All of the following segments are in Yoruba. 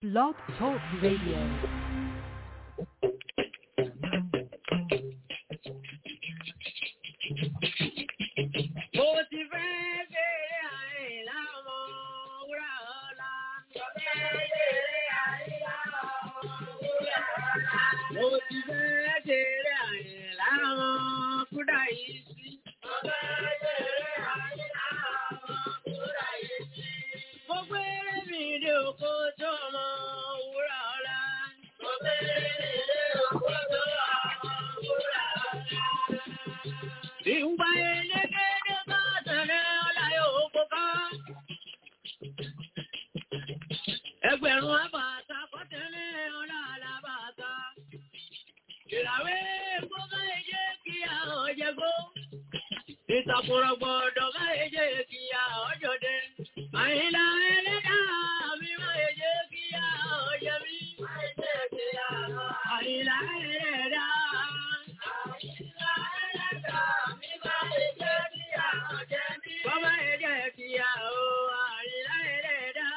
Blog Talk Radio. Mo ti fẹ́ bèrè àìlá ọmọ wúrà ọ̀la. Mo ti fẹ́ bèrè àìlá ọmọ kúdà yìí sí. Mo gbé mi dé oko tó ọmọ wúrà ọ̀la. Ìgbà elégédé bá tẹ̀lé ọ̀la yóò kóká. Ẹgbẹ̀rún àbàtà kọ́tẹ́lé ọ̀la àlàbàtà. Ìràwé gbọ́dọ̀ ẹ̀jẹ̀ kí àwọn jẹ́gbó. Ìtàkùrọ̀ gbọ́dọ̀ máa ẹ̀jẹ̀ kí àwọn jọdẹ. Àyìnlá ẹlẹ́dà mi máa ẹ̀jẹ̀ kí àwọn jẹ mí. Àyìnlá ẹlẹ́dà. Bọ́bá ẹ̀jẹ̀ kí àwọn àyìnlá ẹlẹ́dà.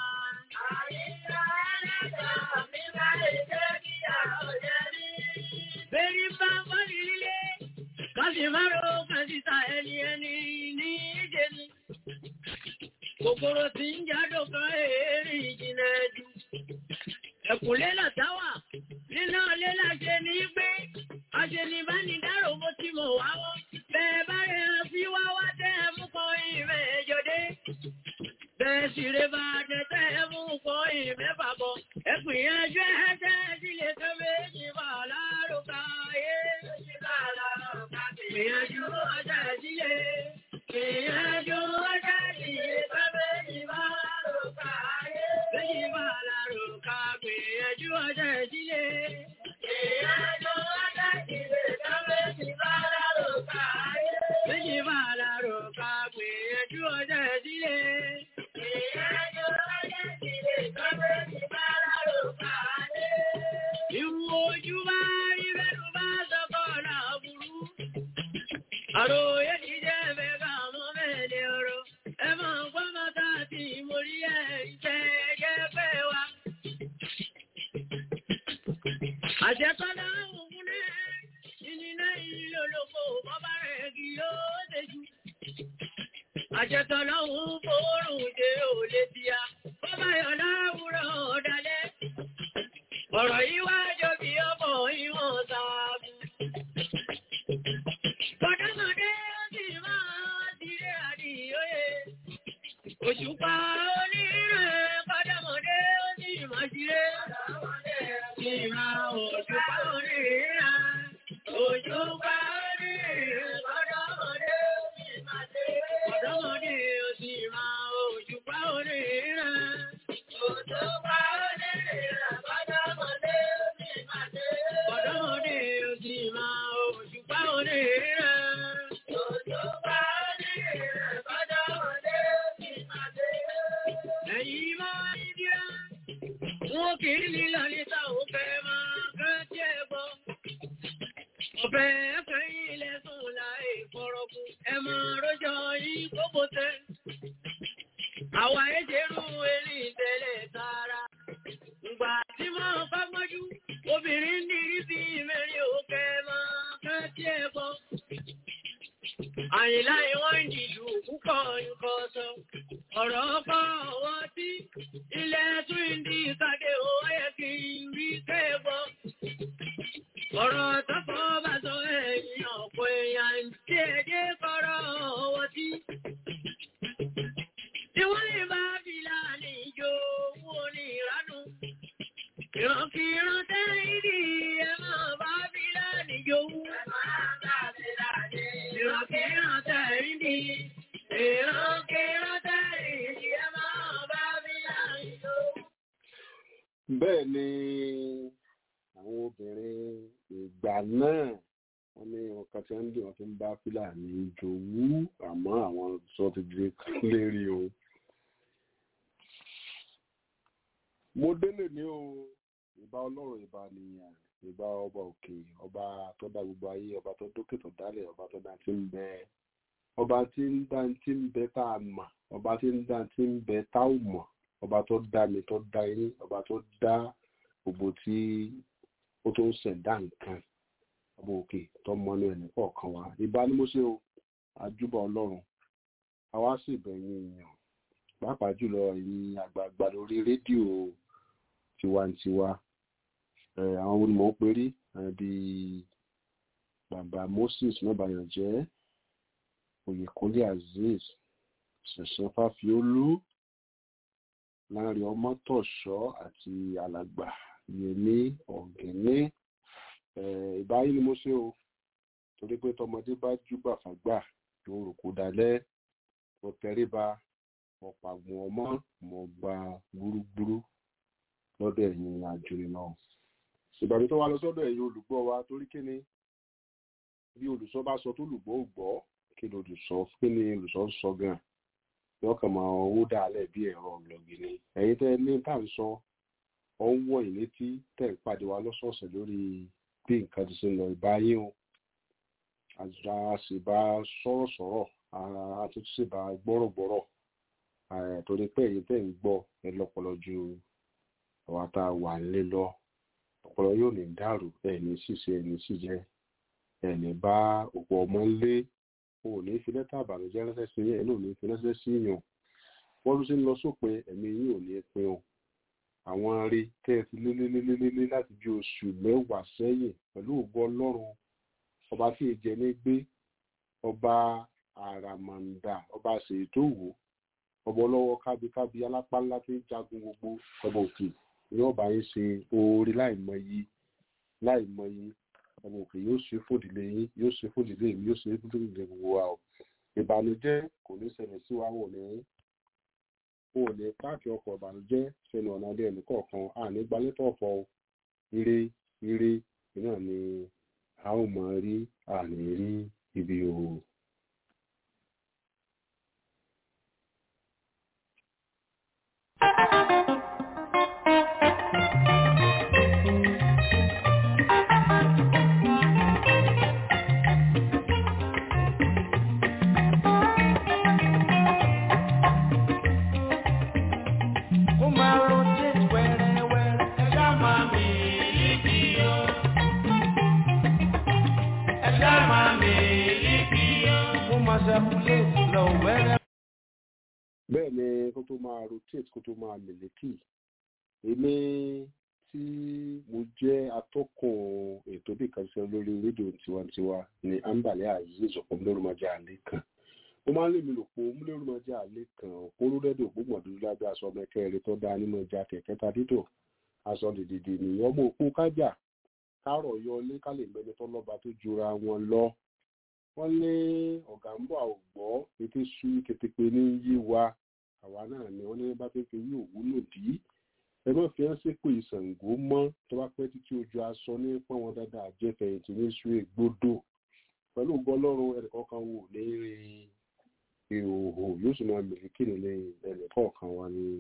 Bẹ́ẹ̀ni bá wọ́n nílé, káfí márùn ún kan síta ẹni ẹni ní ìjẹ ni. Kòkòrò tí ń jádò kan èrè ìjìnlẹ̀ jù. Ẹ̀kùnlé làtáwà, nínú ilé láṣẹ ní pé, àṣẹ ní bá ní dárò bó ti mọ̀ wá wọ́n. Bẹ́ẹ̀ bá rẹ̀ hàn sí wá wá tẹ́ ẹ mú kan ìrẹ̀ ẹjọ́dé. Bẹ́ẹ̀ sì rẹ̀ bá tẹ́tẹ́ ẹ mú kan ìmẹ́fà bọ̀. Ẹkùn ìyànjú ẹ̀ẹ́tẹ́ sílé tó méjì bá lárúkà ayé. Ìyànjú ọjà sílé. Ìyànjú ọjà sílé tó méjì bá lárúkà ayé. Méjì bá lárúkà gbìyànjú ọjà sílé. Ìyànjú ọjà sílé tó méjì bá lárúkà ayé. Méjì bá lárúkà gbìyànjú ọjà sílé. Ìyànjú ọjà sílé tó méjì bá lárúkà ayé. Ìwò ojú bá rí bẹ́rù bá sọ́kọ̀ náà burú. Àròyé ti jẹ́ ẹ̀fẹ́ ká mọ́ mẹ́lẹ̀ ọ̀rọ̀. Ẹ máa ń gbọ́ mọ́ta tí mo rí ẹ̀ ìfẹ́ ẹ̀jẹ̀ fẹ́ wa. Àjẹkọ́lá òun ní ìnìná ìlú olóko bọ́bá rẹ̀ kì yóò déjú. Àjẹkọ́lá òun fòórùn dé òlé tíya. Bọ́bá yọ̀ láwùrọ̀ ọ̀dálẹ́. Ọ̀rọ̀ yìí wá jọ bí ọmọ ìwọ̀n sáàbù. Kọ̀dọ́mọdé ó sì máa diré àdìyóyè. Òṣùpá onírẹ̀ kọ́dọ́mọdé ó sì máa diré. Ìmọ̀ òṣùpá onírẹ̀. Òṣùpá onírẹ̀ kọ́dọ́mọdé ó sì máa diré. Kọ̀dọ́mọdé ó sì máa òṣùpá onírẹ̀. Òṣùpá onírẹ̀ kọ́dọ́mọdé ó sì máa diré. Kọ̀dọ́mọdé ó sì máa òṣùpá onírẹ̀. Òṣùpá onírẹ̀ kọ́dọ́mọdé ó sì máa diré. Ẹ̀yin máa ń dira. Wọ́n kì í lílọ níta òfẹ́ máa kán tí ẹ gbọ́. Ọ̀fẹ́ ẹ̀fẹ́ ilẹ̀ sùn láì fọ́rọ̀kù. Ẹ máa rọ́jọ́ yìí gbogbo tẹ́. Àwa ẹ̀jẹ̀rú eré ìtẹ̀lẹ̀ tààrà. Ìgbà tí máa bá mọ́jú, obìnrin ní rí bí mẹ́rin òkè máa kán tí ẹ gbọ́. Àyìnlá ìwọ̀n ìdìlú púpọ̀ nǹkan sọ. Ọ̀rọ̀ ọkọ̀ ọwọ́ tí ilẹ̀ tún ìdí ìkàdé owó yẹ kí n rí kẹ́gbọ́. Ọ̀rọ̀ tọ́kọ̀ bá sọ ẹ̀yìn ọ̀pọ̀ èèyàn tí èdè kọ́rọ̀ ọwọ́ tí. Tí wọ́n lè bá fìlà ní ìjọ owó ní ìránú. Ìrànkìrán tẹ́ ìdí ẹ máa bá fìlà ní ìjọ owó. Ìrànkìrán tẹ́ ìdí. Ìrànkìrán tẹ́ ìdí ẹ máa bá fìlà ní ìjọ owó. bẹ́ẹ̀ ni àwọn obìnrin ìgbà náà wọ́n ní ọkàn tí wọ́n ń dì wọ́n fi ń bá fúlàní jòwú àmọ́ àwọn sọ ti di lérí o. mo délé ní o ìbá ọlọ́run ìbá nìyàn ìbá ọba òkè ọba tó dá gbogbo ayé ọba tó dókè tó dálẹ̀ ọba tó dá tí ń bẹ ọba tí ń dá tí ń bẹ tá a mọ̀ ọba tí ń dá tí ń bẹ tá ò mọ̀ ọba tó dá mi tó dá yín ọba tó dá gbogbo tí ó tó ń ṣẹ̀dá nǹkan ọba òkè tó mọnú ẹnì kọ̀ọ̀kan wa ìbá ni mo ṣe o àjúbà ọlọ́run àwa sì bẹ̀yìn èèyàn pàápàá jùlọ ẹ̀yin àgbààgbà lórí rédíò tiwantiwa àwọn olùmọ̀ ń perí bíi bàbá moses mọ́bàyànjẹ́ oyèkúnlé azeez ṣẹ̀ṣẹ̀ fáfiólú láàrin ọmọtọ̀ṣọ́ àti alàgbà yẹmí ọ̀gẹ́ní ìbáyé ni mo ṣe o torí pé tọmọdé bá júbà fàgbà yóò rò kó dalẹ̀ mo tẹríba mo pàgùn ọmọ mo gba gbúrúgbúrú lọ́dọ̀ ẹ̀yin àjòyè náà ìbàmí tó wá lọ sọ́dọ̀ ẹ̀yin olùgbọ́ wa torí kí ni bí olùsọ bá sọ tó lùgbọ́ ò gbọ́ kí ni olùsọ kí ni olùsọ ń sọ gan yọ kàn máa owó dàálẹ̀ bí ẹ̀rọ ọ̀lọ́gì ni ẹ̀yin tẹ́ ní tá à ń sọ ọ ń wọ̀ yín létí tẹ̀ ń pàdé wa lọ́sọ̀ọ̀sẹ̀ lórí bí nǹkan ti ṣe lọ ìbáyé o àjùlá sì bá sọ̀rọ̀ sọ̀rọ̀ àtúntò sì bá gbọ́rọ̀gbọ́rọ̀ torí pé ẹ̀yin tẹ̀ ń gbọ́ ẹ lọ́pọlọ ju àwa tá a wà nílé lọ ọpọlọ yóò ní dàrú ẹni ṣíṣe ẹni ṣíjẹ ẹni bá òpó ọmọ ńlé o ò ní fi lẹ́tà àbànújẹ́ ránṣẹ́ sí yẹn ẹni ò ní fi ránṣẹ́ sí yàn wọ́n ló ṣe ń lọ sópin ẹ̀mí yín ò ní pin o àwọn rí tẹ́ ẹ ti lélélélélé láti bí oṣù mẹ́wàá sẹ́yìn pẹ̀lú ògbó ọlọ́run ọba tí ìjẹ ní gbé ọba àràmàǹdà ọba ṣètò wò ọba ọlọ́wọ́ kábíkábí alápá ńlá tí ń jagun gbogbo ọba òkè ní ọba yín ṣe oore láìmọye láìmọye ọba òkè yóò ṣe fòdìlé yín yóò ṣe fòdìlé mi yóò ṣe fòdìlé gbogbo wa o ìbànújẹ́ kò ní ṣẹlẹ̀ sí wa wò ní o ò ní páàkì ọkọ̀ ìbànújẹ́ sẹ́nu ọ̀nà ilé ẹnì kọ̀ọ̀kan àní gbalẹ́tọ̀ ọ̀fọ̀ ire ire náà ni a ó mọ rí àní rí ibi òwò. bẹ́ẹ̀ ni kó tó máa rotate kó tó máa mèlékì èmi tí mo jẹ́ atọ́kùn ètò bí kan ṣe lórí rédíò tiwantiwa ní ambale azeez ọ̀pọ̀mọlẹ́rùmọ́jà àlẹ́ kan mo máa ń lè mi lò pé ọmọlẹ́rùmọ́jà àlẹ́ kan òpóró rẹ́díò ògbómọ̀dúró lábẹ́ aṣọ mẹ́kẹ́rin tó dá nínú ọjà kẹ̀kẹ́ ta dídò aṣọ dìdìdì nìyẹn ọmọ òpó kájà kárọ̀ yọ ilé ká lè mẹ́ni tó lọ́ba tó jura wọn lọ wọ́n ní ọ̀gá ń bọ̀ àwògbọ́ ètò sú ketepe ní yí wa àwa náà ni wọ́n ní bá fẹ́ fi yí òwúlò dí ẹ má fi hàn sípò ìsàngó mọ́ tó bá pẹ́ títí ojú aṣọ ní pọ́n wọn dáadáa àjẹfẹ̀yìntì ní sú ègbodò pẹ̀lú gbọ́lọ́run ẹnìkọ̀ọ̀kan wò ní rin ìhòòhò yóò sì máa mìlíkì nílé ẹnìkọ̀ọ̀kan wa ní.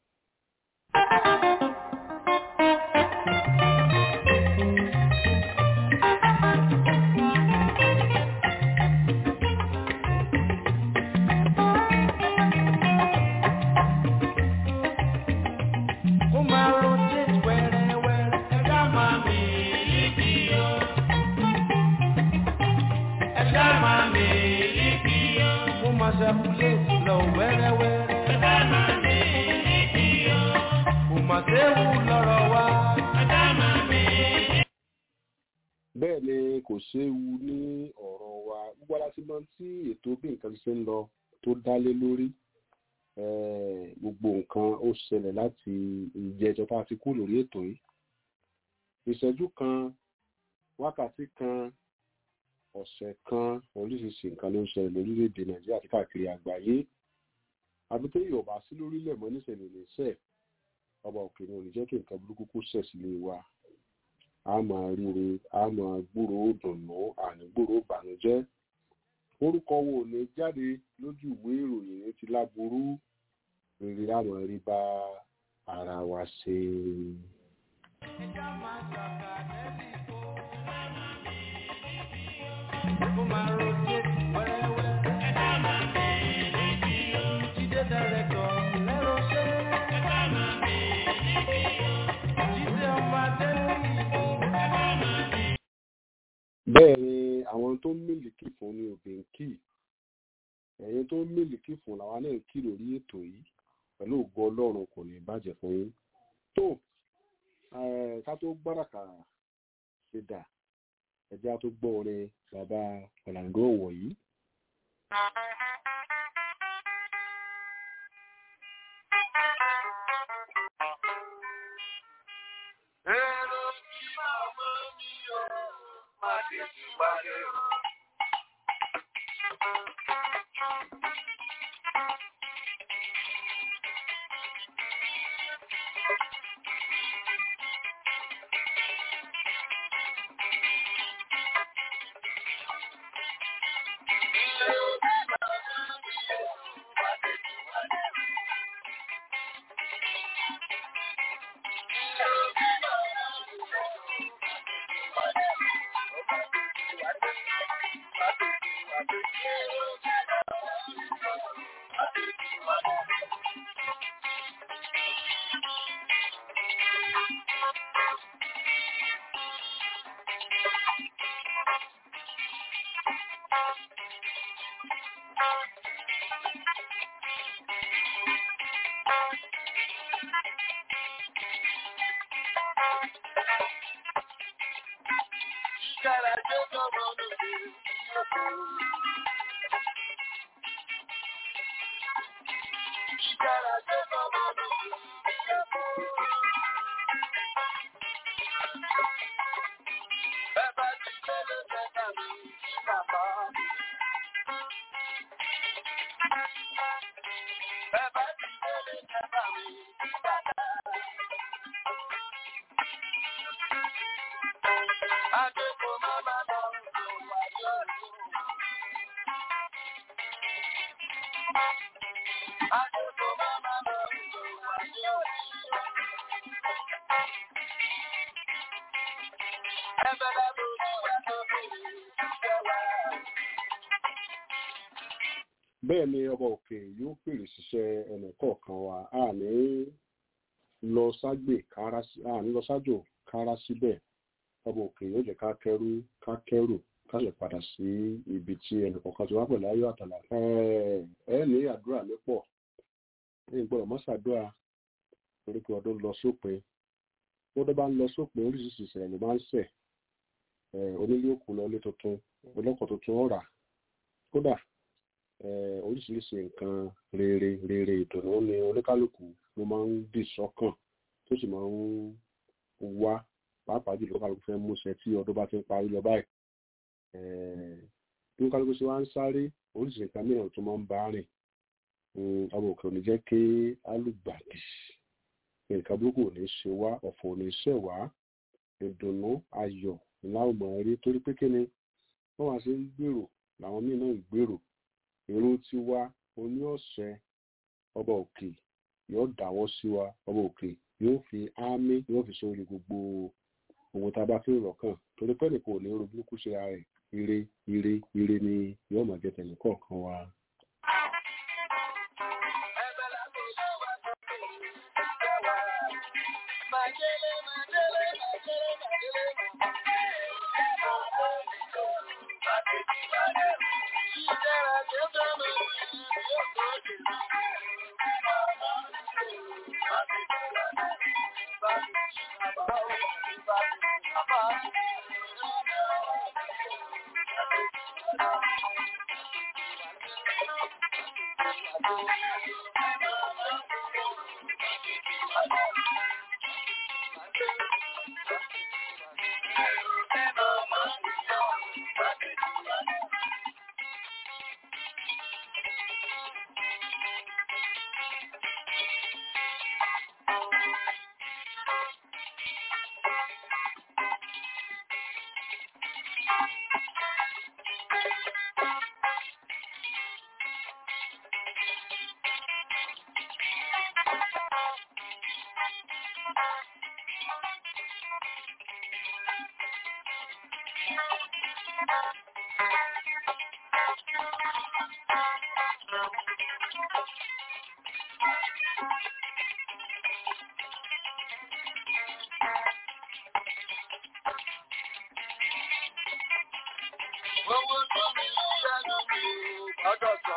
bẹ́ẹ̀ ni kò séwu ní ọ̀rọ̀ wa gbogbo aláti mọ tí ètò bí nǹkan ṣe ń lọ tó dálé lórí gbogbo nǹkan ó ṣẹlẹ̀ láti ìjẹjọ tá a ti kú lórí ètò yìí ìṣẹ́jú kan wákàtí kan ọ̀sẹ̀ kan oríṣiríṣi nǹkan ló ń ṣẹlẹ̀ lórílẹ̀‐èdè nàìjíríà àti káàkiri àgbáyé àbí tó yọ̀ bá sí lórílẹ̀ mọ́ níṣẹ̀lẹ̀ níṣẹ̀ ọba òkè ni ò ní jẹ́ kí nǹkan burúkú kó ṣẹ̀ sílé wa a máa ríre a máa gbúrò dùnú àní gbúrò bànújẹ́ orúkọ wo ní jáde lójú ìwé ìròyìn ní ti láburú rere a máa rí bá ara wa ṣe. Kó máa rotate wẹ́rẹ́wẹ́. Jíde dẹ́rẹ́tọ̀ lẹ́rọ̀ ṣe. bẹ́ẹ̀ ni àwọn tó ń mílìkì fún ni òbí ń kì ẹ̀yin tó ń mílìkì fún làwa náà ń kì lórí ètò yìí pẹ̀lú ògo ọlọ́run kò ní bàjẹ́ fún yín tó ká tó gbáràkà ṣe dà ẹjẹ́ á tó gbọ́ orin bàbá ọ̀làǹdó wọ̀nyí. Èrò tí màmá mi ò má dé sí wálé. Ìkàrà tó tọmọ lóde ìyókù. Ìkàrà tó tọmọ lóde ìyókù. Bàbá ti tẹ́lẹ̀ tẹ́lẹ̀ mi sí bàbá mi. Bàbá ti tẹ́lẹ̀ tẹ́lẹ̀ mi sí bàbá mi. Adéko máma lọ rò wáyọ̀ lò. Adéko máma lọ rò wáyọ̀ lò. Ẹbẹ̀ lábẹ́ olúwa tó bèrè ìṣẹ́ wa. bẹ́ẹ̀ ni ọba òkè yóò fèrè ṣiṣẹ́ ẹnì kọ̀ọ̀kan wa a ní lọ ságbè kára sí a ní lọ sájò kára síbẹ̀ ọba òkè yóò jẹ́ ká kẹ́rù ká kẹ́rù ká lè padà sí ibi tí ẹnì kọ̀ọ̀kan ti wá pẹ̀lú ayọ̀ àtàlà ẹ ní àdúrà mi pọ̀ ní gbọ́dọ̀ mọ́ ṣàdúrà torí pé ọdún lọ sópin bọ́dọ̀ bá ń lọ sópin oríṣiríṣi ìṣẹ̀lẹ̀ ló máa ń ṣẹ̀ Eh, onílé òkú lọ ilé tuntun ọlọ́kọ̀ tuntun ọ̀rà kódà eh, oríṣiríṣi nǹkan rere rere ìdùnnú ni oníkálukú ló máa ń dì sọ́kàn tó sì máa ń wá pàápàá jùlọ kálukú fẹ́ múṣẹ tí ọdún bá ti ń parí lọ báyìí Eh, bí kálukú ṣe wá ń sáré oríṣiríṣi nǹkan mìíràn tó máa ń bá rìn Mm, ọmọ òkè ò ní jẹ́ kí alùgbàdì nǹkan burúkú ò ní ṣe wá ọ̀fọ̀ ò ní ṣẹ̀ wá ìdùnnú ayọ̀ láwùmọ̀ rí torí pé kí ni wọ́n wá sí ń gbèrò làwọn míì náà ń gbèrò èrò tí wá oní ọ̀sẹ̀ ọba òkè yóò dáwọ́ sí wa ọba òkè yóò fi ámì yóò fi sórí gbogbo ohun tá a bá fi rọ̀ kàn torí pé nìkan ò ní ro burúkú ṣe ara rẹ̀ ire ire ire ni yóò máa jẹ tẹ̀lé kọ̀ọ̀kan wa. Ẹbẹ̀ lábẹ́ olúwa tó bèrè ìṣẹ́ wa. Màjèlé, màjèlé, màjèlé, màjèlé, Ìkàrà tó tọmọ lóde ìyókù. Owó tó mi lẹ́nu mi gbọ́dọ̀ sọ.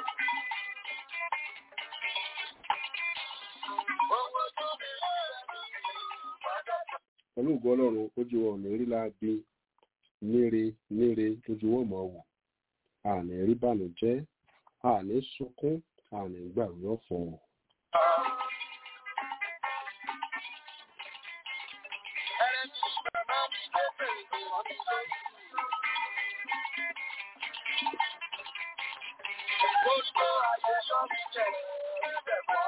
Owó tó mi lẹ́nu mi gbọ́dọ̀ sọ. pẹ̀lú ògo ọlọ́run ojú wọn ò ní rí láabi níre níre lójú wọn mọ̀ wò àní rí bànújẹ́ àní sunkún àní gbàgbé ọ̀fọ̀. Ẹni tí bàbá mi tó fèrè wọ́n ti lóyún. Gbogbo ayé yọ mí jẹ ẹ̀bẹ̀ mọ́.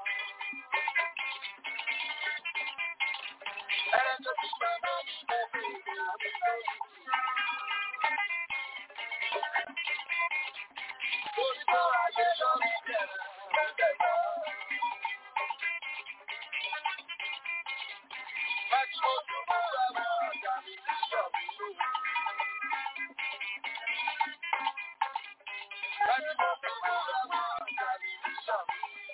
Ẹni tí bàbá mi tó fèrè wọ́n ti lóyún. Gbogbo ayé yọ mí jẹ ẹ̀bẹ̀ mọ́. Láti ojú mọ́ àwọn ọ̀gá mi ní ṣọ̀bí lóhùn. Láti ojú mọ́ àwọn ọ̀gá mi ní ṣọ̀bí.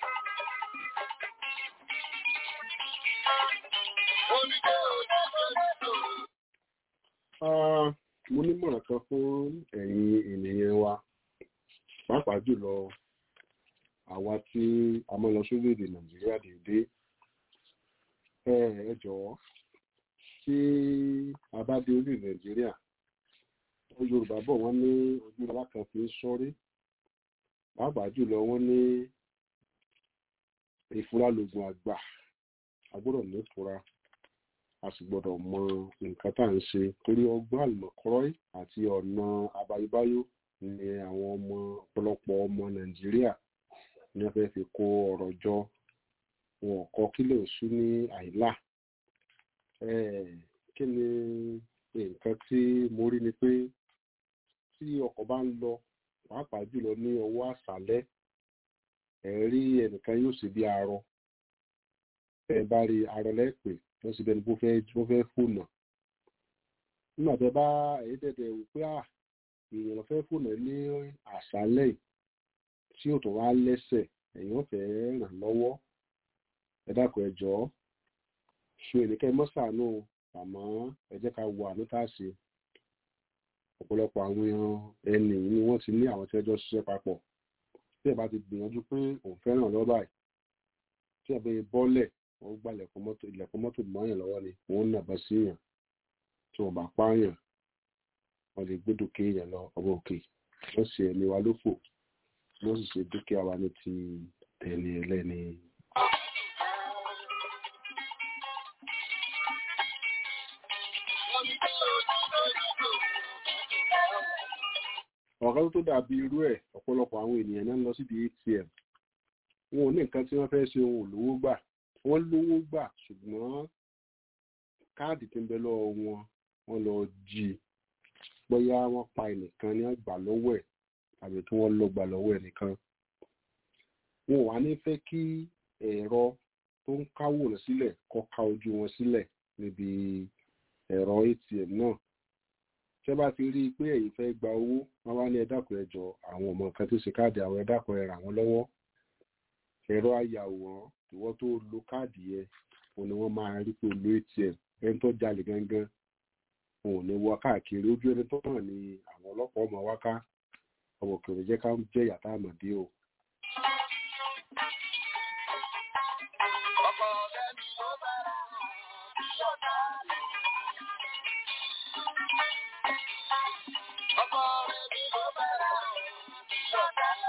Onídé ojú ojú Ah, mo nímọ̀ràn kan fún ẹ̀yin ènìyàn wa pàápàá jùlọ àwa tí a máa lọ sórílẹ̀-èdè nàìjíríà déédéé ẹ ẹ jọ̀wọ́ tí a bá dé orílẹ̀ nàìjíríà àwọn yorùbá bọ̀ wọ́n ní ojú alákan fi ń sọ́rí pàápàá jùlọ wọ́n ní ìfura lògùn àgbà a gbọ́dọ̀ ní ìfura a sì gbọ́dọ̀ mọ nǹkan tá à ń ṣe torí ọgbọ́n àlùmọ̀kọ́rọ́ àti ọ̀nà àbáyébáyó ni àwọn ọmọ ọ̀pọ̀lọpọ̀ ọmọ nàìjíríà ní wọ́n fẹ́ẹ́ fi kó ọ̀rọ̀ jọ wọn kọ kílò sú ní àìlà Eh, kí ni nǹkan tí mo rí ni pé tí ọkọ̀ bá ń lọ pàápàá jùlọ ní ọwọ́ àṣálẹ́ ẹ̀ rí ẹnìkan yóò ṣe bí arọ ẹ bá rí arọ lẹ́pẹ́ wọ́n sì bẹ́ni bó fẹ́ bó fẹ́ fònà nígbà tẹ bá èyí tẹ̀tẹ̀ wò pé à èèyàn fẹ́ fònà ní àṣálẹ́ yìí tí ò tó wá lẹ́sẹ̀ èèyàn fẹ́ ràn lọ́wọ́ ẹ dákun ẹ jọ̀ọ́ ṣe ènìkẹ́ mọ́sàánù àmọ́ ẹ jẹ́ ká wo àánú tá a ṣe ọ̀pọ̀lọpọ̀ àwọn ẹni ni wọ́n ti ní àwọn tí ẹjọ́ ṣiṣẹ́ papọ̀ tí ẹ bá ti gbìyànjú pé òun fẹ́ràn lọ́ọ́ báyìí tí ẹ bá yẹ bọ́lẹ̀ wọ́n gba ilẹ̀kùn mọ́tò ilẹ̀kùn mọ́tò mọ́yàn lọ́wọ́ ni wọ́n ń nàbọ̀ sí yàn tí wọ́n bá pààyàn wọ́n lè gbé dúkìá yẹn lọ ọwọ́ òkè wọ́n sì ẹ̀mí wa lófò wọ́n sì ṣe dúkìá wa ní ti tẹ̀lé ẹlẹ́ni. ọ̀rọ̀ tó dàbí irú ẹ̀ ọ̀pọ̀lọpọ̀ àwọn ènìyàn náà ń lọ síbi atm wọn ò ní nǹkan tí wọ́n fẹ́ ṣe ohun olówó gbà wọ́n lówó gbà ṣùgbọ́n káàdì tí ń bẹ lọ́wọ́ wọn wọ́n lọ jí i bóyá wọ́n pa ẹnìkan ní àgbà lọ́wọ́ ẹ̀ tàbí kí wọ́n lọ gbà lọ́wọ́ ẹnìkan wọn ò wá ní fẹ́ kí ẹ̀rọ tó ń káwòrán sílẹ̀ kó ká ojú wọn sílẹ̀ níbi ẹ̀rọ atm náà tẹ́ bá ti rí i pé ẹ̀yin fẹ́ gba owó wọ́n wá ní ẹ dákun ẹ jọ̀ọ́ àwọn ọmọ kan tó ṣe káàdì àwọn ẹ dákun ẹ ràn wọ́n lọ́wọ́ ẹ̀rọ ayàwòrán ìwọ tó lo káàdì yẹn òun ni wọ́n máa rí pé lo atm ẹni tó jalè gangan òun ò ní wọ káàkiri ojú ẹni tó hàn ní àwọn ọlọ́pàá ọmọ wáká ọmọ òkèèrè jẹ́ ká jẹ́ yàtá àmọ̀dé o. ọkọ̀ ọ̀rẹ́ mi ló bá ra bí ọ̀dà lọ. ọkọ̀ ọ̀rẹ́ mi ló bá ra bí ọ̀dà lọ.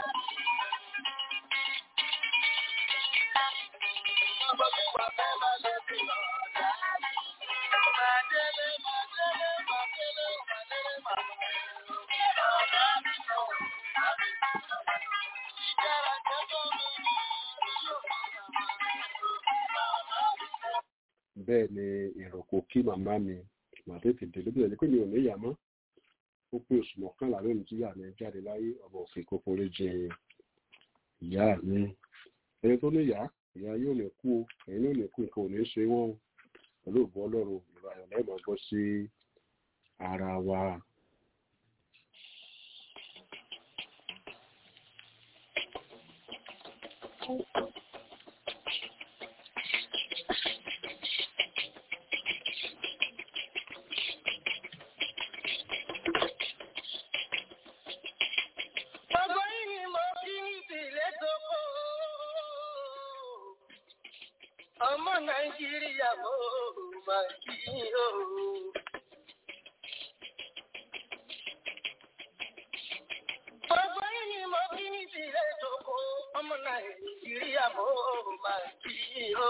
ọgbọ́n mi wà fẹ́ máa lọ sí ọ̀dà. Máa délé, máa délé, máa délé, máa délé, máa Ìjára tẹ́jọ́ mi ní yóò bẹ́ẹ̀ ni èrò kò kí màmá mi màá tètè dé lóbi ẹni pé mi ò ní ìyá mọ́ ó pé oṣù mọ́kànlá lónìí tí ìyá mi jáde láyé ọmọ òfin kókóré jẹ ìyá mi ẹni tó ní ìyá ìyá yóò lè kú o ẹ̀yin yóò lè kú nǹkan ò ní ṣe wọ́n o pẹ̀lú ògbó ọlọ́run ìrọ̀ ayọ̀ lẹ́yìn máa gbọ́ sí ara wa. nàìjíríà mo máa kí yín o. Gbogbo yín ni mo kí ní tìrẹ ìjókòó, ọmọ Nàìjíríà mo máa kí yín o.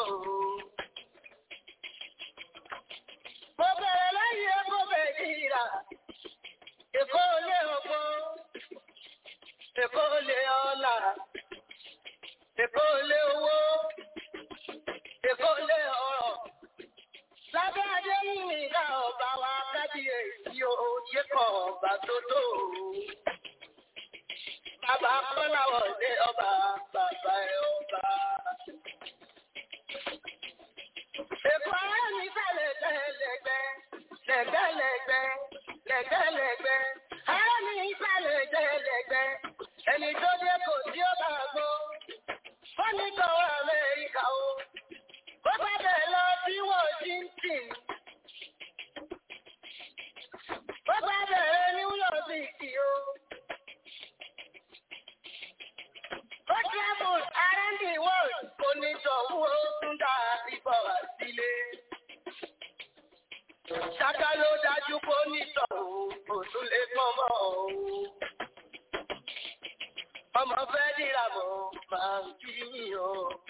Mo bẹ̀rẹ̀ láyé mo bẹ̀rẹ̀ ìrà, Èkó lé ọgbọ́n, Èkó lé ọlá, Èkó lé owó, Èkó lé ọrọ̀. Lábẹ́ adé yìí ní ìdá ọba wa kábíyèsí òye kan ọba tó tó. Bàbá Kọ́láwọ̀ dé ọba, bàbá ẹ̀ ọba. Èkó ara mi fẹ́ lẹ́gbẹ́lẹ́gbẹ́, lẹ́gbẹ́lẹ́gbẹ́, lẹ́gbẹ́lẹ́gbẹ́. Ara mi fẹ́ lẹ́gbẹ́lẹ́gbẹ́, ẹni tó dé kò tí ó bá gbọ́. Wọ́n ní kọ́wọ́ Amẹ́ríkà o. Ó bá bẹ̀ lọ sí Washington. Ó bá bẹ̀rẹ̀ New York City o. Ó travel around the world. Kò ní sọ̀wọ́ ó tún dá ìbọ̀ wá sílé. Ṣáká ló dájú kó ní sọ̀wọ́ kò tún lè pọ́nmọ́ o. Ọmọ fẹ́ dìrà mọ́ máa ń kí yín o.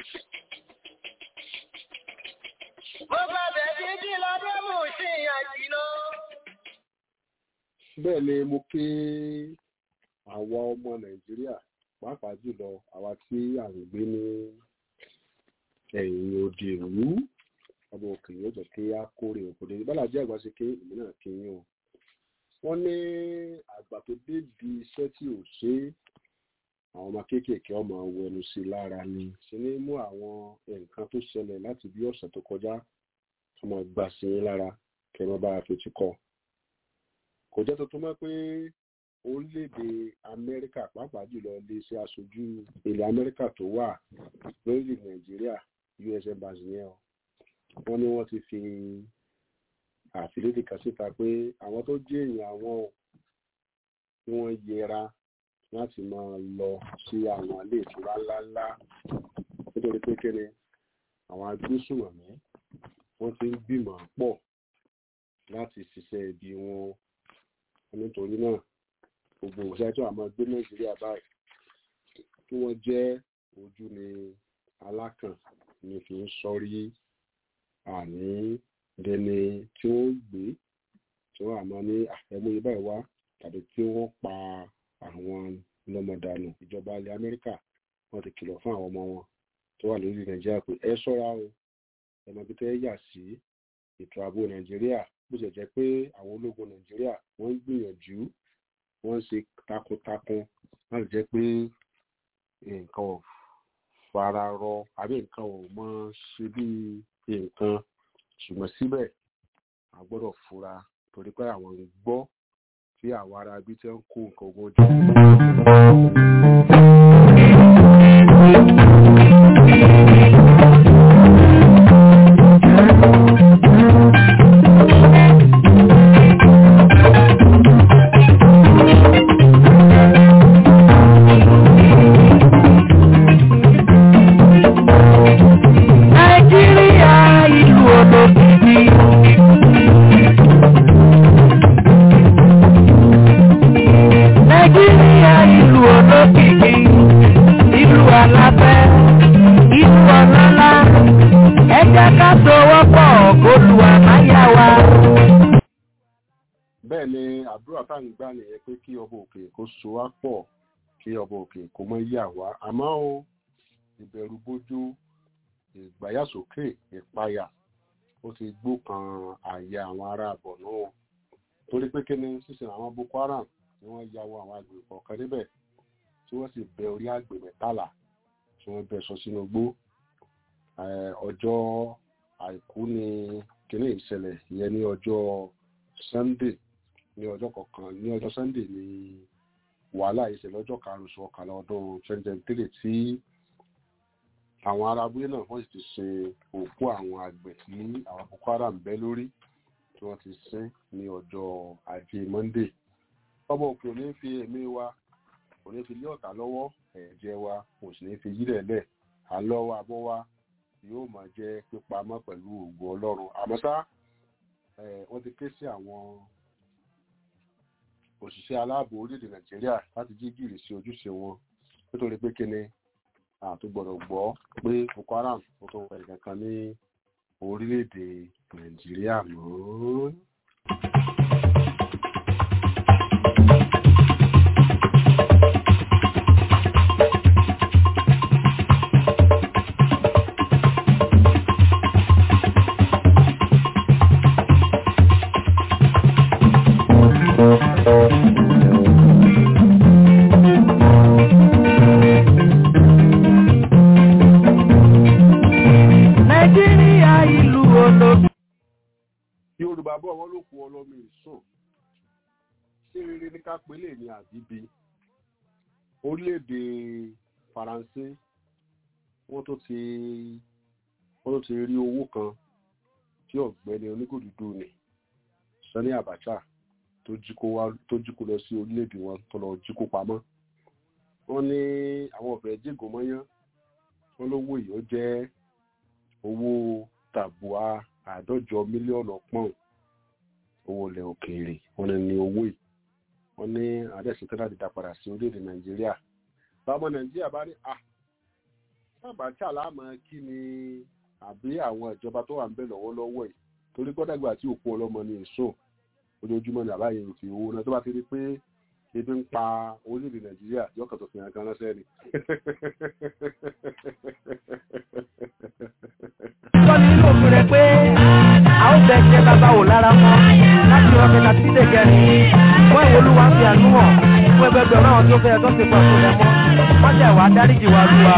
Mo bá bẹ̀ dídí lọ́dún mú sí àjìnà. bẹ́ẹ̀ ni mo kí àwa ọmọ nàìjíríà pàápàá jùlọ àwa tí à ń gbé ní ẹ̀yìn òde ìlú ọmọ òkè yóò jẹ́ kí á kórè òkòdè bọ́lá jẹ́ àgbà ṣe ké èmi náà kí yín o wọ́n ní àgbà tó dé di iṣẹ́ tí ò ṣe é àwọn ọmọ kéékèèké ọmọ wọnú sí i lára ni ṣe ní mú àwọn nǹkan tó ṣẹlẹ̀ láti bí ọ̀sẹ̀ tó kọjá ọmọ gbà sí yín lára kẹ́ ẹ má bá a fetí kọ́ kò jẹ́ tuntun mọ́ pé orílẹ̀-èdè amẹ́ríkà pàápàá jùlọ iléeṣẹ́ aṣojú ilẹ̀ amẹ́ríkà tó wà lórílẹ̀ nàìjíríà us embassy yẹn o wọ́n ní wọ́n ti fi àfilédè kan síta pé àwọn tó jẹ́ èèyàn àwọn ò tí wọ́n yẹra láti máa lọ sí àwọn ilé ìtura ńláńlá nítorí pé kéde àwọn agbésùnmọ̀mí wọ́n ti ń gbìmọ̀ pọ̀ láti ṣiṣẹ́ ibi wọn nítorí náà gbogbo òṣìṣẹ́ tó àmọ́ gbé nàìjíríà báyìí kí wọ́n jẹ́ ojú ni alákàn ní fi ń sọrí àní dẹni tí wọ́n gbé tí wọ́n àmọ́ ní àfẹ́múyẹ báyìí wá tàbí tí wọ́n pa àwọn lọ́mọdànù ìjọba ilẹ̀ amẹ́ríkà wọ́n ti kìlọ̀ fún àwọn ọmọ wọn tó wà lórí nàìjíríà pé ẹ ṣọ́ra o ẹ̀mọ́ bí tẹ́ yà sí ètò ààbò nàìjíríà bó ṣe jẹ́ pé àwọn ológun nàìjíríà wọ́n ń gbìyànjú wọ́n ń ṣe takuntakun láti jẹ́ pé nǹkan ò fara rọ àbí nǹkan ò mọ ṣe bí nǹkan ṣùgbọ́n síbẹ̀ a gbọ́dọ̀ fura torí pé àwọn ń gbọ́ tí àwọn ará ibi tí ń kó nǹkan ogun jù. Nàìjíríà ìlú olókìkí. Nàìjíríà ìlú olókìkí. Ìlú alábẹ́, ìlú ọlọ́lá. Ẹ jẹ́ ká sowọ́pọ̀ k'Olúwa máa yà wá. bẹ́ẹ̀ ni àdúrà tá à ń gbà nìyẹn pé kí ọba òkè kó so wá pọ̀ kí ọba òkè kó mọ́ yà wá àmọ́ o ìbẹ̀rù bójú ìgbáyàsókè ìpayà ó ti gbókan àyà àwọn ará àbọ̀ náà torí pé kíni sísìn àwọn boko haram ni wọ́n ya wọ àwọn àgbè kọ̀ọ̀kan níbẹ̀ tí wọ́n sì bẹ orí àgbè mẹ́tàlá tí wọ́n bẹ sọ sínú igbó Eh, ọjọ́ àìkú ni kíní ìṣẹ̀lẹ̀ ìyẹn ní ọjọ́ sunday ní ọjọ́ kọ̀ọ̀kan ní ọjọ́ sunday ni wàhálà ìṣẹ̀lẹ̀ ọjọ́ karùn-ún oṣù ọ̀kànlá ọdún twenty twenty three tí àwọn ará abúlé náà wọ́n sì ti ṣe òkú àwọn àgbẹ̀ tí àwọn boko haram bẹ́ lórí tí wọ́n ti sin ní ọjọ́ ajé monday ọmọ òkè ò ní fi ẹ̀mí wa kò ní fi lé ọ̀tá lọ́wọ́ ẹ̀jẹ̀ wa kò sì ní fi yílẹ̀ lẹ̀ àlọ́ wa bọ́ wa yóò máa jẹ́ pípamọ́ pẹ̀lú ògùn ọlọ́run àmọ́ ṣá wọ́n ti ké sí àwọn òṣìṣẹ́ aláàbò orílẹ̀-èdè nàìjíríà láti jí gìrì sí ojúṣe wọn nítorí pé kíni àtúgbọ̀dọ̀ gbọ́ pé boko haram ó tó wẹ̀ kankan ní orílẹ̀-èdè nàìjíríà mọ́. Nàìjíríà ìlú ológun. yorùbá bọ̀ wọ́n ló kú ọlọ́mọ ìsùn ṣé rere ní ká pélé ní àbíbi orílẹ̀-èdè faransé wọ́n tó ti wọ́n tó ti rí owó kan tí ọ̀gbẹ́ni oníkòdúdú ni sani abacha tó jí kó wá tó jí kó lọ sí orílẹ̀-èdè wọn tó lọ jí kó pamọ́ wọ́n ní àwọn ọ̀fẹ́ jígò mọ́yán wọ́n lówó yìí ó jẹ́ owó tàbùà àádọ́jọ mílíọ̀nù pọ́ùn owó ilẹ̀ òkèèrè wọn ní owó yìí wọn ní àdẹ́sìtẹ́ láti dá padà sí orílẹ̀-èdè nàìjíríà báwọn nàìjíríà bá ní à sábàtà láàmú kí ni àbí àwọn ìjọba tó wà ń bẹ lọ́wọ́lọ́wọ́ yìí torí gbọ́dọ̀gbà tí òkú ọlọ́mọ ní èso ojoojúmọ́ ní àbáyé òfin owó náà tó bá ti rí pé ebi ń pa orílẹ̀-èdè nàìjíríà yọkàn tó fi hàn kan ránṣẹ́ ni. Sọ́ni nínú òfin rẹ̀ pé a ó bẹ̀ jẹ́ bàbá wò lára wọn láti ọ̀fẹ́ láti sílẹ̀ kẹrin. Wọ́n ìwé olúwa fi àánú hàn fún ẹgbẹgbẹ̀rún àwọn tó fẹ́ tó ti pọ̀ fún ẹ̀mọ́. Wọ́n jẹ́ wàá dáríjì wá lúwa.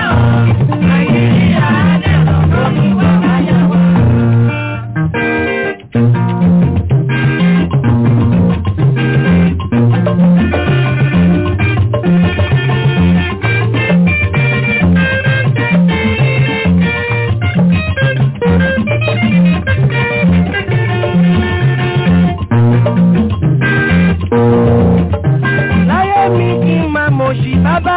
Láyé mi kí n máa mọ̀ sí bàbá.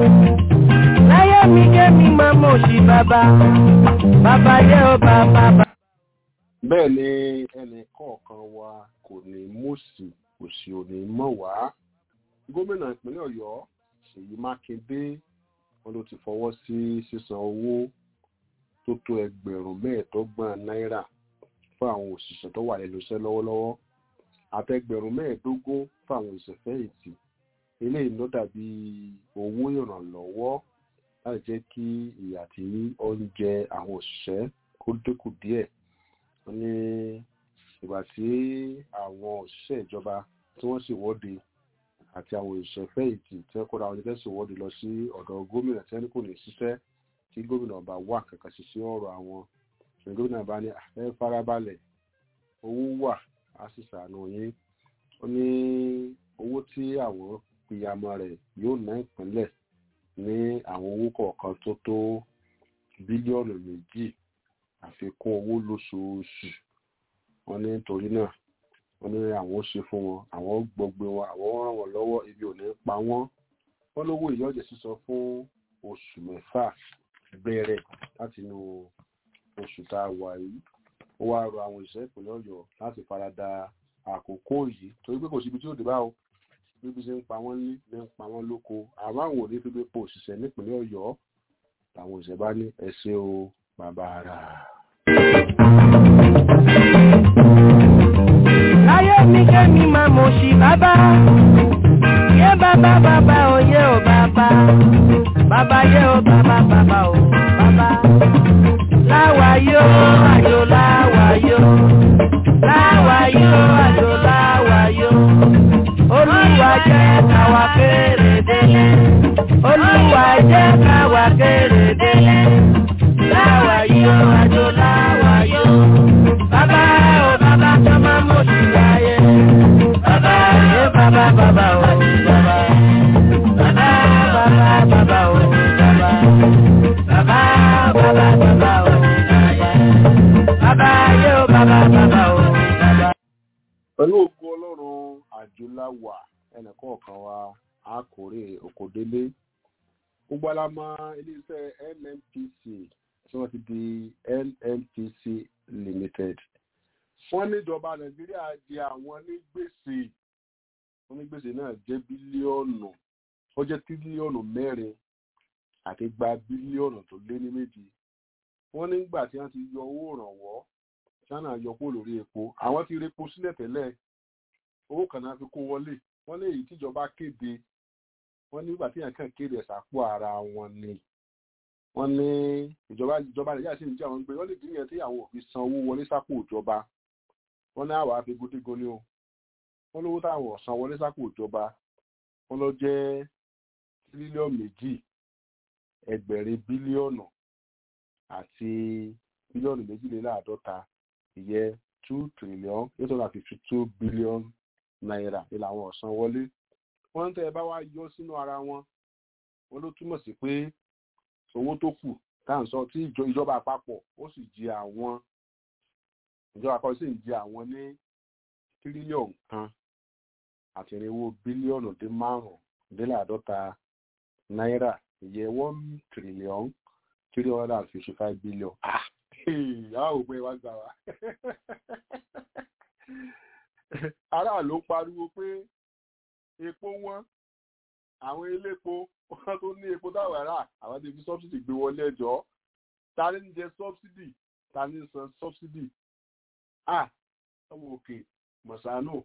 Láyé mi kí mi máa mọ̀ sí bàbá. Bàbá yẹ ó bàbá bàbá. bẹ́ẹ̀ ni ẹnì kọ̀ọ̀kan wa kò ní mọ̀sí kò sí ò ní mọ̀ wá gómìnà ìpínlẹ̀ ọ̀yọ́ ṣèyí mákindé wọn ló ti fọwọ́ sí sísan owó tó tó ẹgbẹ̀rún mẹ́ẹ̀ẹ́dọ́gbọ̀n náírà fún àwọn òṣìṣẹ́ tó wà lẹ́nu iṣẹ́ lọ́wọ́lọ́wọ́ àtẹgbẹ̀rún mẹ́ẹ̀ẹ́dógún fún àwọn òṣìṣẹ́ fẹ̀yìntì eléyìí ló dàbí owó ìrànlọ́wọ́ láti jẹ́ kí ìyà tí ó ń jẹ àwọn òṣìṣẹ́ kó dínkù díẹ̀ wọ́n ní ìgbà tí àwọn òṣìṣẹ́ ìjọba tí wọ́n sì wọ́de àti àwọn òṣìṣẹ́ fẹ̀yìntì tí wọ́n kóra wọn jẹ́ sì wọ́de lọ sí ọ̀dọ̀ gómìnà tí wọ́n ní kò ní ṣiṣẹ́ tí gómìnà ọba wà kankan sí sí ọ̀rọ̀ àwọn ṣùgbọ́n gómìnà bá ní ẹ farabalẹ̀ owó wà á sì ṣàánú yín ó ní owó tí àwọn pìyàmọ́ rẹ̀ yóò ná ìpínlẹ̀ ní àwọn owó kọ̀ọ̀kan tó tó bílíọ̀nù méjì àfikún owó lóṣooṣù wọn ní nítorí náà wọn ní àwọn ó ṣe fún wọn àwọn gbọgbẹ wọn àwọn ó ràn wọn lọ́wọ́ ibi ò ní pa wọn wọn lówó ìyọjẹ sísọ fún oṣù mẹ́fà bẹ̀rẹ̀ láti inú oṣù tá a wà yìí ó wá rọ àwọn òṣìṣẹ́ ìpínlẹ̀ ọ̀yọ́ láti farada àkókò yìí torí pé kò síbi tí ó dé bá o bíbi ṣe ń pa wọ́n ní ní ń pa wọ́n lóko àwọn àwọn ò ní fi gbé po òṣìṣẹ́ nípínlẹ̀ ọ̀yọ́ làwọn òṣìṣẹ́ bá ní ẹ ṣé o bàbá ara. Láyé mi kẹ́mi máa mọ̀ sí bàbá. Yé bàbá bàbá o yé o bàbá. Bàbá yé o bàbá bàbá o bàbá. Láwa yó àjò láwa yó. Láwa yó àjò láwa yó. Olúwa jẹ́ káwa kéré délé. Olúwa jẹ́ káwa kéré délé. Láwa yó àjò láwa yó. Bàbá o bàbá kan máa mọ̀ sí láyé. Bàbá yé bàbá bàbá o bàbá. Bàbá bàbá bàbá o bàbá. Bàbá bàbá bàbá o bàbá. Bàbá yé o bàbá bàbá o bàbá. pẹ̀lú ògo ọlọ́run àjùláwà ẹnìkọ̀ọ̀kan wa á kórè òkòdélé gbogbo alamọ iléeṣẹ́ nnpc tí tí wọ́n ti di nnpc limited wọ́n níjọba nàìjíríà di àwọn ní gbèsè wọ́n ní gbèsè náà jẹ́ bílíọ̀nù ó jẹ́ tírílíọ̀nù mẹ́rin àti gba bílíọ̀nù tó lé ní méjì wọ́n nígbà tí wọ́n ti yọ owó ìrànwọ́ china yọ kó lórí epo àwọn ti repo sílẹ̀ tẹ́lẹ̀ owó kan náà fi kó wọlé wọ́n ní èyí tíjọba kéde wọ́n nígbà tí yẹn kàn kéde ẹ̀sàpò ara wọn ni wọ́n ní ìjọba ìjọba nàìjíríà sì ń jẹ́ àwọn gbé wọ́n lè dín yẹn tí àwọn òfin san owó wọlé sápò ìjọba wọ́n ní àwọn àfigúndígun ni o wọ́n lówó táwọn ọ̀sán wọlé sápò ìjọba wọ́n lọ jẹ́ tírílíọ̀nù méjì ẹgbẹ̀rin bílíọ̀nù àti bílíọ̀nù méjìléláàádọ́ta ìyẹn two trillion eight hundred and fifty two billion naira ní làwọn ọ̀sán wọlé wọ́n ń tẹ́ ẹ bá wá yọ sínú ara wọn wọ́n ló túmọ̀ sí pé owó tó kù tá à ń sọ tí ìjọba àpapọ̀ ó sì jẹ àwọn ìjọba àpapọ̀ sì ń jẹ àwọn ní tírílíọ̀nù kan àti irinwó bílíọ̀nù dín márùn-ún dínláàádọ́ta náírà ìyẹn one trillion three hundred and fifty five billion ah àwọn òpin wa gbà wá aráàlú pariwo pé epo wọn àwọn elépo wọn tó ní epo táwọn ará àwọn ti fi sọ́bsidì gbé wọlé ẹjọ́ ta ni ń jẹ sọ́bsidì ta ni ń san sọ́bsidì ah ọmọ òkè mọ̀sánù.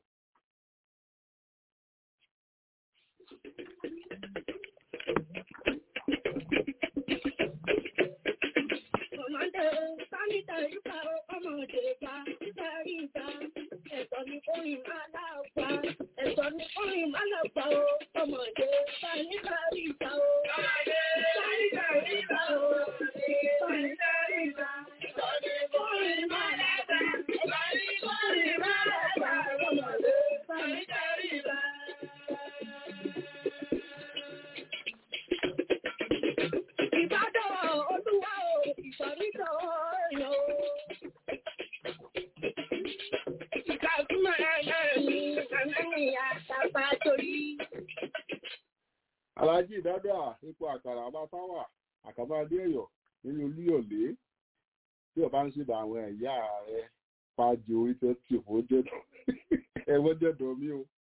Ọmọdé sáníta ìgbà ọmọdé bá nítorí ìgbà ẹ̀tọ́ ní orin máa láàpá ẹ̀tọ́ ní orin máa láàpá o ọmọdé sáníta ìgbà o. Ọmọdé sáníta ìgbà o. Sáníta ìgbà ẹ̀tọ́ ní orin máa láàpá ẹ̀tọ́ ní orin máa láàpá ọmọdé sáníta ìgbà. Ìbádọ́ olúwa o, ìsọ̀rísọ̀ ọ̀yọ́ o. Ìkàkùmọ̀ ẹ̀yẹ́ mi, àmọ́ mi àtàpá torí. alájí ìdádà ipò àkàrà ọba táwà àkàbà adéẹyọ nínú olúyọlé tí ọba ń ṣèbà àwọn ẹ̀yà rẹ pàjọ orí tó tì fún jẹdọ ẹwọ jẹdọ mi o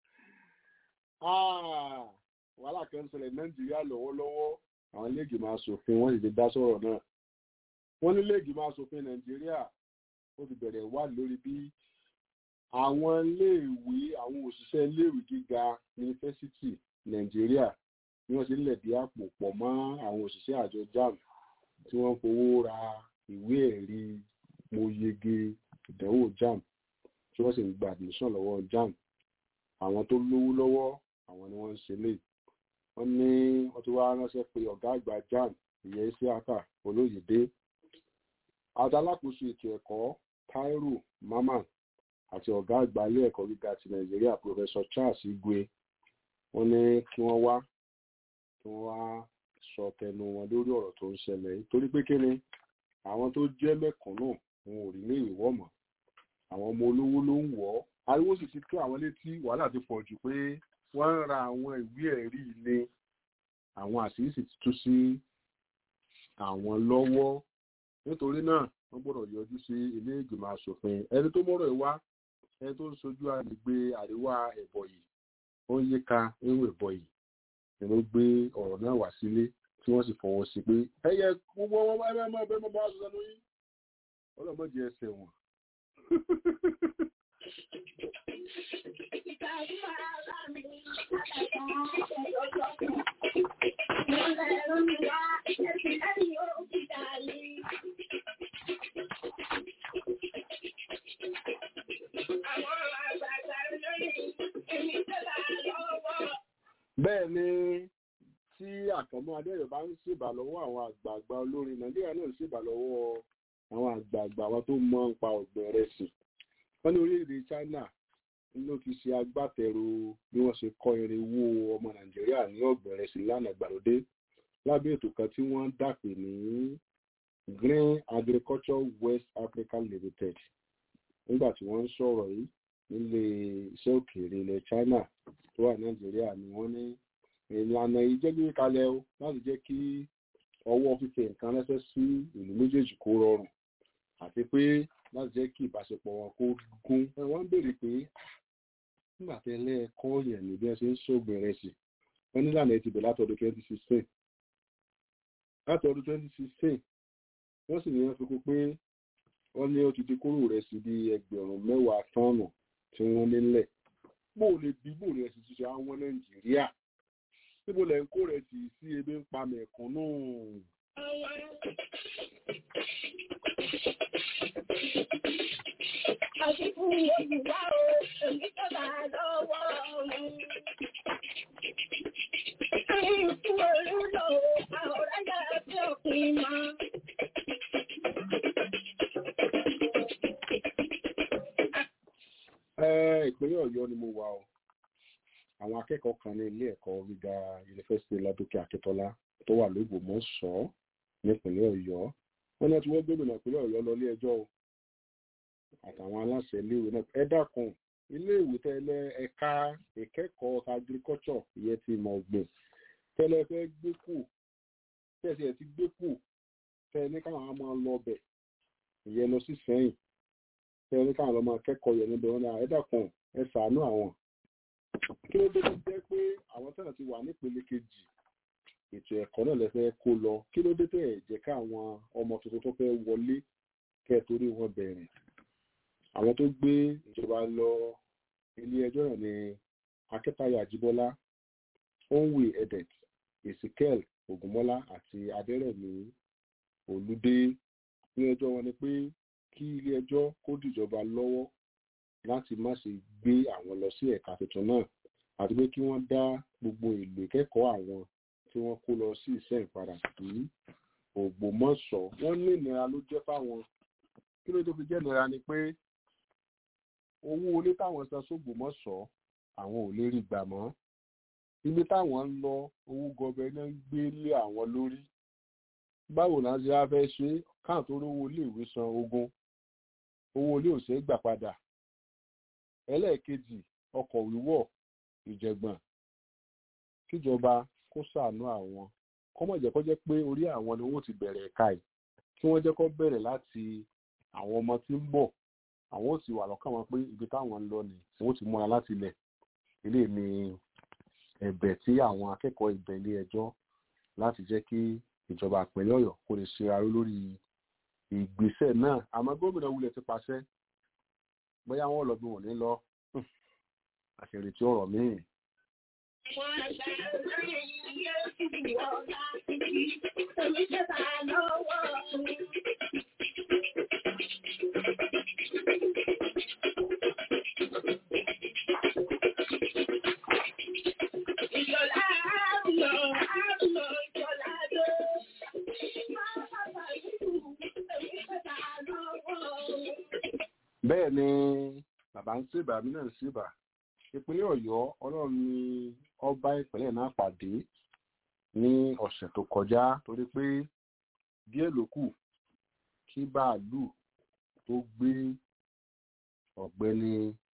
Ah, wàhálà kan ń ṣẹlẹ̀ nàìjíríà lọ́wọ́lọ́wọ́ àwọn ilé ìgbìmọ̀ asòfin wọ́n sì ti dá sọ̀rọ̀ náà wọ́n ní ilé ìgbìmọ̀ asòfin nàìjíríà ó ti bẹ̀rẹ̀ wá lórí bí àwọn iléèwé àwọn òṣìṣẹ́ iléèwé gíga yunifásitì nàìjíríà bí wọ́n ṣe ń lẹ̀dí àpò pọ̀ mọ́ àwọn òṣìṣẹ́ àjọ JAMB tí wọ́n ń fowó ra ìwé ẹ̀rí mo yege ìdánwò JAMB tí wọ́n sì ń gba admission lọ́wọ́ JAMB àwọn tó lówó lọ́wọ́ àwọn ni wọ́n ń ṣe lè wọ́n ní wọ́n ti wá ránṣẹ́ pé ọ̀gá àgbà JAMB ìyẹn isiaka olóyèdè adalákòóso ètò ẹ̀kọ́ Taiwo Mamman àti ọ̀gá àgbà ilé ẹ̀kọ́ gíga ti Nàìjíríà Professor Charles Igwe wọ́n ní kí wọ́n wá kí wọ́n wá sọ tẹnu wọn lórí ọ̀rọ̀ tó ń ṣẹlẹ̀ yìí torí pé kíni àwọn tó jẹ́ mẹ̀kúnnù wọn ò rí ní ìwọ́ mọ́ àwọn ọmọ olówó ló ń wọ̀ ọ́ ariwo sì ti tó àwọn létí wàhálà ti pọ̀ jù pé wọ́n ń ra àwọn ìwé ẹ̀rí ilé àwọn àṣírí sì ti tú sí àwọn lọ́wọ́ nítorí náà wọ́n gbọ́dọ̀ yọjú sí ilé ìgbìmọ̀ asòfin ẹni tó mọ́rọ̀ ẹ̀ wá ẹni tó ń sojú agbègbè àríwá ẹ̀bọ̀yì ó ń yíká ewu ẹ̀bọ̀yì ni ló gbé ọ̀rọ̀ náà wá sílé tí wọ́n sì fọwọ́ sí pé ẹyẹ gbogbo ọmọ ẹgbẹ́ ọmọ ẹgbẹ́ ọmọ bá sọ sẹ́nu yín ọlọ́mọdé ẹsẹ̀ wọn. Ìkàkùmọ̀ ara mi, àtàkà ẹ̀yọ́ Mo lẹ́rọ mi wá, ẹ̀sìn lẹ́yìn ó fi dàlí. Àwọn àgbààgbà lórí èmi tẹ́lá lọ́wọ́. bẹ́ẹ̀ ni tí àkànmọ́ adéyọ̀ bá ń ṣèbà lọ́wọ́ àwọn àgbààgbà olórin nàìjíríà náà ń ṣèbà lọ́wọ́ àwọn àgbààgbà àwọn tó mọ̀ nípa ọ̀gbìn rẹ̀ sí wọ́n ní orílẹ̀-èdè China ló ti ṣe agbátẹrù bí wọ́n ṣe kọ́ irinwó ọmọ nàìjíríà ní ọ̀gbìn rẹ̀ sí lánàá gbàlódé lábẹ́ ètò kan tí wọ́n dàpè ní Green Agriculture West Africa Limited nígbà tí wọ́n ń sọ̀rọ̀ yìí nílé iṣẹ́ òkèèrè ilẹ̀ China tó wà nàìjíríà ni wọ́n ní ìlànà yìí jẹ́ gbé kalẹ̀ o láti jẹ́ kí ọwọ́ fífẹ́ nǹkan ránṣẹ́ sí ìlú méjèèjì kó rọrùn àti pé láti jẹ́ kí ìbáṣepọ̀ wọn kó gún ẹ wọ́n ń béèrè pé nígbà tẹ́lẹ̀ ẹ̀kọ́ yẹn ní bí wọ́n ṣe ń ṣògbìn rẹ̀ sí wọ́n nílànà ẹ̀ ti bẹ̀ látọdún twenty sixteen láti ọdún twenty sixteen wọ́n sì ní wọ́n fi kún pé wọ́n ní ó ti di kóró rẹ̀ sí bí ẹgbẹ̀rún mẹ́wàá tọ́ọ̀nù tí wọ́n nílẹ̀ bó o lè bí bó o lè sì ṣe àwọn nàìjíríà níbo lẹ̀ ń kó rẹ̀ sí sí ebi ń pa mẹ̀kúnnù. Àṣìkú Yorùbá o, èmi tó bá lọ́wọ́ mi. Ìkú olúlo, àwòrán yára bí òpin mọ́. Ẹ, ìpínlẹ̀ ọ̀yọ́ ni mo wà o àwọn akẹ́kọ̀ọ́ kan ní ilé ẹ̀kọ́ gíga yunifásitì ládòkè akíntọ́lá tó wà lógbòmọ̀ṣọ́ nípínlẹ̀ ọ̀yọ́ wọ́n náà ti wọ́n gómìnà ìpínlẹ̀ ọ̀yọ́ lọ ilé ẹjọ́ o àtàwọn aláṣẹ iléèwé náà ẹ dákun iléèwé tẹ́lẹ̀ ẹ̀ka ìkẹ́kọ̀ọ́ agriculture ìyẹn ti ìmọ̀ ọ̀gbìn tẹ́lẹ̀ fẹ́ gbé kù tẹ́sí ẹ̀ ti gbé kù tẹ́lẹ̀ ní káwọn á máa lọ bẹ̀ ìyẹn lọ sí sẹ́yìn tẹ́lẹ̀ ní káwọn lọ máa kẹ́kọ̀ọ́ yẹn níbẹ̀ wọn náà ẹ dákun ẹ ṣàánú àwọn kí ló dé tó jẹ́ pé àwọn tẹ́lẹ̀ ti wà nípele kejì ètò ẹ̀kọ́ náà lẹ́fẹ́ kó lọ kí ló dé tẹ̀ ẹ̀ jẹ́ káwọn ọmọ tuntun tó fẹ́ wọlé kẹ́ ẹ̀ torí wọn bẹ̀rẹ̀ àwọn tó gbé ìjọba lọ ilé ẹjọ́ náà ni akẹ́tayọ àjíbọ́lá onwe edet ezekiel ogunmọ́lá àti adẹ́rẹ̀mí olùdé ní ẹjọ́ wọn ni pé kí ilé ẹjọ́ kó dìjọba lọ́wọ́ láti má ṣe gbé àwọn lọ sí ẹ̀ka tuntun náà àti pé kí wọ́n dá gbogbo ìlú ìkẹ́kọ̀ọ́ àwọn tí wọ́n kó lọ sí ìṣẹ́ ìpadà sí ògbómọ̀ṣọ́ wọ́n ní ìnira ló jẹ́ fáwọn kí ló tó fi jẹ́ ìnira ni pé owó olé táwọn san sógbómọ̀ṣọ́ àwọn ò lè rí gbà mọ́ ibi táwọn ń lọ owó gọbẹ náà ń gbé lé àwọn lórí báwo náà ṣe á fẹ́ ṣe káà tó rówó iléèwé san ogún owó ilé ò ṣe é gbà padà ẹlẹ́ẹ̀kejì ọkọ̀ wíwọ̀ ìjẹ̀gbọ̀n kíjọba kó ṣàánú àwọn kọ́mọ̀ jẹ́ kó jẹ́ pé orí àwọn ni wọ́n ti bẹ̀rẹ̀ ẹ̀ka yìí kí wọ́n jẹ́ kó bẹ̀rẹ̀ láti àwọn ọmọ tí ń bọ̀ àwọn ò sì wà lọ́kàn wọn pé ibi táwọn ń lọ ni wọ́n ti múra láti ilẹ̀ ilé ni ẹ̀bẹ̀ tí àwọn akẹ́kọ̀ọ́ ìbẹ̀ ilé ẹjọ́ láti jẹ́ kí ìjọba ìpínlẹ̀ ọ̀yọ́ kó lè ṣe aró lórí ìgbésẹ̀ náà àmọ́ gómìnà wulẹ̀ ti pàṣẹ bóyá wọn lọ bí wọn ní lọ àṣírí tí ọ̀rọ̀ míì. Wọ́n ṣe lórí iye ìwọ̀nba èmi tó bá lọ́wọ́ mi. Ìjọba àrùnà àrùnà ìjọba dé. Máa bàbá ìlú èmi tó bá lọ́wọ́ mi. bẹ́ẹ̀ ni bàbá ń ṣèbà mí náà ń ṣèbà ìpínlẹ̀ ọ̀yọ́ ọlọ́run ni ọba ìpínlẹ̀ náà pàdé ní ọ̀sẹ̀ tó kọjá torí pé díẹ̀ ló kù kí bàálù tó gbé ọ̀gbẹ́ni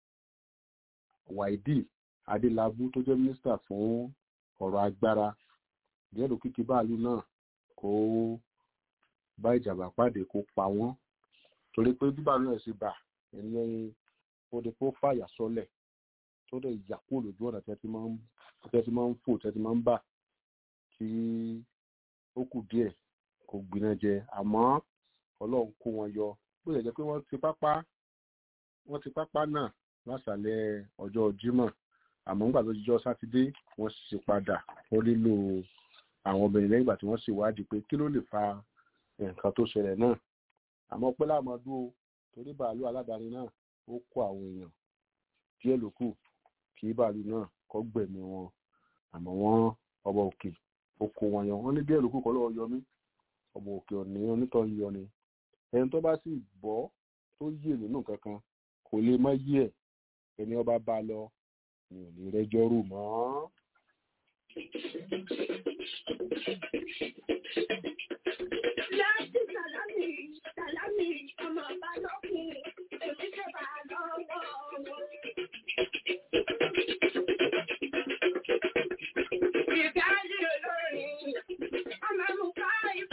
wáìdì adélábù tó jẹ́ mínísítà fún ọ̀rọ̀ agbára díẹ̀ ló kù kí bàálù náà kó bá ìjàmbá pàdé kó pa wọ́n torí pé bí bàálù náà ṣe bà ẹni ó di kó fàyà sọ́lẹ̀ tó dẹ̀ yà kúrò lójú ọ̀nà tẹ́ ti máa ń tẹ́ ti máa ń fò tẹ́ ti máa ń bà tí ó kù díẹ̀ kò gbiná jẹ àmọ́ ọlọ́run kó wọn yọ bó ṣe jẹ́ pé wọ́n ti pápá wọ́n ti pápá náà lásàlẹ̀ ọjọ́ jímọ̀ àmọ́ nígbà tó jíjọ́ sátidé wọ́n sì padà wọ́n nílò àwọn obìnrin lẹ́yìn ìgbà tí wọ́n sì wádìí pé kí ló lè fa nǹkan tó ṣẹlẹ̀ náà àmọ́ pé láàmọ́dún o torí bàálù aládàáni náà ó kó àwọn èèyàn díẹ̀ ló kù kí bàálù náà kọ́ gbẹ̀mí wọn àmọ́ wọ́n ọba òkè ó kó wọn yọ wọ́n ní díẹ̀ ló kù kọ́ lọ́wọ́ yọ mí ọba òkè ọ̀nì onítọ̀ ń yọ ni ẹni tó bá sì bọ́ tó yè nínú kankan kò lè má yí ẹ̀ ẹni ọba bá lọ ni ò ní rẹ́jọ́ rò mọ́. Láti sàlámì, sàlámì, ọmọ bá lọ́kùn, èmi tó bá lọ́wọ́ wọn. Ìdájí olórin, ọmọ mú ká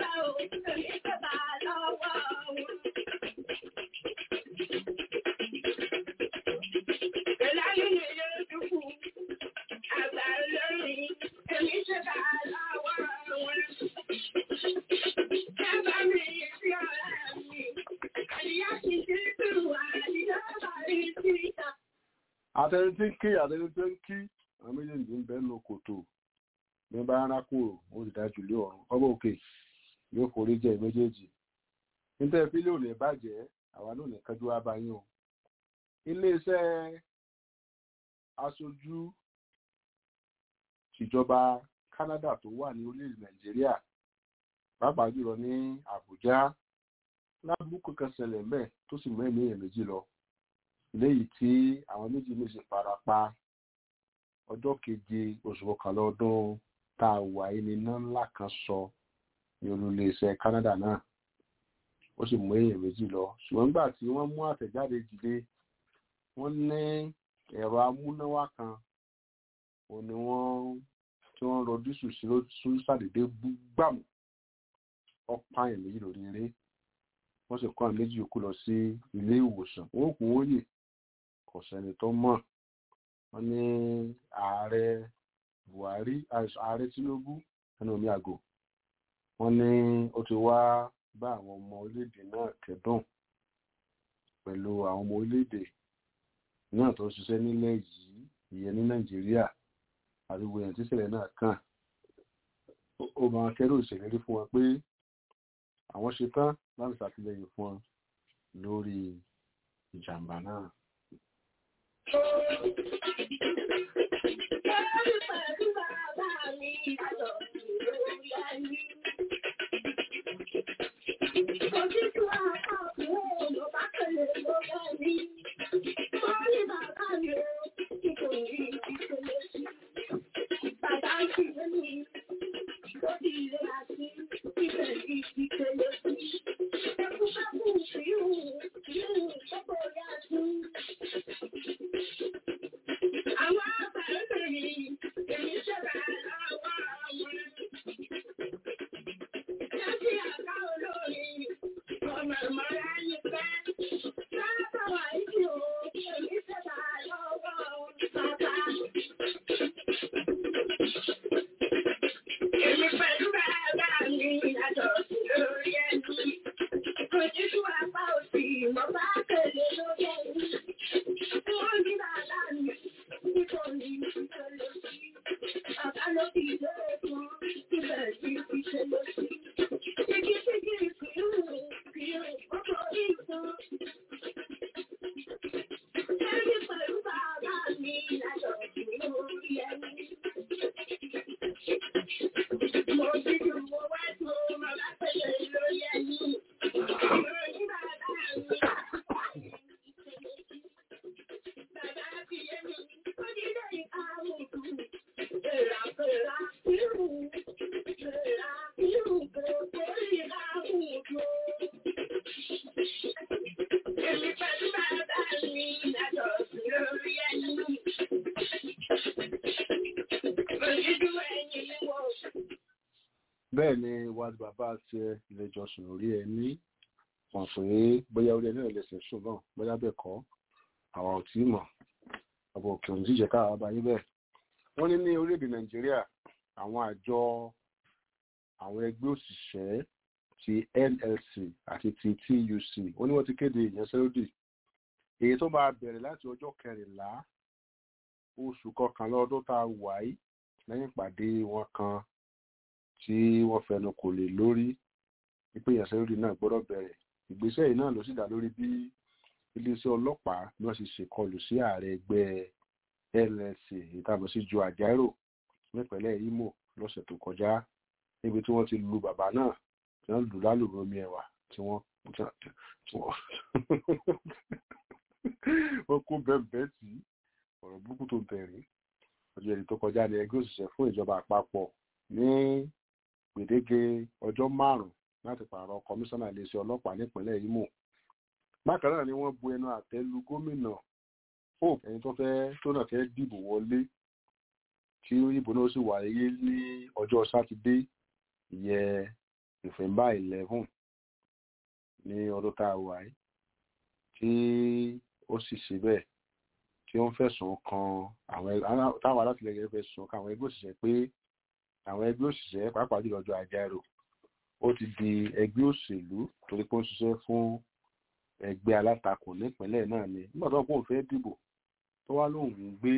àtẹni tí ń kí àtẹni tí ń kí àwọn méjèèjì ń bẹ́ẹ̀ nù kòtò ní bá rárá kúrò ó sì dájú lé ọ̀run ọba òkè yóò forí jẹ méjèèjì níta ìpínlẹ̀ ò lè bàjẹ́ àwa náà ní kájú wá bá yín o iléeṣẹ́ aṣojú ìjọba Canada tó wà ní orílẹ̀ Nàìjíríà pàápàá jùlọ ní Àbújá lábùkù kan ṣẹlẹ̀ mbẹ̀ tó sì mẹ́rin èèyàn méjì lọ léyìí tí àwọn méjì méjì fara pa ọjọ́ keje oṣù kọkànlá ọdún tá a wà yìí ní iná ńlá kan sọ ní olùléeṣẹ́ Canada náà ó sì mú èèyàn méjì lọ ṣùgbọ́n nígbà tí wọ́n mú àtẹ̀jáde dìde wọ́n ní ẹ̀rọ amúnáwá kan òun ni wọ́n tí wọ́n rọ dísù sí ló ṣàdédé gbàmù ọ̀pá èèyàn méjì lórí eré wọ́n sì kó àwọn méjì yòókù lọ sí ilé ìwòsàn wọ́n kún wọ́n yè kò sẹ́ni tó mọ̀ wọ́n ní ààrẹ Buhari ààrẹ Tinubu ẹnu omi àgò wọ́n ní ó ti wá bá àwọn ọmọ orílẹ̀-èdè náà kẹ́dùn pẹ̀lú àwọn ọmọ orílẹ̀-èdè náà tó ń ṣiṣẹ́ nílẹ̀ yìí ìyẹn ní Nàìjíríà àdúgbò yẹn tíṣẹ̀lẹ̀ náà kàn ó máa kẹ́rù ìṣèlérí fún wọn pé àwọn ṣetán láti ṣàtìlẹ́yìn fún wọn lórí ìjàmbá náà. bẹ́ẹ̀ ni wàá bàbá ṣe ilé ìjọsìn orí ẹ ní wọ́n pé bóyá orí ẹni ẹlẹ́sẹ̀ sùn náà bóyá bẹ́ẹ̀ kọ́ àwa ò tí mọ̀ ọ̀bọ̀ òkè òun jíjẹ káà bá yín bẹ́ẹ̀. wọ́n ní ní orílẹ̀-èdè nàìjíríà àwọn àjọ àwọn ẹgbẹ́ òṣìṣẹ́ ti NLC àti ti TUC ó ní wọ́n ti kéde ìyanṣẹ́lódì èyí tó máa bẹ̀rẹ̀ láti ọjọ́ kẹrìnlá oṣù kọkànlá ọdún tá a wà yìí lẹ́yìn ìpàdé wọn kan tí wọ́n fẹnu kò lè lórí wípé ìyanṣẹ́lódì náà gbọ́dọ̀ bẹ̀rẹ̀ ìgbésẹ̀ yìí náà ló sì dá lórí bí iléeṣẹ́ ọlọ́pàá bí wọ́n ṣe ṣèkọlù sí ààrẹ ẹgbẹ́ NLC ìtàbọ̀ sí ju àjárò nípínlẹ̀ Imo lọ́sẹ̀ tó kọjá níbi tí wọ́n ti lu bàbá náà tí wọ́n lù lálùrọ̀ omi ẹ̀wà tí wọ́n wọ́n kó bẹ́ẹ̀ tí ọ̀rọ̀ burúkú tó bẹ̀rẹ̀ ọjọ́ èdè tó kọjá ní ẹgbẹ́ òṣìṣẹ́ fún ìjọba àpapọ̀ ní gbèdéke ọjọ́ márùn-ún láti pààrọ̀ kọmíṣánná iléeṣẹ́ ọlọ́pàá nípínlẹ̀ Imo bákan náà ni wọ́n bu ẹnu àtẹ́ lu gómìnà hope ẹni tó fẹ́ tó náà fẹ́ dìbò wọlé tí ìbò náà sì wáyé ní ọjọ́ sátidé ìyẹn November eleven ní ọdún tá a wà yìí tí ó sì ṣe bẹ́ẹ̀ tí ó ń fẹ̀sùn kan àwọn táwọn alátìlẹyìn fẹ̀sùn kan àwọn ẹgbẹ́ òṣìṣẹ́ pé àwọn ẹgbẹ́ òṣìṣẹ́ pàápàá jùlọ ọjọ́ àjàrò ó ti di ẹgbẹ́ òṣèlú torí pé ó ń ṣiṣẹ́ fún ẹgbẹ́ alátakò nípínlẹ̀ náà ni nígbà tó ń pòun fẹ́ dìbò tó wá lóun ń gbé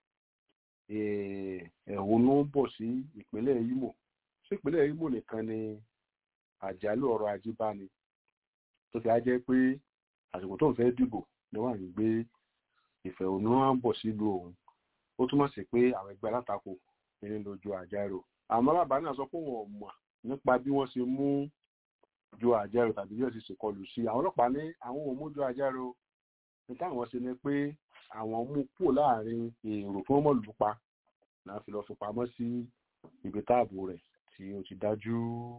ẹ̀hónú bọ̀ sí ìpínlẹ̀ Imo sí ìpínlẹ̀ Imo nìkan ni àjálù ọrọ̀ ajé bá ní tó fi á jẹ́ pé àsìkò tó ń fẹ́ dìbò ni wọ́n ń gbé ìfẹ̀hónúhàn bọ̀ sílùú òun ó túmọ̀ sí pé àwọn ẹgbẹ́ alátakò ní lójú àjárò àmọ́ bàbá náà sọ pé wọn ò mọ̀ nípa bí wọ́n ṣe mú ju àjárò tàbí bí wọ́n ṣe ṣèkọlù sí àwọn ọlọ́pàá ní àwọn ò mú ju àjárò ní táwọn ṣe ni pé àwọn mú kúrò láàrin èrò tí wọ́n mọ̀ lù pa náà fi lọ́ọ́ fi pamọ́ sí ibi táàbù rẹ̀ tí ó ti dájú.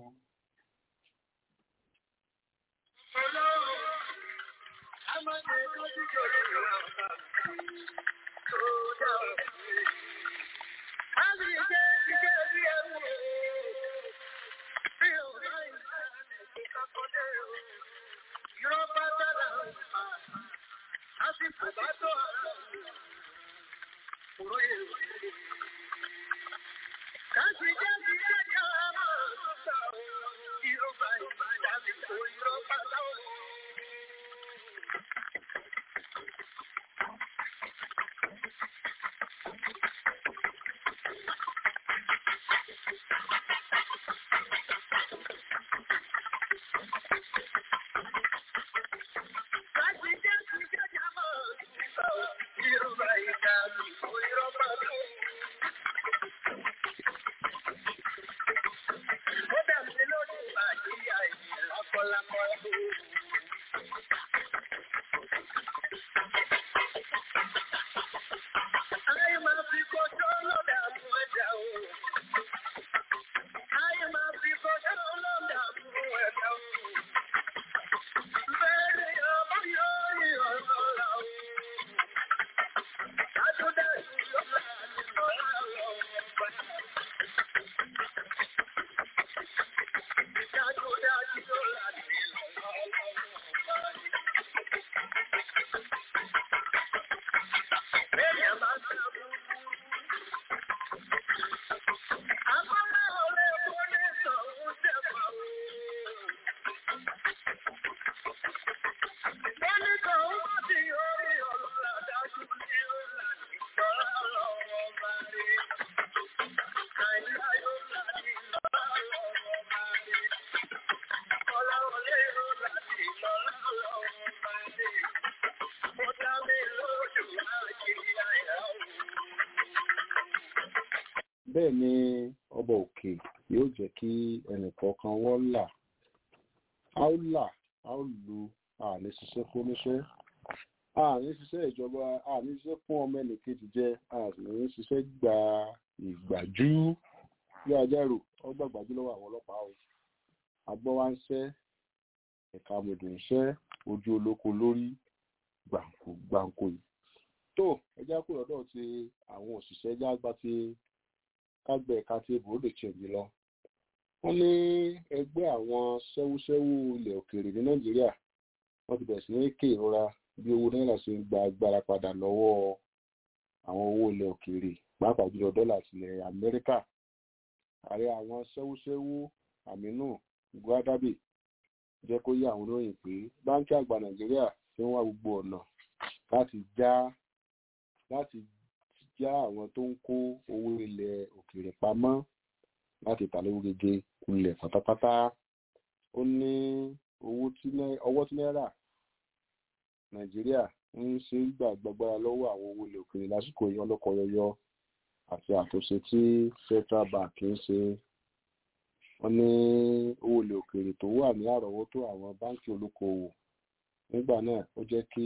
bẹ́ẹ̀ ni ọba òkè yóò jẹ́ kí ẹnìkọ̀ọ̀kan wọ́n là á ó là á ó lu àní ṣiṣẹ́ fún oníṣẹ́ àní ṣiṣẹ́ ìjọba àní ṣiṣẹ́ fún ọmọ ẹnìkejì jẹ àní ṣiṣẹ́ gba ìgbàjú bí ajárò ọgbà gbàjú lọ́wọ́ àwọn ọlọ́pàá o agbọ́ wa ń ṣẹ́ ẹ̀ka mọ̀dù ń ṣẹ́ ojú olóko lórí gbàǹkó gbàǹkó yìí tó ẹjá kúrò lọ́dọ̀ ti àwọn òṣìṣẹ́ ẹjá gba ti kágbẹ́ ẹ̀ka tí ebò lè ṣẹ̀yìn lọ. wọ́n ní ẹgbẹ́ àwọn ṣẹ́wúṣẹ́wú ilẹ̀ òkèèrè ní nàìjíríà wọ́n ti bẹ̀rẹ̀ sí ní ké ìrora bí owó náírà ṣe ń gba agbára padà lọ́wọ́ àwọn owó ilẹ̀ òkèèrè pàápàá jùlọ dọ́là tilẹ̀ amẹ́ríkà. ààrẹ àwọn ṣẹ́wúṣẹ́wú aminu guadabe jẹ́ kó yé àwọn olóyìn pé báńkì àgbà nàìjíríà ti ń wá gbogbo ọ̀nà láti já láti já àwọn tó ń kó owó ilẹ̀ òkèèrè pamọ́ láti tà lówó gègé kulẹ̀ pátápátá ó ní owó tí ọwọ́ tí náírà nàìjíríà ń ṣe gbà gbàgbára lọ́wọ́ àwọn owó ilẹ̀ òkèèrè lásìkò yìí ọlọ́kọ̀ yọyọ àti àtúnṣe tí central bank ń ṣe wọ́n ní owó ilẹ̀ òkèèrè tó wà ní àrọ́wọ́tó àwọn báńkì olókoòwò nígbà náà ó jẹ́ kí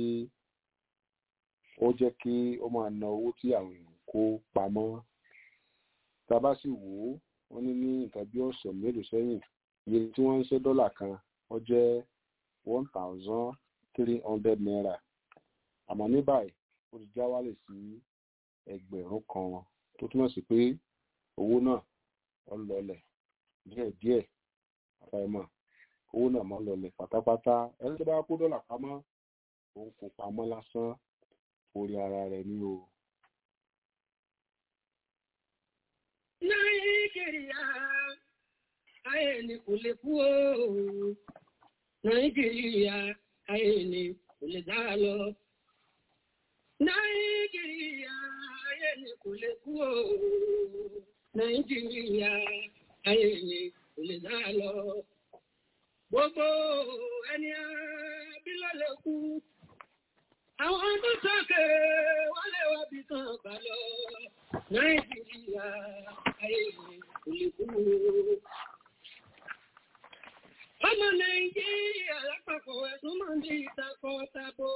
ó jẹ́ kí ó máa na owó tí àwọn èèyàn kó pamọ́ tá a bá sì wò ó wọ́n ní ní nǹkan bí ọ̀sẹ̀ mélòó sẹ́yìn iye tí wọ́n ń ṣe dọ́là kan ó jẹ́ one thousand three hundred naira àmọ́ ní báyìí ó ti já wálẹ̀ sí ẹgbẹ̀rún kan tó túmọ̀ sí pé owó náà ó lọlẹ̀ díẹ̀díẹ̀ àfàìmọ̀ owó náà mọ́ lọlẹ̀ pátápátá ẹni tó bá kó dọ́là pamọ́ òun kò pamọ́ lásán orí ara rẹ̀ ní o. Nàìjíríà ayé ni kò lè kú o. Nàìjíríà ayé ni kò lè dá lọ. Nàìjíríà ni kò lè kú o. Nàìjíríà ayé ni kò lè dá lọ. Gbogbo ẹni bí ló lè kú. Àwọn tó sókè wọ́n lè wá bí kan bá lọ. Nàìjíríà ayé ni kò lè kú o. Ọmọ Nàìjíríà lápapọ̀ ẹ̀sùn máa ń di ìtakọ̀ tabo.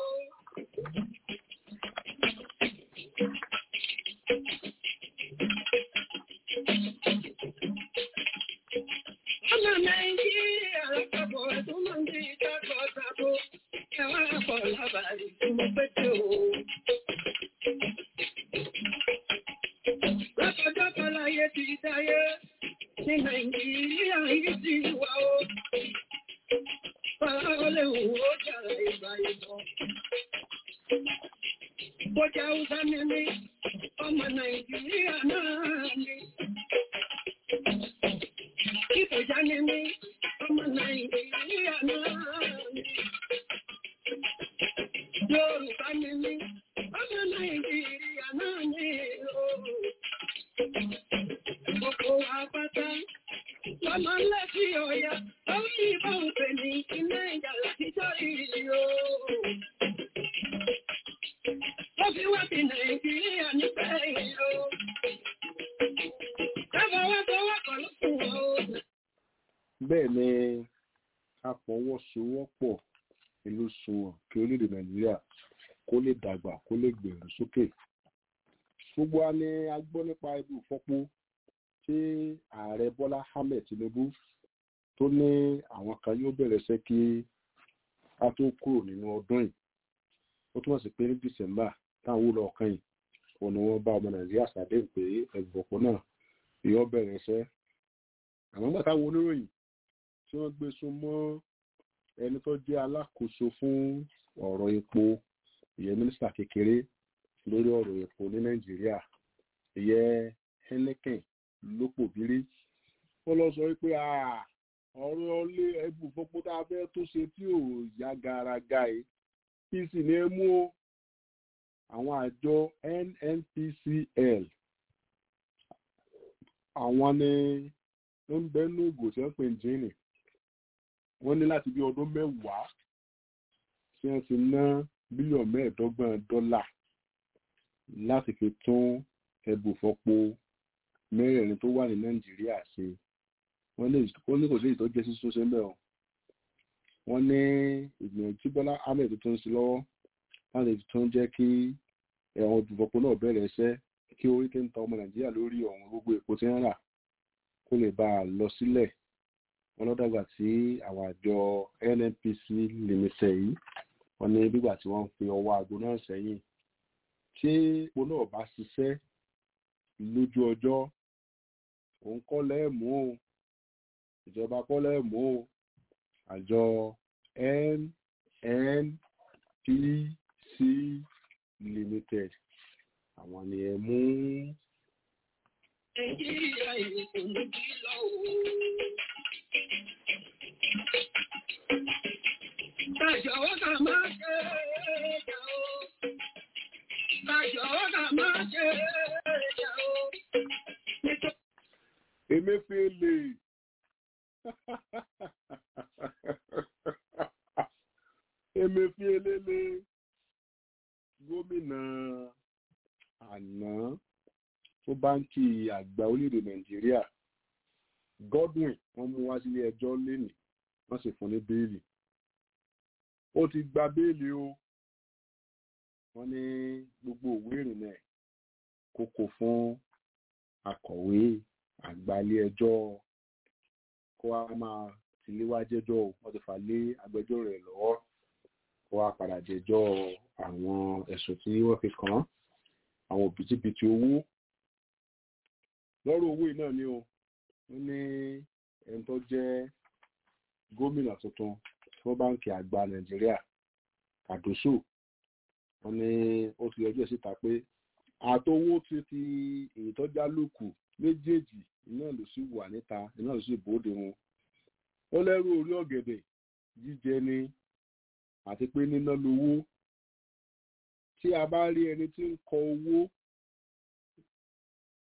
Ọmọ Nàìjíríà lápapọ̀ ẹ̀sùn máa ń di ìtakọ̀ tabo. Ẹwà pọ̀ lábàárí tí mo pé tí o. Lọ́kọ̀ọ́jọ́ láyé ti dáyé ní Nàìjíríà yìí ti wà ó. Fáwọlé òwò jàrá ìgbà ìbọn. Bọ́jà Hausa ni mí, ọmọ Nàìjíríà náà ni. Ìbòjá ni mí, ọmọ Nàìjíríà náà ni. Yorùbá ni mí, ọmọ Nàìjíríà náà ni. Gbogbo wa pátá lọ́mọ ńlá sí ọ̀yà tó ń yìnbọn òfè ní iná ìjà látijọ́ ìrì o. Ó fi wá sí Nàìjíríà nífẹ̀ yìí o. Dábàá wá fọwọ́ kan ló fún wọn o. bẹ́ẹ̀ ni a fọwọ́sowọ́pọ̀ ìlú sunwọ̀n kí orílẹ̀-èdè nàìjíríà kó lè dàgbà kó lè gbèrú sókè gbogbo wa ni a gbọ́ nípa ibi ìfọ́pó tí ààrẹ bọ́lá ahmed tinubu tó ní àwọn kan yóò bẹ̀rẹ̀ iṣẹ́ kí a tó kúrò nínú ọdún yìí ó túmọ̀ sí pé ní dísẹ́mbà táwọn wúlò ọ̀kan yìí òun ni wọ́n bá ọmọ nàìjíríà ṣàdéhùn pé ẹ̀bùbọ̀pọ̀ náà yóò bẹ̀rẹ̀ iṣẹ́ àmọ́ nígbà táwọn oníròyìn tí wọ́n gbé sún mọ́ ẹni tó jẹ́ alákòóso fún ọ̀rọ̀ epo ìyẹn mínísítà kékeré lórí ọ̀rọ̀ epo ní nàìjíríà ìyẹn henneken lópòbírí wọ́n lọ sọ pé ọ̀rọ̀ ilé ẹbù fọ́pó tá a fẹ́ tó ṣe tí ò yá garaga yìí kí sì ní ẹ mú o àwọn àjọ nnpcl àwọn ni ó ń bẹ́nu ìgò tí wọ́n pè ń jíìnì wọ́n ní láti bí ọdún mẹ́wàá tí wọ́n ti ná bílíọ̀nù mẹ́ẹ̀ẹ́dọ́gbọ̀n dọ́là láti fi tún ẹbùfọ́po mẹ́rẹ̀ẹ̀rin tó wà ní nàìjíríà ṣe wọ́n ní kò sí ìtọ́jú sí sọ́sẹ́ mẹ́ o wọ́n ní ìgbìyànjú tí bọ́lá ahmed tó ń ṣe lọ́wọ́ láti tún jẹ́ kí ẹ̀wọ̀n ẹbùfọ́po náà bẹ̀rẹ̀ iṣẹ́ kí orí tí ń ta ọmọ nàìjíríà lórí ọ̀hún gbogbo èpo tí ń rà kó lè bá a lọ sílẹ̀ wọn lọ́dọ̀gbà tí àwọn àjọ nnpc limited yìí wọ́n ní gbígbà tí wọ́n ń fi ọwọ́ aago náà sẹ́yìn tí epo náà bá ṣiṣẹ́ lójú ọjọ́ òun kọ́ lẹ́ẹ̀mú o ìjọba kọ́ lẹ́ẹ̀mú o àjọ nnpc limited àwọn ni ẹ mú. Nàìjíríà ìlú kò ní bí lọ́wọ́. Bàjọ́wọ́ kà máa ṣe ẹ̀ẹ́dà o. Bàjọ́wọ́ kà máa ṣe ẹ̀ẹ́dà o. Emefiele. Emefiele lé gómìnà àná tó báńkì àgbà orílẹ̀-èdè Nàìjíríà Godwin wọ́n mú wá sílé ẹjọ́ lénìí wọ́n sì fún ní béèlì ó ti gba béèlì o wọ́n ní gbogbo òwe ìrìnnà ẹ̀ kókó fún akọ̀wé àgbà ilé ẹjọ́ kó wá máa tìléwá jẹ́jọ́ o wọ́n ti fà lé agbẹjọ́rò rẹ̀ lọ́wọ́ kó wá padà jẹ́jọ́ àwọn ẹ̀sùn tí wọ́n fi kàn án àwọn òbítíbitì owó lọ́rọ̀ owó yìí náà ni o wọ́n ní ẹni tó jẹ́ gómìnà tuntun fún báńkì àgbà nàìjíríà kàdóso wọ́n ní ó ti yọjú ẹ̀ síta pé àtowó ti ti ìtọ́já lókù méjèèjì iná ló sì wà níta iná ló sì bóde wọn ó lẹ́rú orí ọ̀gẹ̀dẹ̀ jíjẹ ni àti pé níná lówó tí a bá rí ẹni tí ń kọ owó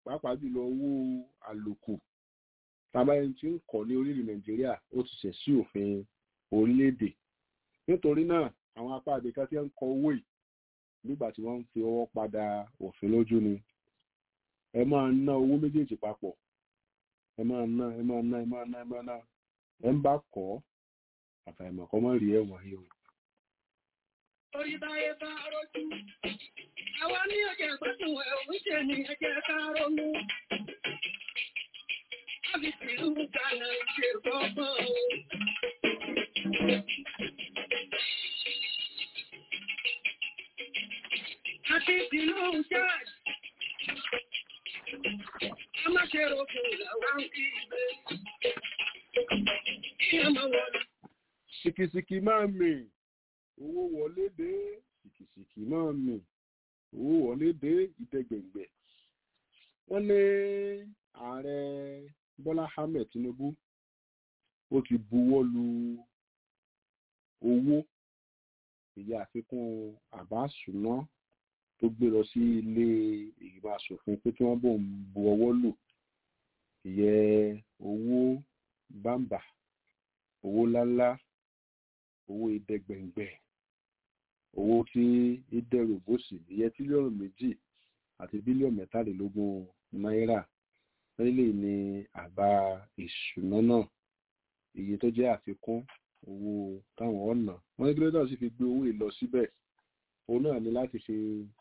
pàápàá jùlọ owó àlòkù tàbá ẹni tí ń kọ́ ní orílẹ̀ nàìjíríà ó ti ṣẹ̀ sí òfin orílẹ̀-èdè nítorí náà àwọn apá àdéká tí ń kọ owó yìí nígbà tí wọ́n ń fi ọwọ́ padà òfin lójú ni ẹ máa ná owó méjèèjì papọ̀ ẹ máa ná ẹ máa ná ẹ máa ná ẹ máa ná ẹ ń bá kọ́ àfàìmọ̀ kọ́ mọ́ rí ẹ̀wọ̀n yìí o. Orí báyé bá rojú. Àwa ní ọjà gbọ́dọ̀ ẹ̀ òwúṣẹ́ ni ẹjẹ́ ká ronú. Láti tìlú Ghana ṣe gbọ́gbọ́n o. Àti tìlú Chad. A má ṣe rògbò làwọn ń kí ìgbé. Kí ẹ máa wọlé. sìkìsìkì máa mì owó wọlé dé sìkìsìkì máa mì owó wọlé dé ìdẹgbẹ̀ngbẹ̀ wọ́n ní ààrẹ bọ́lá ahmed tinubu ó ti buwọ́ lu owó ìyá àfikún àbá ṣùná tó gbé lọ sí ilé ìgbìmọ̀ asòfin pé kí wọ́n bò ń bu ọwọ́ lù ìyẹn owó bámbà owó ńláńlá owó ìdẹgbẹ̀ngbẹ̀ owó tí ìdẹrù bòsì ìyẹn tírílíọ̀nù méjì àti bílíọ̀nù mẹ́tàlélógún náírà lẹ́lẹ̀ ní àbá ìṣúná náà iye tó jẹ́ àfikún owó táwọn ọ̀nà wọ́n ní kí ló dà sí fi gbé owó yìí lọ síbẹ̀ òun náà ní láti fi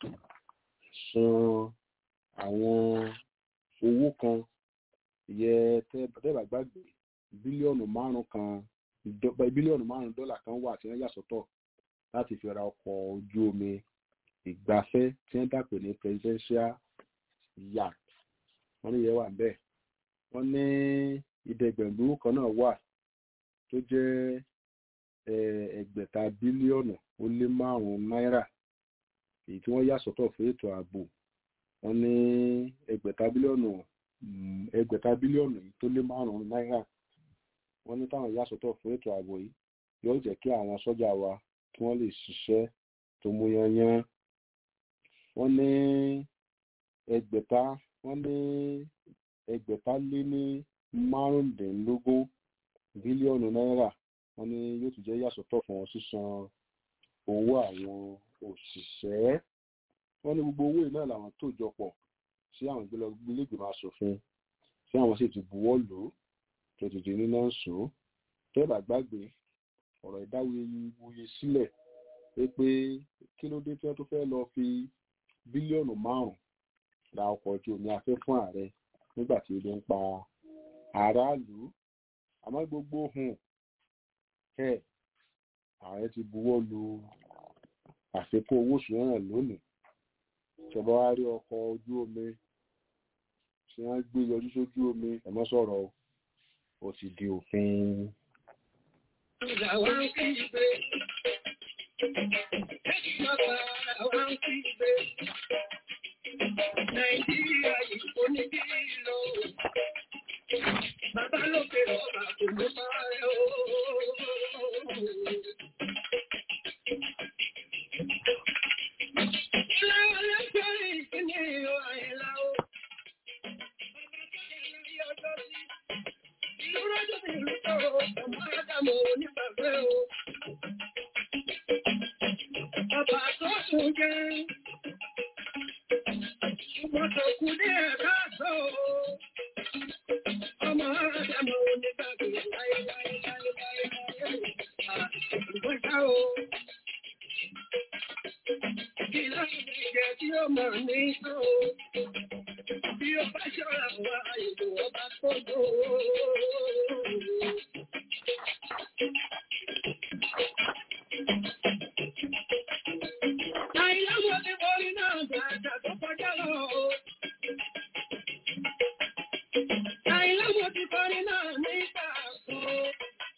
san àwọn owó kan ìyẹn tẹ́ẹ̀bà gbàgbé bílíọ̀nù márùn kan bílíọ̀nù márùn dọ́là kan wà tí wọ́n yà sọ́tọ̀ láti fi ra ọkọ̀ ojú omi ìgbafẹ́ tí wọ́n dàpè ní presidential yacht wọ́n ní ìyẹn wà bẹ́ẹ̀ wọ́n ní ìdẹ́gbẹ̀lú kan náà wà tó jẹ́ ẹgbẹ̀ta bílíọ̀nù ó lé márùn-ún náírà èyí tí wọ́n yà sọ́tọ̀ fún ètò ààbò wọ́n ní ẹgbẹ̀ta bílíọ̀nù ẹgbẹ̀ta bílíọ̀nù tó lé márùn-ún náírà wọ́n ní táwọn yà sọ́tọ̀ fún ètò ààbò yìí yóò jẹ́ kí àwọn sọ́jà wa kí wọ́n lè ṣiṣẹ́ tó mú yányán wọ́n ní ẹgbẹ̀ta wọ́n ní ẹgbẹ̀ta lé ní márùndínlógún bílíọ̀nù náírà wọ́n ní yóò tún jẹ́ yàsọ́tọ̀ fún sísan owó àwọn òṣìṣẹ́ wọ́n ní gbogbo owó yìí náà làwọn tó jọ pọ̀ sí àwọn ìgbélẹ́gbẹ̀mọ asòfin tí àwọn sì ti buwọ́ lò ó tó ti di níná sùn tẹ́ẹ̀bà gbàgbé ọ̀rọ̀ ìdáwòye sílẹ̀ pé pé kí ló dé tí wọ́n tó fẹ́ lọ fi bílíọ̀nù márùn-ún ra ọkọ̀ ojú omi afẹ́ fún ààrẹ nígbà tí ebi ń pa aráàlú àmọ́ gbogbo hùn ẹ̀ ààrẹ ti buwọ́ lu àfikún owó oṣù náà lónìí ìjọba wa rí ọkọ̀ ojú omi tí wọ́n gbé yọjú sójú omi ẹ̀mọ́ sọ̀rọ̀ ó ti di òfin. Àwọn kí gbé. Bàbá àwọn kí gbé. Nàìjíríà yìí kò ní kí lọ. Bàbá lókè ọba kò ní máa rẹ̀ o. Ilé ọlọ́jọ́ ìpínlẹ̀ ìlú àìlá o. Bàbá tó yẹ lórí ọjọ́ sí. Ìlú rọ́jò sí ìlú tó ọmọ Ádámù onígbàgbé o. Bàbá tó sùn jẹ́. Ṣùgbọ́n tó kú ní ẹ̀ka àtọ́ o. Ọmọ Ádámù onígbàgbé láéláéláéláé. Ìgbọ́n ṣá o. Kí láti jẹ tí ó mọ̀ ní sọ o. Bí ó bá ṣọ́ra wá ìlú ọba tó dò ó. Àìlọ́wọ́ ti borí náà gbàgbà tó kọjá lọ o. Àìlọ́wọ́ ti borí náà nígbà kan.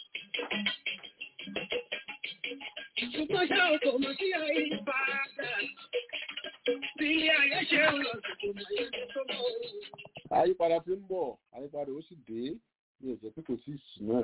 Ṣùgbọ́n ṣá o kò mọ̀ sí àyípadà. Bí ilé ayé ṣe ń lọ sí kò mọ̀ yẹn tó mọ̀ o. àyípadà ti ń bọ̀ àyípadà ó sì dé ní ìjẹ́ pé kò sí ìsìn náà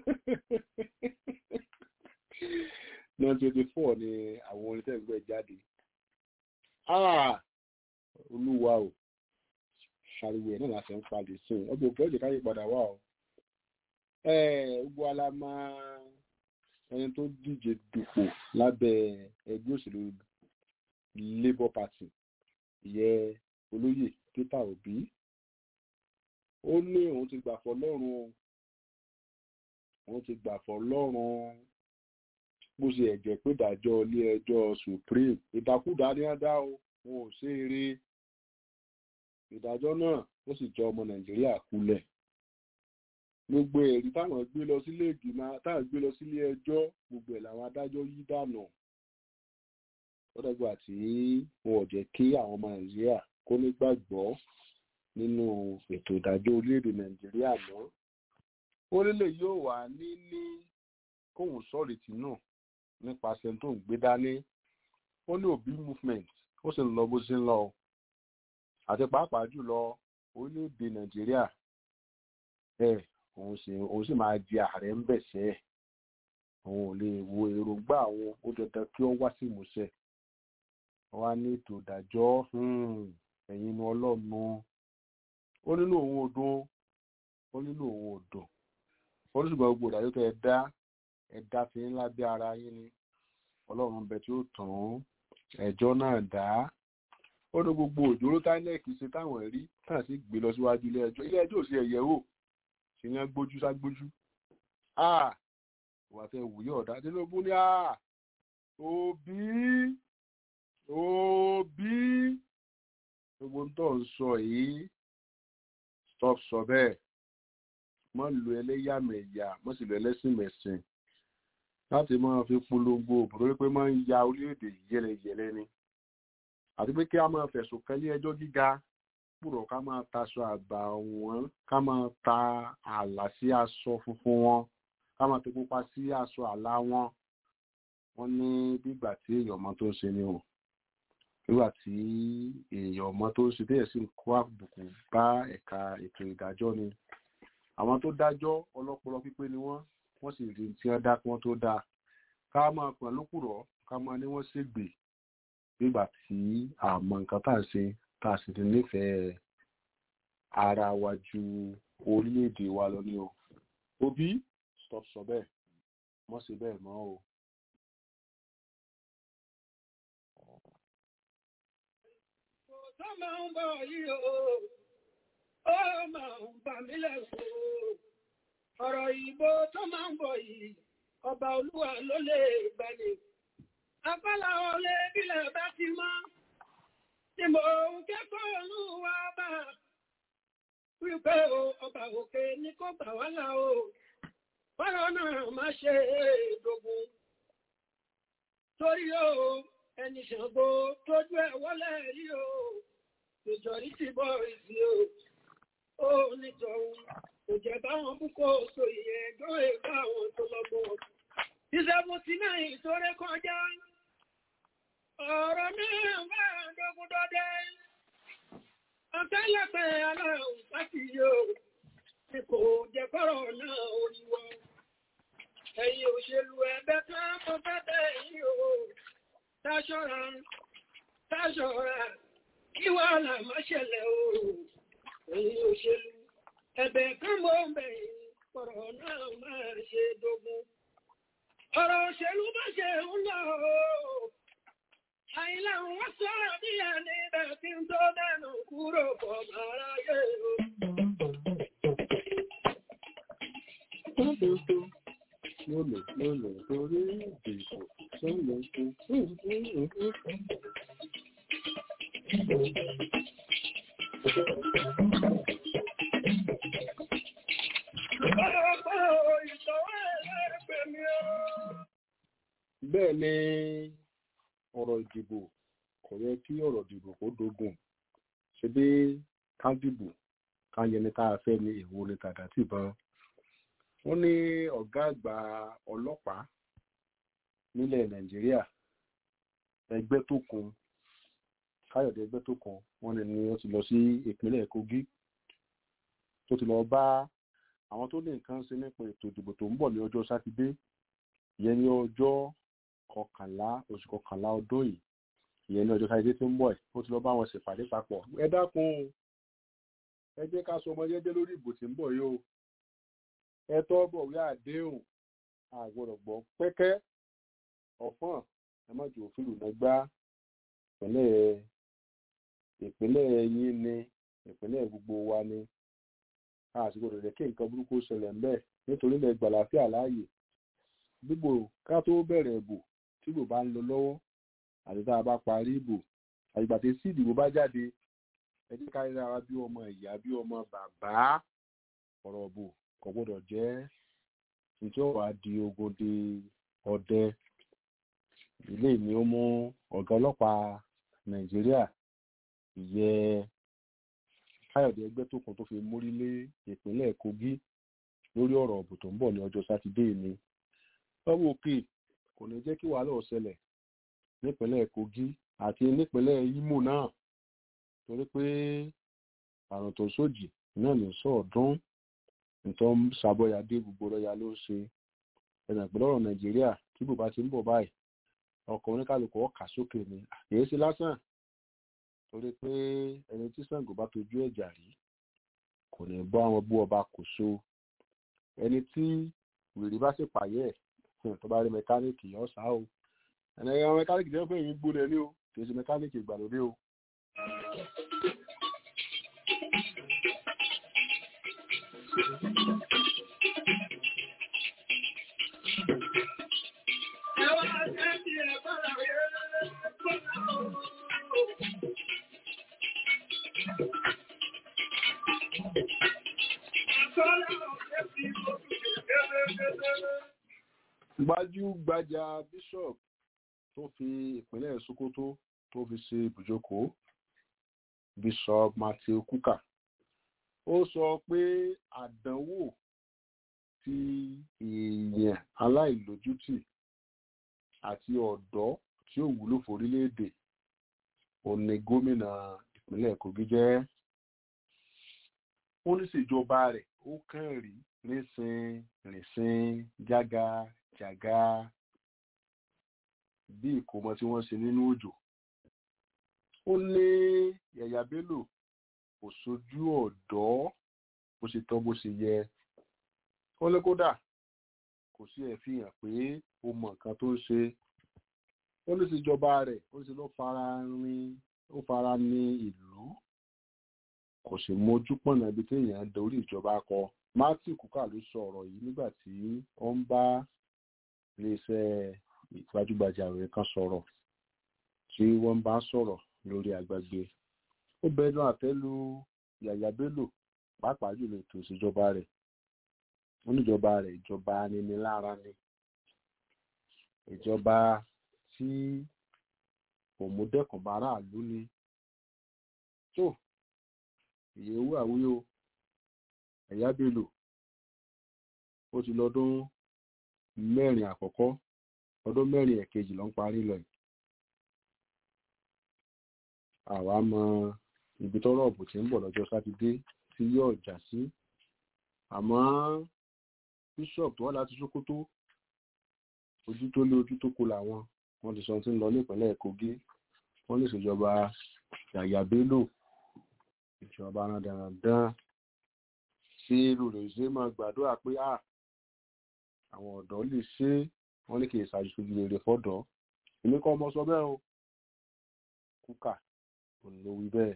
nineteen twenty four ni àwọn orin tẹ́gbẹ́ jáde Ah, olúwa o ariwo ẹ̀ náà láti ń palè sí i ọgbọ̀n òkè ọ̀jẹ̀ káyé padà wà o. gbogbo alama ẹni tó díje dupò lábẹ́ ẹgbẹ́ òṣèlú labour party ìyẹn olóyè peter obi ó ní òun ti gbà fọ́ lọ́rùn òun ti gbà fọ́ lọ́rùn bó ṣe ẹ̀jẹ̀ pé ìdájọ́ ilé ẹjọ́ supreme ìdákúdá ní á dá o wọn ò ṣe eré ìdájọ́ náà ó sì jọ ọmọ nàìjíríà kulẹ̀ gbogbo ẹ̀rí táwọn gbé lọ sílé ìgbìmọ̀ táwọn gbé lọ sílé ẹjọ́ gbogbo ẹ̀ làwọn adájọ́ yí dànù lọ́dọ̀gbà tí wọn ò jẹ́ kí àwọn ọmọ nàìjíríà kó nígbàgbọ́ nínú ètò ìdájọ́ orílẹ̀-èdè nàìjíríà mọ́ ó lélẹ̀ yóò wà níní kóhùn sọ̀rètí náà nípasẹ̀ tó ń gbé dání ó ní òbí movement ó sì ń lọ bó ṣe ń lọ àti pàápàá jùlọ orílẹ̀-èdè nàìjíríà ẹ òun sì òun sì máa di ààrẹ ń bẹ̀sẹ̀ òun ò lè wo èròǹgbà àwọn ó dandan kí ó wá sí ìmúṣẹ wá ní ètò ìdájọ́ ẹ̀yin inú ọlọ́run ó nínú òun òdùn ó nínú òun òdùn ó ní ṣùgbọ́n gbogbo ìdájọ́ tó ẹ dá ẹ̀dá fi ńlá bí ara yín ni ọlọ́run bẹ tí ó tàn ẹjọ́ náà dá ó ní gbogbo òjòrò tánẹ́ẹ̀kì ṣe táwọn rí táà sì gbé lọ síwájú ilé ẹjọ́ ilé ẹjọ́ ò sí ẹ̀yẹ wò ṣe yẹn gbójú ságbójú ìwà tẹ wùyọ̀ ọ̀dá tinubu ní òbí òbí gbogbo tó ń sọ yìí stop sọ bẹ́ẹ̀ mọ́ lu ẹlẹ́yàmẹ̀yà mọ́ sì lu ẹlẹ́sìnmẹ̀sìn láti máa fi polongo òbúrò pé máa ń ya orílẹ̀-èdè yẹlẹyẹlẹ ni àti pé kí a máa fẹ̀sùn kan ní ẹjọ́ gíga púrọ̀ ká máa taṣọ àgbà wọn ká máa ta ààlà sí aṣọ funfun wọn ká máa tó pupa sí aṣọ àlà wọn wọn ní bígbà tí èèyàn ọmọ tó ń ṣe ni o nígbà tí èèyàn ọmọ tó ń ṣe bẹ́ẹ̀ sì ń kó àbùkù bá ẹ̀ka ètò ìdájọ́ ni àwọn tó dájọ́ ọlọ́pọlọ pípé ni wọ́n wọ́n sì rí tí wọ́n dá kí wọ́n tó dáa ká máa pọ̀ lókùrọ̀ ká máa ní wọ́n ṣègbè nígbà tí àmọ́ nǹkan tá à ń ṣe tá a sì ti nífẹ̀ẹ́ ara wa ju orílẹ̀-èdè wa lọ ní o òbí stop sọ bẹ́ẹ̀ mọ́ sí bẹ́ẹ̀ mọ́ o. tó máa ń bọ̀ yìí o ó máa ń bà mí lẹ́rù o ọ̀rọ̀ ìbò tó máa ń bọ̀ yìí ọba olúwa ló lè gbani apálá ọlẹ́ bílẹ̀ bá ti mọ́ tí mò ń kẹ́kọ̀ọ́ olúwa bá wípé o ọba òkè ní kó gbà wá là o fọ́rọ̀ náà má ṣe èdògùn torí o ẹni ṣàngó tójú ẹ̀ wọlé rí o ìjọrí ti bọ́ ìsì o ó nítọ̀hún kò jẹ́ báwọn púpọ̀ so ìyẹn ẹjọ́ ẹ̀ka àwọn tó lọ́gbọ́n ìṣẹ́bùsí náà ìtòrẹ́ kọjá ọ̀rọ̀ náà bá dógún dọ́dẹ́ ọ̀tẹ́lẹ̀pẹ̀ aláhùn láti yóò tí kò jẹ́ kọ́rọ̀ náà oríwọ́ ẹ̀yìn òṣèlú ẹgbẹ́ tó mọ́ fẹ́fẹ́ yìí o táṣọ́ra táṣọ́ra kí wà náà má ṣẹlẹ̀ o ẹ̀yìn òṣèlú ẹ̀bẹ̀ kan mọ́ bẹ̀yìn kọ̀rọ̀ náà máa ṣe dógún ọ̀rọ̀ òṣèlú bá ṣe ń lọ o àìlà wọ́n sọ̀rọ̀ bí ẹni bẹ̀ tí ń tó dẹnu kúrò pọ̀ mára yé o. lónìí lónìí torí ìdìbò sọ́nà tó. bẹ́ẹ̀ ni ọ̀rọ̀ ìdìbò kò yẹ kí ọ̀rọ̀ ìdìbò kó dogun ṣe bí ká dìbò ká yẹni tá a fẹ́ ní èwo ni tàdá tìbọn wọ́n ní ọ̀gá àgbà ọlọ́pàá nílẹ̀ nàìjíríà ẹgbẹ́ tó kun káyọ̀dé ẹgbẹ́ tó kun wọ́n ní ni wọ́n ti lọ sí ìpínlẹ̀ kogi tó ti lọ bá àwọn tó ní nǹkan ṣe nípa ètò ìdìbò tó ń bọ̀ ní ọjọ́ sátidé ìyẹn ní ọjọ́ kọkànlá oṣù kọkànlá ọdún yìí ìyẹn ní ọjọ́ sátidé tó ń bọ̀ ẹ̀ ó ti lọ bá wọn ṣèpàdé papọ̀ ẹ dákun ẹ jẹ́ ká sọ ọmọ jẹ́jẹ́ lórí ìbò tí ń bọ̀ yìí o ẹ tọ́ bọ̀wé àdéhùn àgbọ̀dọ̀ gbọ́ pẹ́kẹ́ ọ̀fọ́n ẹ má jù òfin lùnà gbá ìpínlẹ̀ ìpínlẹ̀ yín ni ìpínlẹ̀ gbogbo wa ni a sì gbọdọ̀ jẹ́ kí nǹkan burúkú ṣẹlẹ̀ ńbẹ̀ nítorí ilẹ̀ gbàláfíà láàyè gbogbo ká tó bẹ̀rẹ̀ ìbò tí ìbò bá ń lọ lọ́wọ́ àti tá a bá parí ìbò àgbà tí sí ìdìbò bá jáde ẹ jẹ́ ká ríra wa bí ọmọ ìyá bí ọmọ bàbá ọ̀rọ̀ ìbò kò gbọdọ̀ jẹ́ nítorí ọ̀rọ̀ á di ogun di ọdẹ ilé ni ó mú ọ̀gá ọlọ́pàá nàìjíríà ìyẹ káyọ̀dé ẹgbẹ́ tó kàn tó fi mórí lé ìpínlẹ̀ kogi lórí ọ̀rọ̀ ọ̀bù tó ń bọ̀ ní ọjọ́ sátidé ni lọ́wọ́ òkè kò ní jẹ́ kí wàhálà ó ṣẹlẹ̀ nípínlẹ̀ kogi àti nípínlẹ̀ imo náà torí pé àrùn tó sójì náà ní sọ̀ọ́dún nítorí sàbọ̀yàdé gbogbo lọ́ya ló ń ṣe ẹ̀nà ìpínlẹ̀ ọ̀rọ̀ nàìjíríà tí bùbá ti ń bọ̀ báyìí ọkọ̀ oníkàlùkù ọkà sókè ni àkèé sí lásán torí pé ẹni tí Ṣàngó bá tojú ẹ̀jà rí kò ní bọ́ àwọn bú ọba kò so ẹni tí wèrè bá sì pààyẹ́ ẹ̀ tó bá rí mẹkáníìkì ọ̀sà o ẹni ẹ̀rọ mẹkáníìkì jẹ́ pé èyí gbóná ní o kì í ṣe mẹkáníìkì ìgbàlódé o. gbajúgbajà bishop tó fi ìpínlẹ̀ sokoto tó fi ṣe ibùjókòó bishop matthew kuka ó sọ pé àdánwò ti èèyàn aláìlójútì àti ọ̀dọ́ tí ó wúlò fórílẹ̀-èdè òun ni gómìnà ìpínlẹ̀ kogi jẹ́ ó ní ṣèjọba rẹ̀ ó kàn rí rísìn rìnsìn jága jàga bí ìkómọ tí wọ́n ṣe nínú òjò ó ní yàyà bello kò sojú ọ̀dọ́ bó ṣe tọ́ bó ṣe yẹ ó ní kódà kò sí ẹ̀ fi hàn pé ó mọ nǹkan tó ń ṣe ó ní síjọba rẹ̀ ó sì ló fara rin ó fara ní ìlú kò sì mójú pọ̀nà ibi téèyàn dorí ìjọba kọ matthew kuka ló sọ ọ̀rọ̀ yìí nígbà tí ó ń bá iléeṣẹ́ gbajúgbajà rẹ̀ kan sọ̀rọ̀ tí wọ́n bá sọ̀rọ̀ lórí agbègbè ó bẹnu àtẹ́lu yàyà bello pàápàá jùlọ ètò ìṣèjọba rẹ̀ wọ́n níjọba rẹ̀ ìjọba aninilára ni ìjọba tí òmùdẹ́kùn báráàlú ni tó ìyẹ̀wò àwíyó ẹ̀yà bello ó ti lọ́dún mẹ́rin àkọ́kọ́ ọdún mẹ́rin ẹ̀kejì ló ń parí lọ yìí àwa mọ ibi tọ́rọ̀ ọ̀bù tí ń bọ̀ lọ́jọ́ sátidé tí yóò jà sí àmọ́ bishop tó wá láti Sókótó ojú tó lé ojú tó kù làwọn wọ́n ti sọ tí ń lọ nípínlẹ̀ Kogi wọ́n lè ṣèjọba Yàyà Bello ìjọba dandan tí olùrèsé máa gbàdúrà pé à àwọn ọ̀dọ́ lè ṣe wọ́n ní kì í ṣàjùṣojú rere fọ́dọ̀ èmi kọ́ ọmọ sọ bẹ́ẹ̀ o kúkà òun ló wí bẹ́ẹ̀.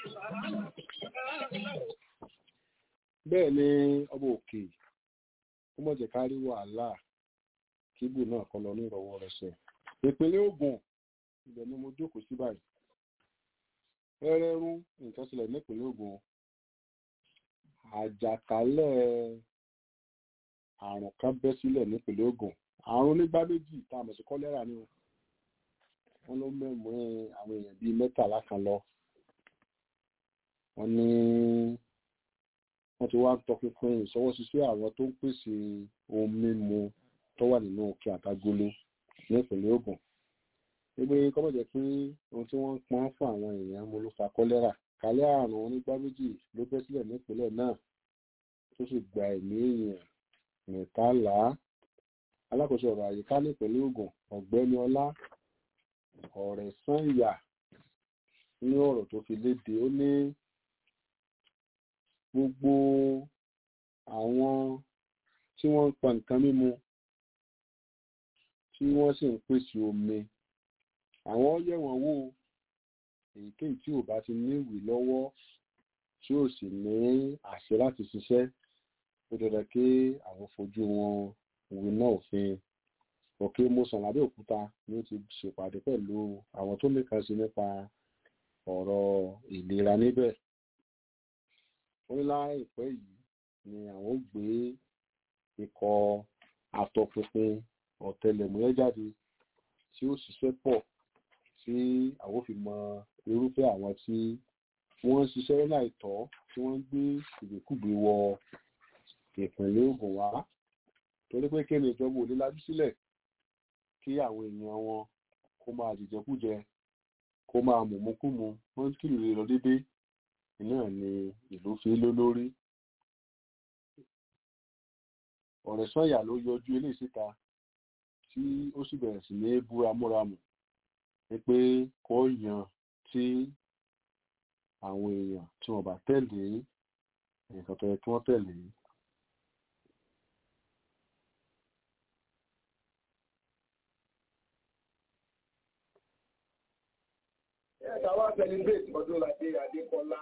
bẹ́ẹ̀ ni ọba òkè ó mọ̀ jẹ́ ká rí wàhálà kíbù náà kọ́ lọ ní ìrọ̀wọ́ rẹ̀ sẹ̀. ìpínlẹ̀ Ògùn ibẹ̀ ni mo jókòó sí báyìí fẹ́rẹ́rún nǹkan ṣẹlẹ̀ nípínlẹ̀ Ògùn àjàkálẹ̀ àrùn kan bẹ́ sílẹ̀ nípínlẹ̀ Ògùn àrùn onígbá méjì tá a mọ̀ sí kọ́lẹ́rà ni o wọ́n ló mẹ́mú àwọn èèyàn bíi mẹ́tàlá kan lọ wọ́n ní wọ́n ti wá ń tọpinpin ìṣọwọ́síṣẹ́ àwọn tó ń pèsè ohun mímu tó wà nínú òkè àtagolo ní ìpínlẹ̀ Ògùn gbogbo kọ́mọ̀ jẹ́ pé ohun tí wọ́n ń pọ́n fún àwọn èèyàn mo ló fa kọ́lẹ́rà kálẹ̀ àrùn onígbá méjì ló bẹ́ sílẹ̀ nípínlẹ̀ náà tó sì gba ẹ̀mí èèyàn mẹ́tàlá alákòóso ọ̀rọ̀ àyíká nípínlẹ̀ Ògùn ọ̀gbẹ́ni ọlá ọ̀rẹ́ sànyà ní ọ̀rọ̀ tó fi léde ó ní gbogbo àwọn tí wọ́n ń pa nǹkan mímu tí wọ́n sì ń pèsè omi àwọn yẹ̀ wọ́n wò èyíkéyìí tí ò bá ti ní ìwé lọ́wọ́ tí ò sì ní àṣẹ láti ṣiṣẹ́ ó dandan kí àwọn fojú wọn òwe náà òfin òkè mọ́sán lábẹ́òkúta ni ó ti ṣèpàdé pẹ̀lú àwọn tó nìkan sí nípa ọ̀rọ̀ ìlera níbẹ̀ ó ní láìpẹ́ yìí ni àwọn ó gbé ikọ̀ àtọpinpin ọ̀tẹlẹ̀múyẹ́ jáde tí ó ṣiṣẹ́ pọ̀ tí àwọn fi mọ irúfẹ́ àwọn tí wọ́n ń ṣiṣẹ́ láìtọ́ tí wọ́n ń gbé ìgbékùgbé wọ ìpínlẹ̀ Ògùn wá torí pé kí ni ìjọba ò lè lajú sílẹ̀ kí àwọn èèyàn wọn kó máa jìjẹkújẹ kó máa mùmúkúmu wọ́n ń kìlọ̀ lọ déédéé náà ni ìlú fi ló lórí ọ̀rẹ́ sọ́yà ló yọjú eléyìí síta tí ó sì bẹ̀rẹ̀ sí ní búra múramù ni pé kó yan tí àwọn èèyàn tí wọ́n bá tẹ̀lé nǹkan tó yẹ kí wọ́n tẹ̀lé Ẹ̀ka wá celebrate Ọdúnladé Adékọ́lá.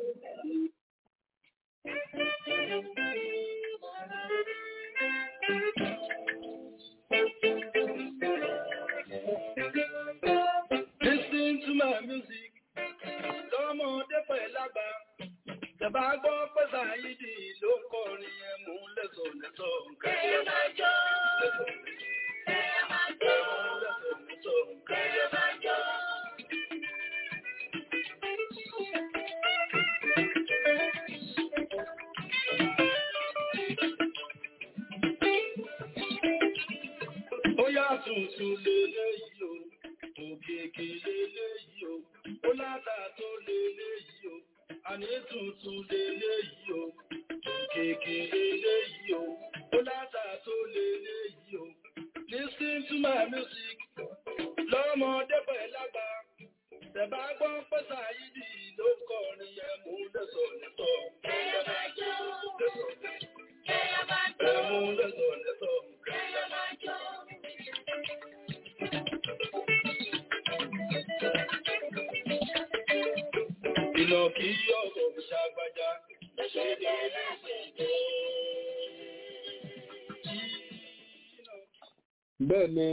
Listen to my music, lọ́mọdé pẹ̀ lágbà. Tẹ̀bá gbọ́ pé Sàyídì ló ń kọrin yẹn mú lẹ́sọ̀ lẹ́sọ̀ nǹkan. Kẹ́yẹ́ máa jó. Kẹ́yẹ́ máa jó. Lẹ́sọ̀ lẹ́sọ̀ nǹkan. Kẹ́yẹ́ máa jó. Ó yá tuntun lélẹ́yìí o, òkèkè lélẹ́yìí o, ó látà tó lélẹ́yìí o, àní tuntun lélẹ́yìí o, òkèkè lélẹ́yìí o, ó látà tó lélẹ́yìí o. Listen to my music, lọ́mọdé pẹ̀ lágbà, tẹ̀bá gbọ́ pé Sàyídì ló kọrin yẹn mú lẹ́sọ̀ lẹ́sọ̀. Kẹ́yẹ́ máa jó. Lẹ́sọ̀ lẹ́sọ̀. Kẹ́yẹ́ máa jó. Mú lẹ́sọ̀ lẹ́sọ̀. Kẹ́yẹ́ máa jó. Ìlọ kí ọ̀rọ̀ ṣàgbàjá. Lẹ́ṣẹ̀dẹ̀ lẹ́ṣẹ̀dẹ̀. bẹ́ẹ̀ ni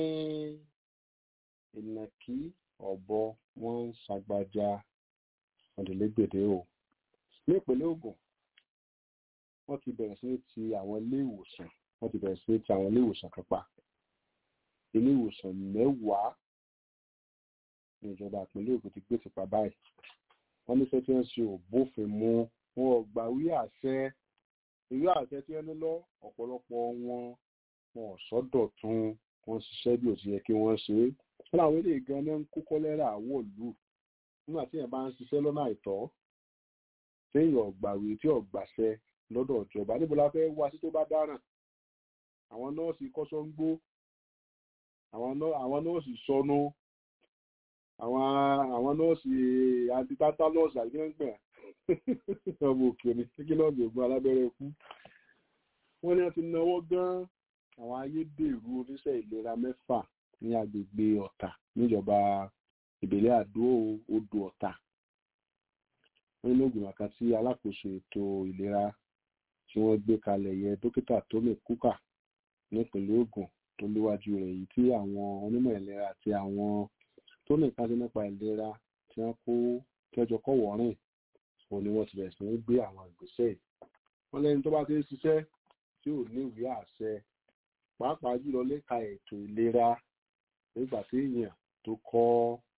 ìnàkí ọ̀bọ wọ́n ń ṣàgbàjà ọ̀dẹ̀lẹ́gbèdé o ní ìpínlẹ̀ Ògùn wọ́n ti bẹ̀rẹ̀ sí ní ti àwọn ilé ìwòsàn wọ́n ti bẹ̀rẹ̀ sí ní ti àwọn ilé ìwòsàn kan pa ilé ìwòsàn mẹ́wàá ní ìjọba ìpínlẹ̀ Ògùn ti gbé ti pa báyìí wọ́n ní sẹ́tí wọ́n ṣe ò bófin mu wọn ò gbà wí àṣẹ ìwé àṣẹ tí wọ́n ní lọ ọ̀pọ̀lọpọ̀ wọn wọn ò sọ́dọ̀ tún wọ́n ṣiṣẹ́ bí ó ti yẹ kí wọ́n ṣe é wọ́n làwọn eléyìí gan ní ń kó kọ́lẹ́rà wọ̀lú nígbà tí èèyàn bá ń ṣiṣẹ́ lọ́nà àìtọ́ téèyàn ọ̀gbàwé tí ọ̀gbàṣẹ lọ́dọ̀ ìjọba níbo la fẹ́ wá sí tó bá dáràn àwọn nọ́ọ̀sì kọ́sọ́ ń gbó àwọn nọ́ọ̀sì sọnù àwọn àwọn nọ́ọ̀sì antitata nọ́ọ̀sì àgbẹ̀ngbẹ̀ ọmọ òkè ni kí nọ́ọ̀sì ògùn alábẹ́rẹ́ kú wọ́n ní wọ́n ti náwó gan àwọn ayédèrú oníṣẹ́ ìlera mẹ́fà ní agbègbè ọ̀tà níjọba ìbílẹ̀ àdó odò ọ̀tà nínú ìgbìmọ̀ kan tí alákòóso ètò ìlera tí tí wọ́n gbé kalẹ̀ yẹ dókítà tómi kúkà nípínlẹ̀ Ògùn tó léwájú rẹ̀ yìí tí àwọn onímọ̀ ìlera àti àwọn tó ní nǹkan sí nípa ìlera tí wọ́n kó kẹjọ kọ̀wọ́ rìn òun ni wọ́n ti bẹ̀rẹ̀ sí ní gbé àwọn ìgbésẹ̀ yìí wọ́n lẹ́ni tó bá ti ń ṣiṣẹ́ tí ò ní ìwé àṣẹ pàápàá jùlọ lẹ́ka ètò ìlera nígbà tí èèyàn tó kọ́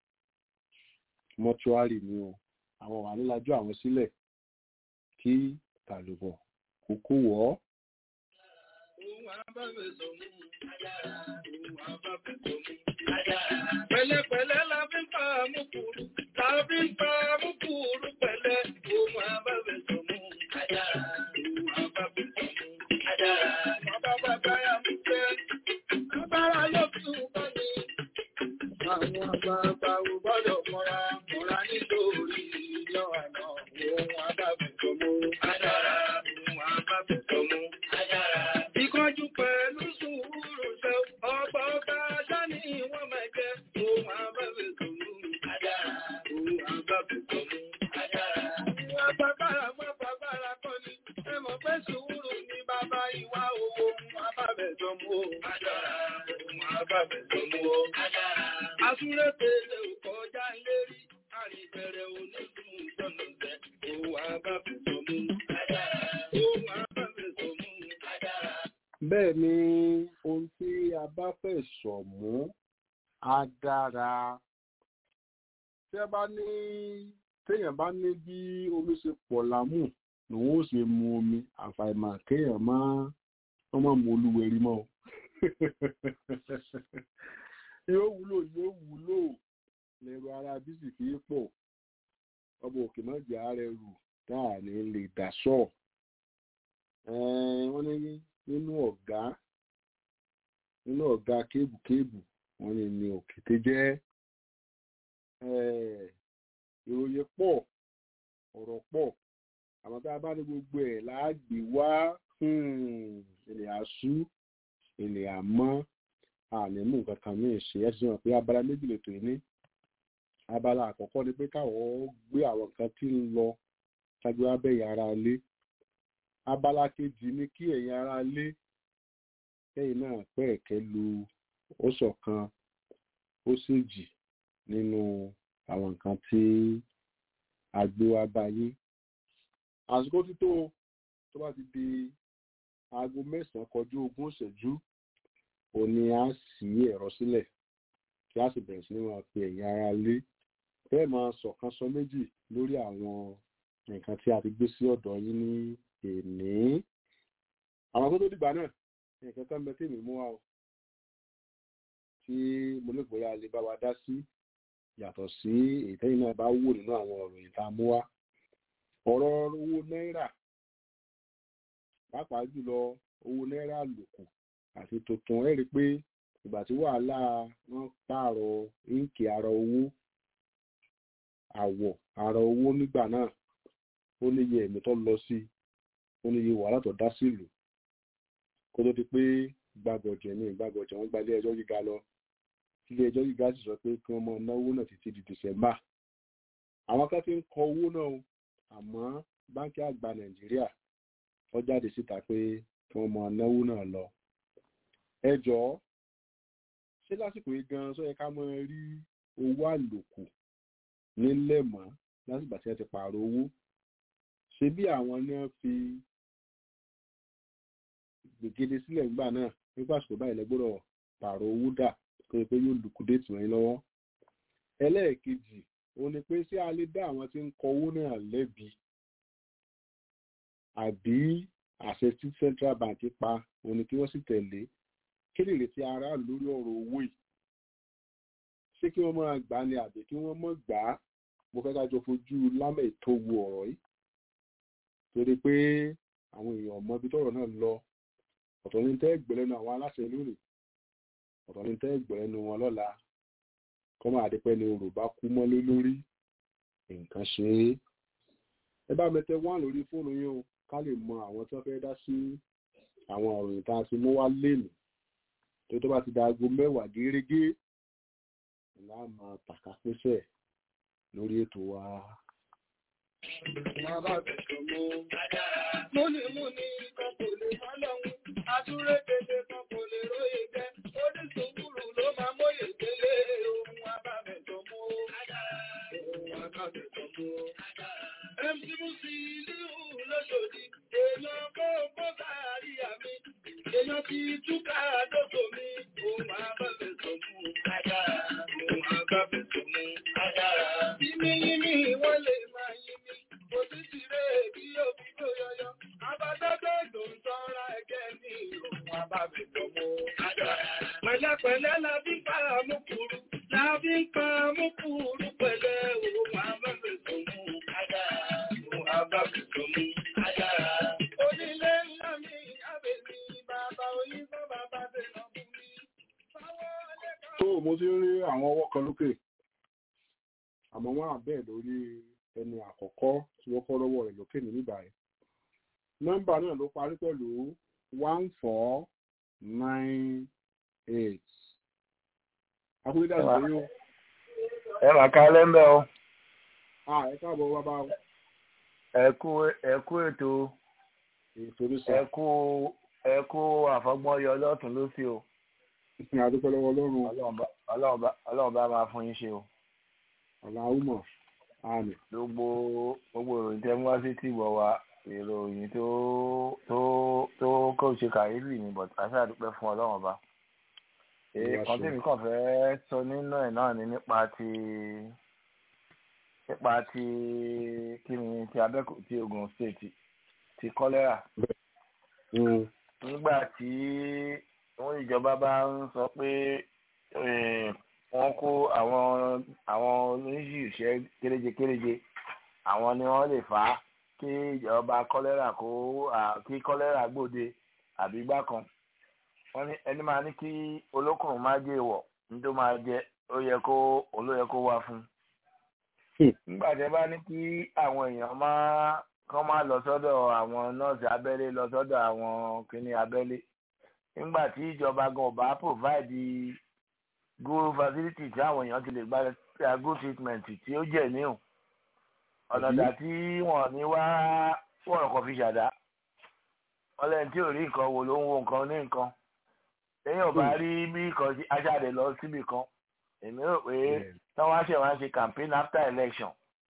mọ́túárì ni o àwọn wà nílájú àwọn sílẹ̀ kí tàlùbọ̀ kókó wọ̀ ọ́. Pẹ̀lẹ́pẹ̀lẹ́ la fi ń pa àmúkúrú, la fi ń pa àmúkúrú pẹ̀lẹ́, ohun àbábẹ̀ sọ̀mú. Ohun àbábẹ̀ sọ̀mú. Bàbá bàbá yà mú jẹ́, agbára ló tún bá mi. Àwọn àgbààgbà ò gbọ́dọ̀ mọ́ra, mọ́ra nítorí ìlọ àná. Ohun àbábẹ̀ sọ̀mú. Ohun àbábẹ̀ sọ̀mú. Ìkánjú pẹ̀lú sùúrù ṣe ọba ọba dání wọ́n máa jẹ́ ohun àbábẹ̀ sọ̀mú. Ohun àbábẹ̀ sọ̀mú. Agbábára mọ́ bàbára kọ́ ni, ẹ mọ̀ pé sùúrù ni bàbá ìwà owó ohun àbábẹ̀ sọ̀mú. Ohun àbábẹ̀ sọ̀mú. Asúré tèlé ò kọjá lérí, àrìbẹ̀rẹ̀ onídùn sọ̀nà jẹ́ ohun àbábẹ̀ sọ̀mú. Ohun àbábẹ̀ sọ̀mú. bẹ́ẹ̀ ni ohun tí a bá fẹ́ sọ mú á dára tí a bá ní téèyàn bá ní bí omi ṣe pọ̀ lámù lòun ó ṣe mu omi àfàìmọ̀ kéèyàn má wọ́n má mu olúwẹ̀rí mọ́ o yóò wúlò yóò wúlò lẹ́rù ara bísí kì í pọ̀ ọba òkè má jẹ́ ààrẹ rù táà ní lè dà sọ wọ́n ní nínú ọ̀gá nínú ọ̀gá kébùkébù wọ́n ní ní òkété jẹ́ ìròyìn pọ̀ ọ̀rọ̀ pọ̀ àmọ́ tá a bá ní gbogbo ẹ̀ láàgbé wá ilẹ̀ àṣú ilẹ̀ àmọ́ ànímú nǹkan kan ní ìṣe ẹ̀ sì hàn pé abala méjì lè tò ní abala àkọ́kọ́ ni pé káwọn gbé àwọn nǹkan tí ń lọ ṣáájú abẹ́yẹ ara lé abala kejì ni kí ẹ̀yin ara lé kẹ́yìn náà pẹ́ẹ̀kẹ́ lu ó ṣọ̀kan ó ṣèjì nínú àwọn nǹkan tí a gbé wá báyé àsìkò títò tó bá ti di aago mẹ́sàn-án kọjú ogún ìṣẹ́jú òní á ṣí ẹ̀rọ sílẹ̀ kí a sì bẹ̀rẹ̀ sí ní máa pe ẹ̀yin ara lé bẹ́ẹ̀ máa ṣọ̀kan sọ méjì lórí àwọn nǹkan tí a ti gbé sí ọ̀dọ̀ yín ní èní àwọn tó tó dìgbà náà nǹkan kan bẹ tèmi mú wa o tí mo lè gbóyà lè bá wa dá sí yàtọ̀ sí ìtẹ́yìn náà bá wò nínú àwọn ọ̀rọ̀ yìí tá a mú wá ọ̀rọ̀ owó náírà pàápàá jùlọ owó náírà lòkù àti tuntun ẹ rí i pé ìgbà tí wàhálà wọn pààrọ̀ íǹkì ara owó àwọ̀ ara owó nígbà náà ó níye ẹ̀mí tó lọ sí ó níye wàhálà tó dá sílùú kó tó di pé gbàgọ̀jẹ̀ ní ìgbàgọ̀jẹ̀ wọn gba ilé ẹjọ́ gíga lọ ilé ẹjọ́ gíga sì sọ pé kí wọ́n máa náwó náà títí di December àwọn kan ti ń kọ owó náà o àmọ́ báńkì àgbà Nàìjíríà wọ́n jáde síta pé kí wọ́n máa náwó náà lọ ẹ jọ̀ọ́ ṣé lásìkò yìí gan sọ yẹ ká máa rí owó àlòkù nílẹ̀ mọ́ lásìgbà tí wọ́n ti pààrọ̀ owó ṣe bí àwọn ní wọ́n fi gbègede sílẹ̀ nígbà náà nígbà àsìkò báyìí lẹ́gbọ́dọ̀ pààrọ̀ owó dà kó o pé yóò lùkúdéètì wọ́n lọ́wọ́ ẹlẹ́ẹ̀kejì òun ni pé ṣé a lè dá àwọn tí ń kọ owó náà lẹ́bi àbí àṣẹ tí central bank pa òun ni kí wọ́n sì tẹ̀lé kí lè retí aráàlú lórí ọ̀rọ̀ owó yìí ṣé kí wọ́n máa gbà á ni àbí kí wọ́n mọ̀ gbà á mo fẹ́ ká jọ fojú lámẹ̀ tó wu ọ̀rọ̀ yìí torí pé àwọn èèyàn mọ ibi tọ́rọ̀ náà lọ ọ̀tọ̀ ní tẹ́ gbẹ̀lẹ́nu àwọn aláṣẹ lónìí ọ̀tọ̀ ní tẹ́ gbẹ̀lẹ́nu wọn lọ́la kọ́ máa dípẹ́ ni orò bá kú mọ́lé lórí nǹkan ṣe é ẹ bá mi tẹ wá lórí fóònù yín o ká lè mọ àwọn tí wọ́n fẹ́ dá sí àwọn ọ̀rọ̀ ìta tí mo wá lénìí tó tó bá ti da aago mẹ́wàá gẹ́gẹ́ láàmú tàkà pẹ́sẹ̀ lórí ètò wa. Múni múni ti túká lóko mi, òun àbábẹ̀ sọ mú adára, òun àbábẹ̀ sọ mú adára. Yíní yíní wọ́n lè máa yí mi, kò sí ti rẹ̀ bí òbí tó yọyọ. Abádájọ́ ló ń tọ́ra ẹgẹ́ mi, òun àbábẹ̀ sọ mú adára. Pẹ̀lẹ́pẹ̀lẹ́ la fi pa àmúkúrú, la fi pa àmúkúrú pẹ̀lẹ́ òun àbábẹ̀ sọ mú adára, òun àbábẹ̀ sọ mú adára. Onílé ńlá mi, àbẹ̀ mi, bàbá oyin bá bàbá dènà fún mi. Báwo lè ká tó mo ti rí àwọn ọwọ́ kan lókè àmọ́ wọ́n á bẹ́ẹ̀ lórí ẹni àkọ́kọ́ tí wọ́n kọ́ lọ́wọ́ rẹ̀ lókè ní bíbáyìí nọ́mbà náà ló parí pẹ̀lú one four nine eight akúndé dàgbà yín o ẹ mà ká lẹ́mbẹ̀ o ah ẹ káàbọ̀ bàbá o ẹ kú ẹ kú ètò ètò ní sọ ẹ kú ẹ kú àfọgbọ́n yọ lọ́tún lósì o ìsìn àdúpẹ́ lọ́wọ́ ọlọ́run Ọlọ́run bá- Ọlọ́run bá- Ọlọ́run bá máa fún yín ṣe o aláwùmọ̀ àmì gbogbo gbogbo ìròyìn tẹ́ mú wá sí tìgbọ̀ wa ìròyìn tó tó tó kó ṣe kàyéfì ni but àṣà àdúpẹ́ fún Ọlọ́run ọba èyí Ìyá kan ṣe. tèmi kàn fẹ́ sọ nínú ẹ̀ náà ni nípa ti nípa ti kí ni ti Abẹ́òkúta ti Ògùn state ti kọ́lẹ́rà nígbà tí wọ́n ìjọba bá ń sọ pé eh, wọ́n kó àwọn àwọn oníṣìṣẹ́ kéréje kéréje àwọn ni wọ́n lè fà á kí ìjọba kọ́lẹ́rà kó à- kí kọ́lẹ́rà gbòde àbí gbá kan wọ́n ní ẹni máa ní kí olókùnrin má jẹ́ ìwọ̀ ní tó máa jẹ ó yẹ kó olóyè kó wá fún un nígbà tí ẹ bá ní kí àwọn èèyàn máa kán máa lọ sọ́dọ̀ àwọn nọ́ọ̀sì abẹ́lé lọ sọ́dọ̀ àwọn kìnìún abẹ́lé nígbà tí ìjọba gan ò bá provide good facility tí àwọn èèyàn ti lè gba good treatment tí ó jẹ́ níhùn ọ̀nà dà tí wọ́n ní wá wọ́n kàn fi ṣàdá wọ́n lẹ́yìn tí ò rí nǹkan wò ló ń wo nǹkan ní nǹkan lẹ́yìn ò bá rí bí nǹkan ṣe- aṣáde lọ síbì kan èmi rò pé tí wọ́n á ṣe wọ́n á ṣe campaign after election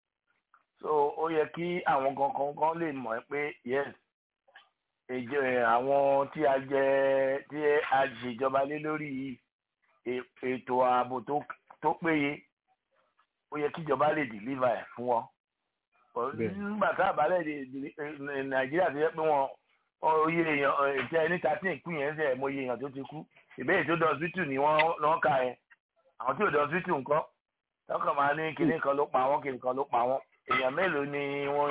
so ó yẹ kí àwọn kankan kan lè mọ̀ ẹ́ pé yes ìjọ ẹ̀, àwọn tí a jẹ tí a ṣèjọba lé lórí yìí è- ètò ààbò tó tó péye ó yẹ kíjọba lè deliver ẹ̀ fún wọn Bẹ́ẹ̀. nígbà tá a bá lè dè- dè- ẹ̀, nàìjíríà ti yẹ pé wọn oyè èèyàn ìtẹ́ ní thirteen ìpín yẹn ń sẹ̀ mo yẹ èèyàn tó ti kú ìbéèrè tó dọ̀ hospital ni wọ́n lọ́ọ́ kà ẹ̀ àwọn tí ò dọ̀ hospital nǹkan tọkàn máa ní kinní kan ló pa wọ́n kinní kan ló pa wọ́n èèyàn mélòó ni wọ́n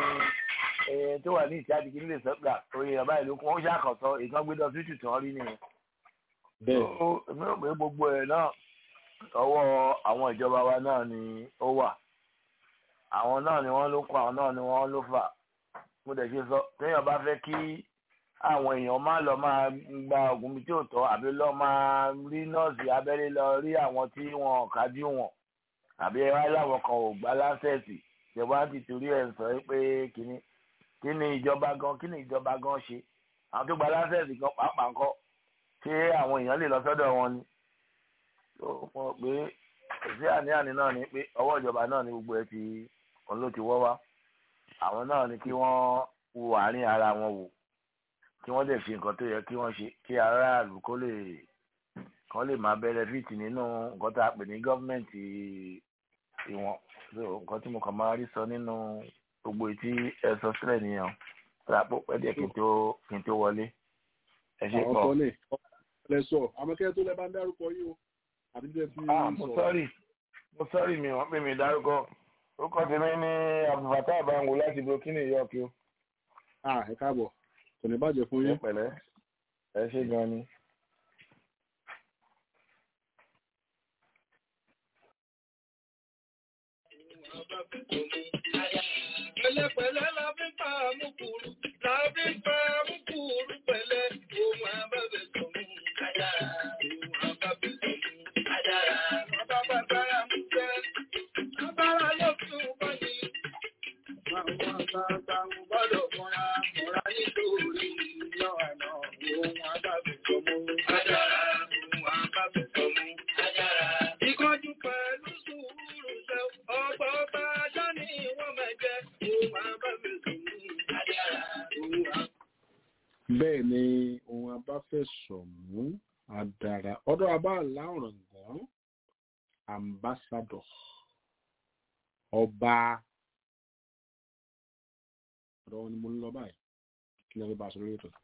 ẹ tó wà ní ìjáde kí nílé sọ́gbà oye èèyàn báyìí ló kún ó ṣàkàtọ̀ ìkan gbé dọ̀ hospital tí wọ́n rí nìyẹn. bẹ́ẹ̀ ó èmi rò pé gbogbo ẹ̀ náà ọwọ́ àwọn ìjọba wa náà ni ó wà àwọn náà ni wọ́n ló kọ́ àwọn náà ni wọ́n ló fà mo dẹ̀ ṣe sọ téèyàn bá fẹ́ kí àwọn èèyàn má lọ máa gba oògùn bí tí ò tọ́ àbí lọ máa rí nọ́ọ̀sì abẹ́rẹ́ lọ rí àwọn tí wọn ò kájú wọn àbí ẹ wá láwọn kan ò gbá lásẹ̀sì ìjọba ti torí ẹ̀ sọ pé kíní kí ni ìjọba gan kí ni ìjọba gan ṣe àwọn tó gba lásẹ̀sì gan pàápàá ńkọ́ ṣé àwọn èèyàn lè lọ sọ́dọ̀ wọn ni tó mọ̀ pé kò sí àní-àní náà ni pé ọwọ́ ìjọba náà ni gbogbo ẹ ti òun ló ti wọ́ wá àwọn náà ni kí wọ́n wo àárín ara wọn wò kí wọ́n dẹ̀ ṣe nǹkan tó yẹ kí wọ́n ṣe kí aráàlú kó lè kán lè máa benefit nínú nǹkan tá a pè ní gọ́ọ̀mẹ̀ntì ìwọ̀n so nǹkan tí mo kàn máa rí sọ nínú gbogbo etí ẹ sọ sílẹ̀ nìyẹn tó a pọ̀ pẹ́ díẹ̀ kí n tó kí n tó wọlé ẹ ṣe àwọn pọ̀. sọ ní lẹ́sọ̀ àmọ́kẹ́ tó lẹ́ bá ń dárúkọ yìí o àbí tẹ́ fi ah mo sọ́ọ̀rì mo sọ́ọ̀rì mi wọ́n pè mí dárúkọ orúkọ tèmi ní abdulfatah abango láti burkina york o ah ẹ káàbọ̀ kò ní bàjẹ́ fún ẹ yín pẹ̀lẹ́ ẹ ṣe gan ni. Pẹ̀lẹ́pẹ̀lẹ́ la fi pa àmúkúrú, la fi pa àmúkúrú pẹ̀lẹ́, ohun àbábẹ̀ sọ̀mú adára, ohun àbábẹ̀ sọ̀mú adára. Bàbá bàbára mú jẹ́, bàbára ló tún bá ní. Àwọn àgbààgbà ń gbọ́dọ̀ fúnra, fúnra nítorí ìlọ àná, ohun àbábẹ̀ sọ̀mú adára, ohun àbábẹ̀ sọ̀mú adára. Ìkọ́jú pẹ̀lú sùúrù ṣe, ọgbà ọba ajá ni wọ́n máa jẹ, ohun àbábẹ̀ sọ̀mú adára, ohun àbábẹ̀ bẹ́ẹ̀ ni ohun abáfẹ́sọ̀mú àdàrà ọ̀dọ̀ abá láwùrọ̀gán ambassador ọba ọ̀dọ̀ wọn ni mo ń lọ báyìí kí lè rí bá a sọ lórí ètò.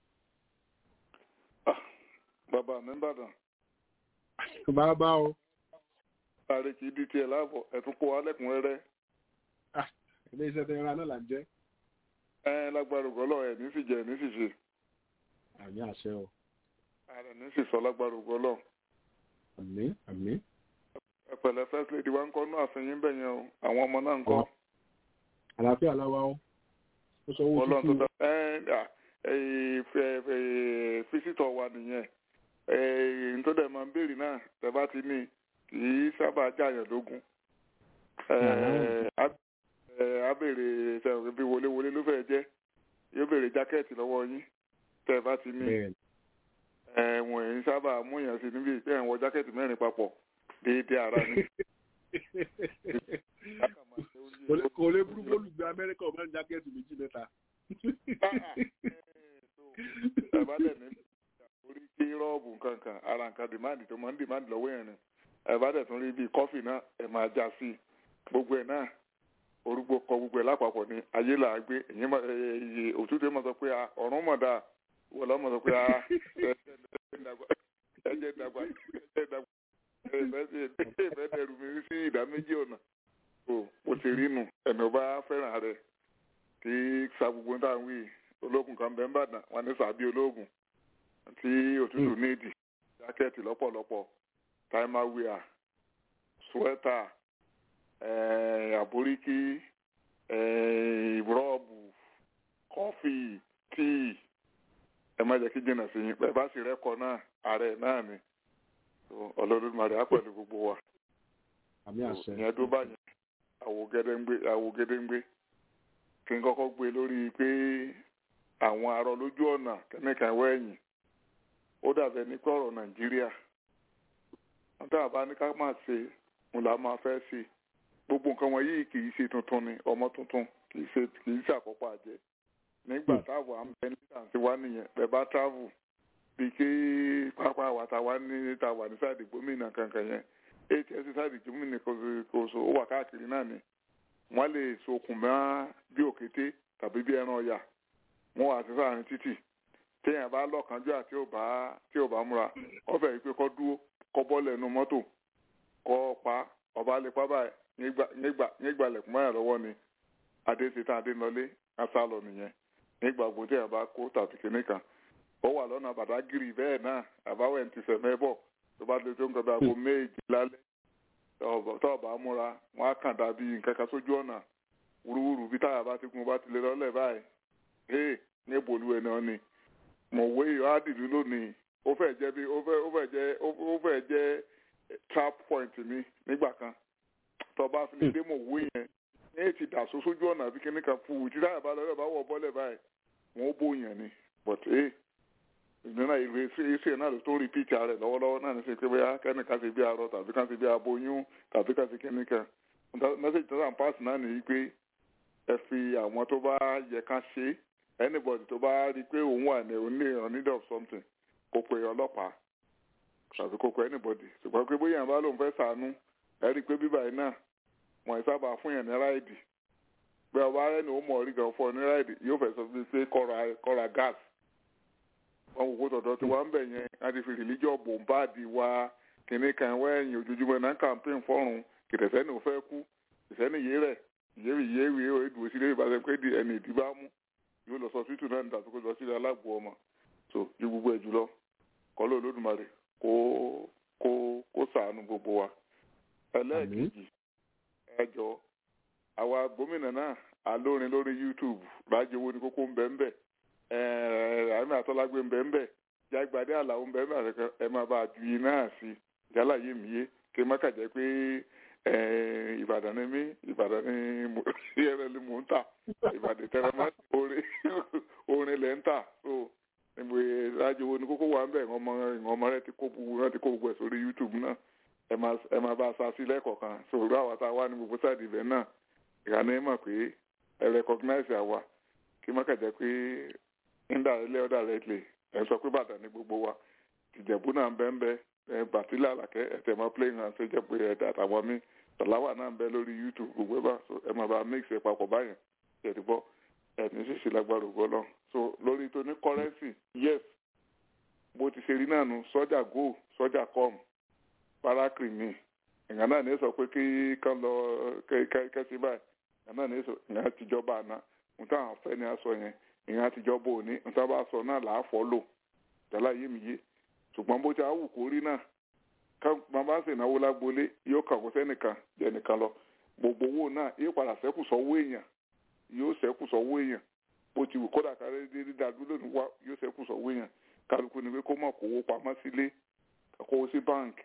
bàbá mi ń bàdàn bàbá o ààrẹ kì í di tiẹ̀ láàbọ̀ ẹ̀tún kó wa lẹ́kùnrẹ́rẹ́ ilé iṣẹ́ tẹ́yìn ra náà là ń jẹ́ ẹ lágbára ògbọ́lọ̀ ẹ̀ ní sì jẹ́ ẹ̀ ní sì ṣe àmì àṣẹ o ààrẹ ní sì sọ lágbára ògbọ́lọ̀ àmì àmì ẹ̀pẹ̀lẹ̀ first lady wa ń kọ́ nú àfihàn bẹ̀ yẹn o àwọn ọmọ náà ń kọ́ àlàáfíà láwa o ó sọ owó ọlọ́run tó tútù dá ẹ ẹ fisitọ̀ wa nìyẹn ẹ ntọ́dẹ̀ máa ń béèrè náà tẹ́ bá ti ní kì í sábà jàyàn lógún ẹ á ẹ á béèrè sẹ́wọ̀n bí wọléwọlé ló fẹ́ jẹ́ yóò béèrè jákẹ́ẹ̀tì lọ́wọ́ yín tẹ́ bá ti ní bẹ́ẹ̀ ẹ wọ̀n èyí sábà mú yàn sí níbi ìpẹ́ ẹ̀wọ̀n jákẹ́ẹ̀tì mẹ́rin papọ̀ déédéé ara ni. kò lè- kò lè burú bólú gbé amẹ́ríkà ọmọ jákẹ́ẹ̀tì méjì mẹ́ta. ẹ̀bá dẹ̀ ní orí kí rọ́ọ̀bù kankan ara nǹkan dìmáàdì tó máa ń dìmáàdì lọ́wọ́ yẹn ni ẹ̀bá dẹ̀ tún rí bíi kọ́fì náà ẹ̀ máa já sí i gbogbo ẹ̀ náà orúgbó kọ gbogbo ẹ̀ lápapọ̀ ní ayé là á gbé èyí máa ẹ̀ ẹ̀ òtútù máa sọ pé a ọ̀run mọ̀ dáa wọ́n lọ́ mọ̀ sọ pé a ẹ̀jẹ̀ dàgbà ẹ̀jẹ̀ dàgbà ẹ̀jẹ̀ dàgbà ẹ̀fẹ́ dẹrù mi sí ìdá méjì ọ̀nà o mo ti rí nù ẹ̀mí ọba fẹ́ràn rẹ̀ kí sa gbogbo táwọn wí ológun kan bẹ́ẹ̀ ń bàdàn wọn ní sàbí ológun tí òtútù nídìí jákẹ́ẹ̀tì lọ́pọ̀lọpọ̀ táìmáwíà suwẹ́tà àbóríkí rọ́ọ̀bù kọfí tíì ẹ má jẹ́ kí jìnnà sí yín bẹ́ẹ̀ bá sì rẹ́kọ̀ náà ààrẹ náà ni ọlọ́dún màdì á pẹ̀lú gbogbo wa àmì àṣẹ ìyẹn tó bá yẹn àwògedengbe àwògedengbe kí n kọ́kọ́ gbé lórí pé àwọn arọ lójú ọ̀nà kẹ́míkà wẹ̀yìn ó dàbẹ̀ ní pé ọ̀rọ̀ nàìjíríà wọ́n tá a bá ní ká máa ṣe mo là máa fẹ́ ṣe gbogbo nǹkan wọn yìí kì í ṣe tuntun ni ọmọ tuntun kì í ṣe kì í ṣàkópa àjẹ nígbà táwọn àmbẹ nígbà tí wá nìyẹn bẹ́ẹ̀ bá travel bíi kí pápá wa ta wá ní ta wà ní sáàdì gómìnà kankan yẹn hs sáàdì gómìnà kò so ó wà káàkiri náà ni wọ́n lè sokùn mọ́ bí òkété tàbí bí ẹran ọ̀yà wọ́n wà sí sáàrin títì téèyàn bá lọ́kànjú àti ò bá tí ò bá múra wọ́n fẹ́ pé kọ́ dúró kọ́ bọ́lẹ̀ nu mọ́tò kọ́ pa ọba lè pa báyìí nígbà lẹ̀kùn mọ́yà lọ́wọ́ ni adéṣetán adénọlé asálọ nìyẹn nígbà gbogbo téèyàn bá kó tàbí kinní kan ó wà lọ́nà bàdágìrì bẹ́ẹ̀ náà àbáwẹ̀ ti sẹ̀mẹ́ bọ̀ tó bá lè tó nǹkan bí aago méjì lálẹ́ tó ọba múra wọn á kàn dàbí nǹkan kan sójú ọ̀nà wúruwúru bí táyà bá ti gun bá ti lè lọ́lẹ̀ báyìí hey ní ìbòlú ẹ̀ náà ni mọ̀wé ìhádìlú lónìí ó fẹ́ jẹ́ bí ó fẹ́ ó fẹ́ jẹ́ ó fẹ́ jẹ́ trap point mi nígbà kan tó bá fi lè dé mọ̀wé yẹn ní ètì dàsó sójú ọ̀nà bí kíní kan fún tí táyà bá lọ́lẹ̀ bá wọ̀ bọ́lẹ̀ báyìí wọ́n ó bóyàn ni but hey ìgbìnà ìlú iṣẹ́ náà ló tó rí píìtì rẹ̀ lọ́wọ́lọ́wọ́ náà ní sè pé bóyá kẹ́nìkan ti bí arọ tàbí kan ti bí aboyún tàbí kan ti kíní kan mẹ́sẹ̀jì tó sàn páàsì náà nìyí pé ẹ fi àwọn tó bá yẹ ká ṣe anybody tó bá rí i pé òun wà ní òun ní on need of something kó pe ọlọ́pàá tàbí kó pe anybody ṣùgbọ́n pé bóyá ìbá lòun fẹ́ sànú ẹ rí i pé bíbá yìí náà wọ́n sábà fún yẹn ní ráìdì pé ọba rẹ̀ ni ó mọ̀ rí gan fún ọ ní ráìdì yóò fẹ́ sọ fún mi pé kọ́ra gas wọn wò kó tọ̀dọ̀ tí wọ́n ń bẹ̀ yẹn láti fi rìlíjọ́ bòńbáàdì wa kìnní kan wẹ́yìn ojoojúmọ́ náà campaign fọ́run kìtẹ̀sẹ́ni ò fẹ́ kú ìsẹ́ni yé rẹ̀ ìyéwì ìyéwì ìwé ìdùnnú sílé ìbáṣẹ pé di ẹni ìdí bá mú yóò lọ sọ títù náà nígbà tó kó lọ sílé alágbó ọmọ so ju gbogbo ẹ̀ jùlọ kọ́lọ́ olódùmarè kó kó kó sàánú gbogbo wa ẹlẹ́ẹ̀kejì ẹjọ́ àwa gómìnà náà alórin lórí YouTube rájò owó ní kókó ń bẹ́ẹ̀ ń bẹ́ẹ̀ àmì àtọ́lágbé ń bẹ ń bẹ jágbádé àlàó ń bẹ ń bẹ àtẹkẹ ẹ máa bá a ju yìí náà sí yálà yé mi yé kí n má kà jẹ́ pé ìbàdàn ni mí ìbàdàn ni yẹrẹ ni mò ń tà ìbàdàn tẹrẹ má orin orin lẹ ń tà so ìbò ìrajo wo ni kókó wà ń bẹ ọmọ ọmọ rẹ ti kó gbogbo rẹ ti kó gbogbo ẹ sórí youtube náà ẹ máa ẹ máa bá a sa sí lẹ́kọ̀ọ̀kan so òru àwa tá a wá ní gbogbo sáàdì ibẹ̀ náà ìhànà ẹ mọ̀ pé ẹ recognize àwa kí n má kà jẹ́ pé indirectly or directly ẹ sọ pé bàtà ní gbogbo wa tìjẹ̀bú náà ń bẹ́ ń bẹ́ ẹ bàtílà àlàkẹ́ ẹ tẹ̀ mọ́ playing hand ṣe jẹ́ pé ẹ dà àtàwọn mi tọ̀láwà náà ń bẹ lórí youtube gbogbo ẹ bá so ẹ máa bá mix ẹ papọ̀ báyẹn ẹ ti bọ́ ẹ ní ṣíṣe lágbára ògbọ́ náà so lórí tó ní currency yes bó ti ṣe rí náà nu sọ́jà go sọ́jà com parakiri mi ìgbà náà ní sọ pé kí kán lọ kẹ́sí báyìí ìgbà náà ní sọ ìgbà àtijọba àná nǹkan àwọn afẹ́ ni a sọ yẹn ìgbà àtijọba òní nǹkan bá sọ náà làá fọ́ lò tẹ́lá yé mi yé ṣùgbọ́n bó ti àwù kó rí náà ká bàbá sì náwó lágbolé yóò kàn kó sẹ́nìkan jẹ́ nìkan lọ gbogbo owó náà yóò padà sẹ́kù sọ́wọ́ èèyàn yóò sẹ́kù sọ́wọ́ èèyàn bó ti wù kódà kárí dídí dàdúró lónìí wá yóò sẹ́kù sọ́wọ́ èèyàn kálukú ni pé kó mọ̀ kówó pamọ́ sílé kówó sí báǹkì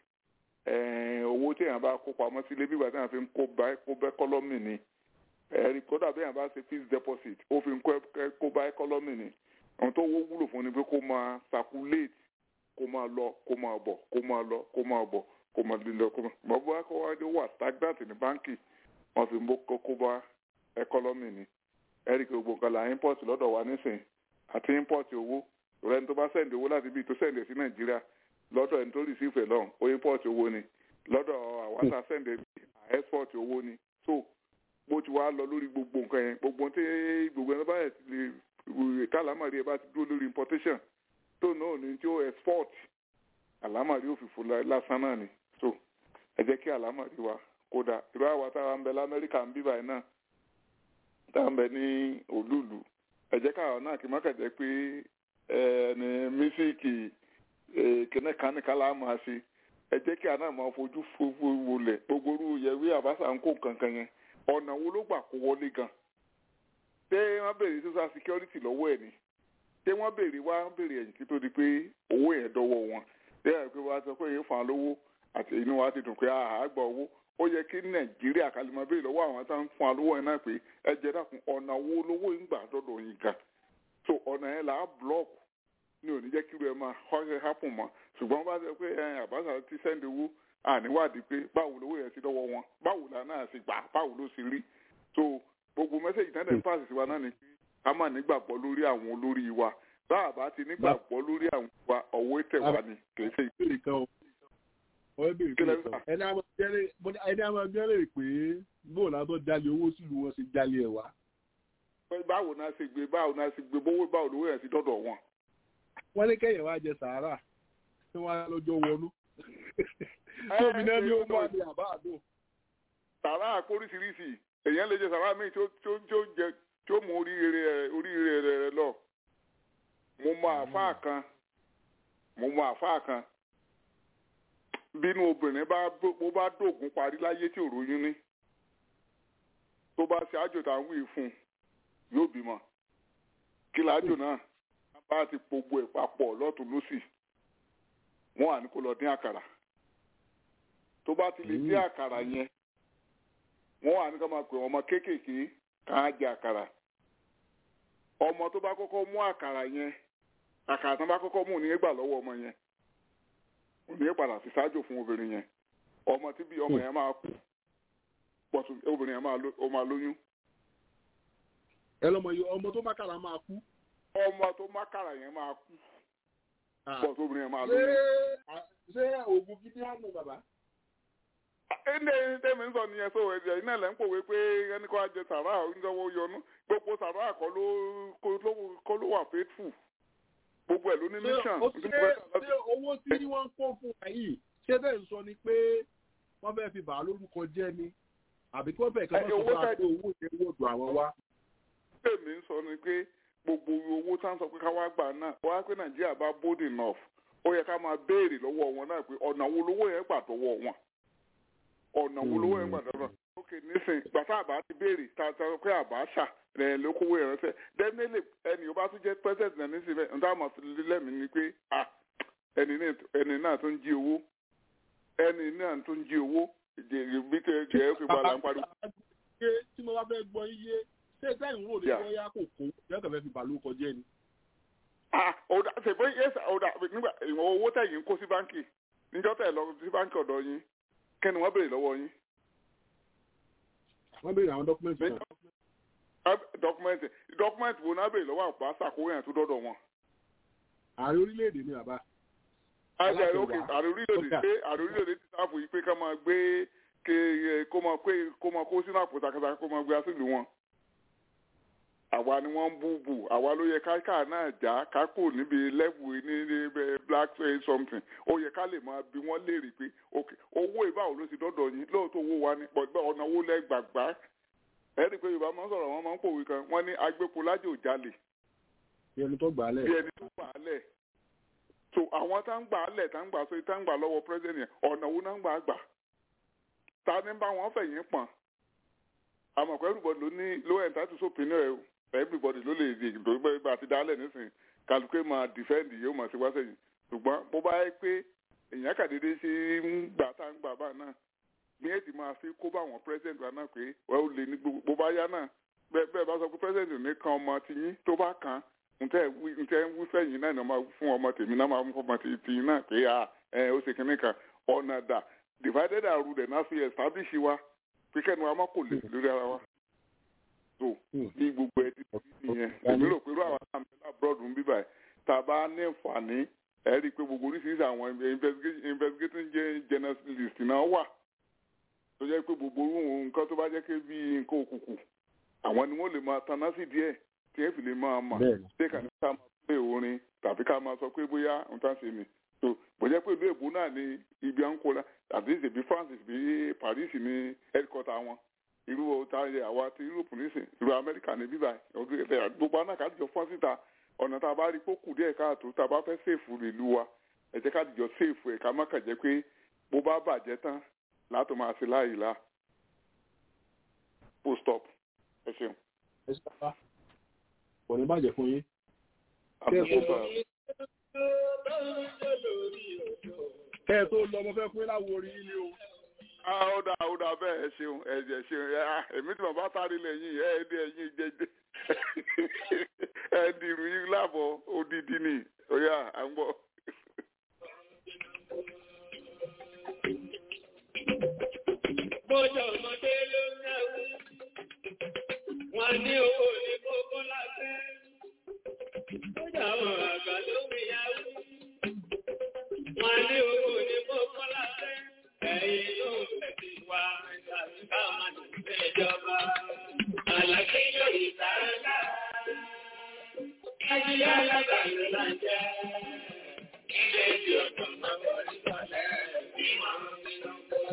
owó tí èèyàn bá kó pamọ́ sílé bí ìgbà tí èèyàn fi ń kó bá ẹkọ́lọ́mì ni ẹ̀rí kódà bí èèyàn bá ṣe fixed deposit ó fi ń kó bá ẹkọ́lọ́mì ni ohun tó wó wúlò fún ni pé kó máa circulate kó máa lọ kó máa bọ̀ kó máa lọ kó máa bọ̀ kó máa lílọ kó máa bọ̀ bó kó wá dé wà stagnant ní báńkì wọ́n fi ń bó kó bá ẹkọ́lọ́mì ni ẹ̀rí kí gbogbo nǹkan là import lọ́dọ̀ wa nísìn àti import owó rẹ̀ ní tó bá sẹ́ǹdì owó láti bí tó sẹ́ǹdì sí nàìjíríà lọ́dọ̀ ẹni tó receive lọ́hùn ó import owó ni lọ́dọ̀ àwọn tá a sẹ́ǹdì export owó ni so bó ti wá lọ lórí gbogbo nǹkan yẹn gbogbo tí gbogbo ẹni bá yẹ ti lè kálámàrí ẹ bá ti dúró lórí importation tó náà ní tí ó export àlámàrí òfìfo lásán náà ni so ẹ jẹ́ kí àlámàrí wa kódà irú àwa táwa ń bẹ lamẹ́ríkà ń bí báyìí náà táwa ń bẹ ní olúùlú ẹ jẹ́ káwa náà kí má kẹ̀jẹ́ pé ẹni mísíkì kìnnì kan ní kálá máa ṣe ẹ jẹ́ kí àná máa fojú fowó wọlé gbogbo orú yẹwé àbáṣà ń kó kankan yẹn ọ̀nà wo ló gbà kó wọlé gan ṣé wọ́n béèrè social security lọ́wọ́ ẹ̀ ni ṣé wọ́n béèrè wá wọ́n béèrè ẹ̀yìn kí tó di pé owó yẹn dọ́wọ́ wọn ṣé ẹ̀ pé wọ́n á sọ pé èyí fún wa lówó àti inú wa ti dùn pé àá gba owó ó yẹ kí nàìjíríà kálímọ̀ béèrè lọ́wọ́ àwọn tó ń fún wa lówó yẹn náà pé ẹ jẹ́ dàkún ọ̀nà wo lówó yín gbà dọ́dọ̀ yín gan so ọ̀nà yẹn là á blọ́ọ̀kù ní òní jẹ́ kí irú ẹ máa họ́ṣẹ́ hápùn mọ́ ṣùgbọ́n bá ṣe pé àbáṣà ti sẹ́ndì owó àníwádìí pé báwo lówó yẹn ti dọ́wọ́ wọn báwo là náà ṣe gbà báwo ló ṣe rí so gbogbo mẹ́sẹ̀gì tẹ́lẹ̀ ń pàṣẹ sí wa náà ni pé ká má nígbàgbọ́ lórí àwọn olórí wa bá a bá ti nígbàgbọ́ lórí àwọn wa ọ̀wọ́ tẹ̀ wá ni kì í ṣe ìbéèrè kan o ọ̀rẹ́ béèrè pé ẹni àwọn abẹ́rẹ́ pé bóòlù àtọ́ jalè owó sílùú wọn ṣe jalè ẹ̀ wá. báwo náà ṣe gbé báwo náà ṣe gbé bówó báwo lówó yẹn ti dọ́dọ̀ wọn wọ́n ní kẹ́yìn wá jẹ sàárà tí wọ́n á lọ́jọ́ wọnú. tóbi náà ní ọmọ àti àbá àdó. sàárà àkóríṣiríṣi èèyàn lè jẹ sàárà míì tó tó jẹ tó mú oríire rẹ oríire rẹ lọ. mo mọ àfáà kan mo mọ àfáà kan bínú obìnrin bá bó bá dògún parí láyé tí ò róyún ní tó bá ṣe àjò tá à ń wí fún yóò bímọ kí láàjò náà bá ti gbogbo ẹ̀ papọ̀ lọ́tún lọ́sì wọ́n à ní kó lọ dín àkàrà tó bá ti lè dín àkàrà yẹn wọ́n à ní ká máa pè ọmọ kéékèèké kàn á jẹ àkàrà ọmọ tó bá kọ́kọ́ mú àkàrà yẹn àkàrà tó bá kọ́kọ́ mú ní gbà lọ́wọ́ ọmọ yẹn òní padà fi ṣáájò fún obìnrin yẹn ọmọ tí bí ọmọ yẹn máa kú pọ̀tù obìnrin yẹn máa lóyún. ẹ lọmọ yìí ọmọ tó má kàrà máa kú ọmọ tó mákàrà yẹn máa kú pọ̀ tó obìnrin yẹn máa lóyún. ṣé oògùn gidi á mú bàbá. ẹnlẹ́ ẹni tẹ́mi ń sọ nìyẹn sọ ẹ̀jẹ̀ iná ẹ̀ ń pòwe pé ẹni kó ajẹ sàrà oúnjẹ́wọ́ yọnu gbogbo sàrà kọ́ ló wà faithful gbogbo ẹ̀ ló ní mission. ṣé owó tí wọ́n ń kó fún wa yìí ṣé bẹ́ẹ̀ ń sọ ni pé wọ́n fẹ́ fi bàá lórúkọ jẹ́ ni àbí tí wọ́n bẹ̀ kí wọ́n sọ fún wa pé owó yẹn wò dùn àwọn wá. tèmi ń sọ ni pé gbogbo owó tá à ń sọ pé ká wá gbà náà wọ́n á pé nàìjíríà bá bold enough ó yẹ ká máa béèrè lọ́wọ́ wọn náà pé ọ̀nà wo lówó yẹn gbà dọ́wọ́ wọn ọ̀nà wo lówó yẹn gbà dọ́wọ́ wọn. ok nísìnyí gbàtà àbá ti béèrè tá a sọ pé àbá ṣà rẹ̀ lókòwò yẹn rẹ̀ definitely ẹni ó bá tún jẹ́ president náà nísìnyí bẹ́ẹ̀ níta máa fi lẹ́mìí ni pé ah ẹni náà tó ń jí owó ẹni náà tó ń jí owó bí tẹ jẹ́ pé bàlá ń pariwo. tí mo bá fẹ́ gbọ́ iye ṣé sẹ́yìn wò lè bóyá kò kó yẹ́kàn fẹ́ fi bàálù kọjá ni. ọ̀dà ṣèpé yẹ́sà ọ̀dà nígbà ìwọ̀n owó tẹ̀yìn kó sí báńkì níjọ́ tẹ̀ lọ sí báńkì ọ̀dọ̀ yín kẹ́ni wọ́n béèrè lọ́wọ́ yín. wọ́n béèrè àwọn dọ́kúmẹ́ntì kan. dọ́kúmẹ́ntì dọ́kúmẹ́ntì wo náà bèrè lọ́wọ́ àpò àṣàkóyè yẹn tó dọ́dọ̀ wọn. ààrẹ orílẹ̀-èdè ni bàbá. ààrẹ Aláṣẹ òkè wa. ààrẹ orílẹ̀-èdè Ọ̀gá. pé ààrẹ orílẹ̀-èdè ti sáfù yìí pé ká máa gbé ké kó máa pé kó máa kó sínú àpò takata kó máa gbé asílù wọn. àwa ni wọ́n ń bú bù àwa ló yẹ káká náà já kákò níbi lẹ́wù ní ní black say something ó yẹ ká lè máa bí wọ́n léèrè pé ok owó ìbáwò ló ti dọ́dọ̀ yín lóòótọ́ owó wa ni pọ̀gbẹ́ ọ̀nà owó lẹ́gbàgbá ẹ̀rí pé yorùbá máa ń sọ̀rọ̀ wọn máa ń pòwe kan wọ́n ní agbépo lájò jalè bí ẹni tó gbà á lẹ̀. bí ẹni tó gbà á lẹ̀ so àwọn tá ń gbà á lẹ̀ tá ń gbà so tá ń gbà lọ́wọ́ president yẹn ọ̀nà wo náà ń gbà á gbà ta ni bá wọn fẹ̀yìn pọ̀n àmọ̀ pé everybody ló ní ló entitle to opinion ẹ̀ o everybody ló lè di ìdòwò bẹ́ẹ̀ bá ti dálẹ̀ nísìnyí kálukú máa defend yóò máa ṣe wá sẹ́yìn ṣùgbọ́n bó bá yẹ pé èèyàn kàdédé ṣe ń gbà tá ń gbà bá náà bí ẹ ti máa fi kó bá àwọn president wa náà pé wọ́n ó lè ní gbogbo bó bá yá náà bẹ́ẹ̀ bẹ́ẹ̀ bá sọ pé president ní kan ọmọ tiyín tó bá kàn ntẹ́ wí ntẹ́ ń wí fẹ́yìn náà ni wọ́n máa fún ọmọ tèmi náà máa fún ọmọ tiyín náà pé à ẹ ó ṣe kínní kan ọ̀nà dà divided and ruled náà fi establish wa pé kẹ́ni wa má kò lè lórí ara wa so bí gbogbo ẹ ti ti nìyẹn èmi rò pé irú àwọn náà mẹ́ta abroad ń bíbà ẹ̀ tá a bá ní àǹfààní ẹ̀ rí i pé gbogbo oríṣiríṣi àwọn investigation- investigating journalist náà wà tó jẹ́ pé gbogbo orú nǹkan tó bá jẹ́ pé bí nǹkan òkùnkùn àwọn ni wọ́n lè máa taná sí díẹ̀ tí ẹ fi lè máa mà Bẹ́ẹ̀ni. ṣé kàn ní ká máa pè orin tàbí ká máa sọ pé bóyá nǹkan ṣe ni tó bójẹ́ pé ìlú èbó náà ni ibi à ń kó la àti ìṣèbí France bí Paris ní headquarter wọn irú ọ̀tá yẹ àwa ti Europe nísìn irú Amẹ́ríkà ní bíbá ọdún ẹ̀fẹ̀ gbogbo anákàdìjọ fọ́n síta ọ̀nà tá a bá rí pókù díẹ̀ káàtó tá a bá fẹ́ sèfù ìlú wa ẹ jẹ́ ká dìjọ sèfù ẹ̀ ká má kàn jẹ́ pé bó bá bàjẹ́ tán látò máa ṣe láàyè la full stop ẹ ṣeun. ẹ ṣe bàbá kò ní bàjẹ́ fún yín. àbúkù bá kẹ́ ẹ tó lọ mo fẹ́ fún yín láwo orí yín ni o. a ó dà ó dà bẹ́ẹ̀ ẹ ṣeun ẹ jẹ́ ṣeun ẹ á èmi tí bàbá sáré lẹ́yìn ẹ ẹ dé ẹyin jẹjẹ ẹ dìrú yín láàbọ̀ odidi ni ọ̀yà à ń bọ̀. Bọ́jọ̀ ọmọdé ló ń náwó. Wọ́n ní owó ní kókó lábẹ́. Bọ́jọ̀ àwọn àgbà ló ń yáwó. Wọ́n ní owó ní kókó lábẹ́. Ẹ̀yin ló ń fẹ̀sí wa tàbí ká máa ní ìjọba. Àlàkí yóò ìtàrà. Ajíyá alábàáyé là ń jẹ́. Ilé tí ọ̀dọ́ máa ń wọlé sọ̀lẹ́ bí wọ́n ń bí lọ́kọ́.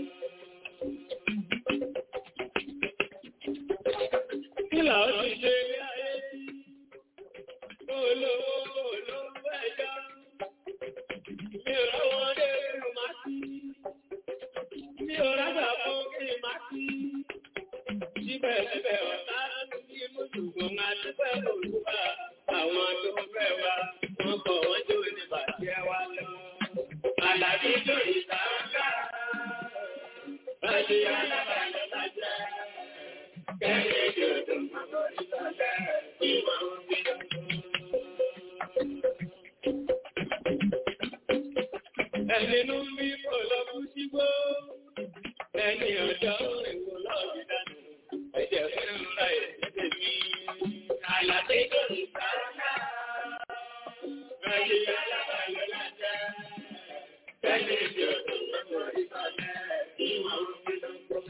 Kílà ó ti ṣe ilé ayé tí olówó olówó ẹjọ́. Mi ò rọ́wọ́ dé irú máa sí. Mi ò rájà fún kí n máa sí. Síbẹ̀síbẹ̀ ọ̀tá ní mùsùlùmí máa dúpẹ́ olúwa. Àwọn tó fẹ́ wa, wọ́n kọ̀ wọ́n jó ní bàjẹ́ wa lọ. Àlàbí tó ìta ń ká. Bàjẹ́ alábàálẹ̀ lájẹ́. Ẹni ló ń bí kò lọ fún sígbó, ẹni ọjọ́ ìwò lọ́ọ̀bí dánù, ẹ̀jẹ̀ fún ńlá ẹ̀jẹ̀ mi. Àlàdé tó ní sáárá, ẹni alábàáyọ̀ lájá, ẹni ìjọ tó ń bọ̀ ìsọ̀lẹ̀ ìwọ̀n ń bí lọ́gbọ̀n.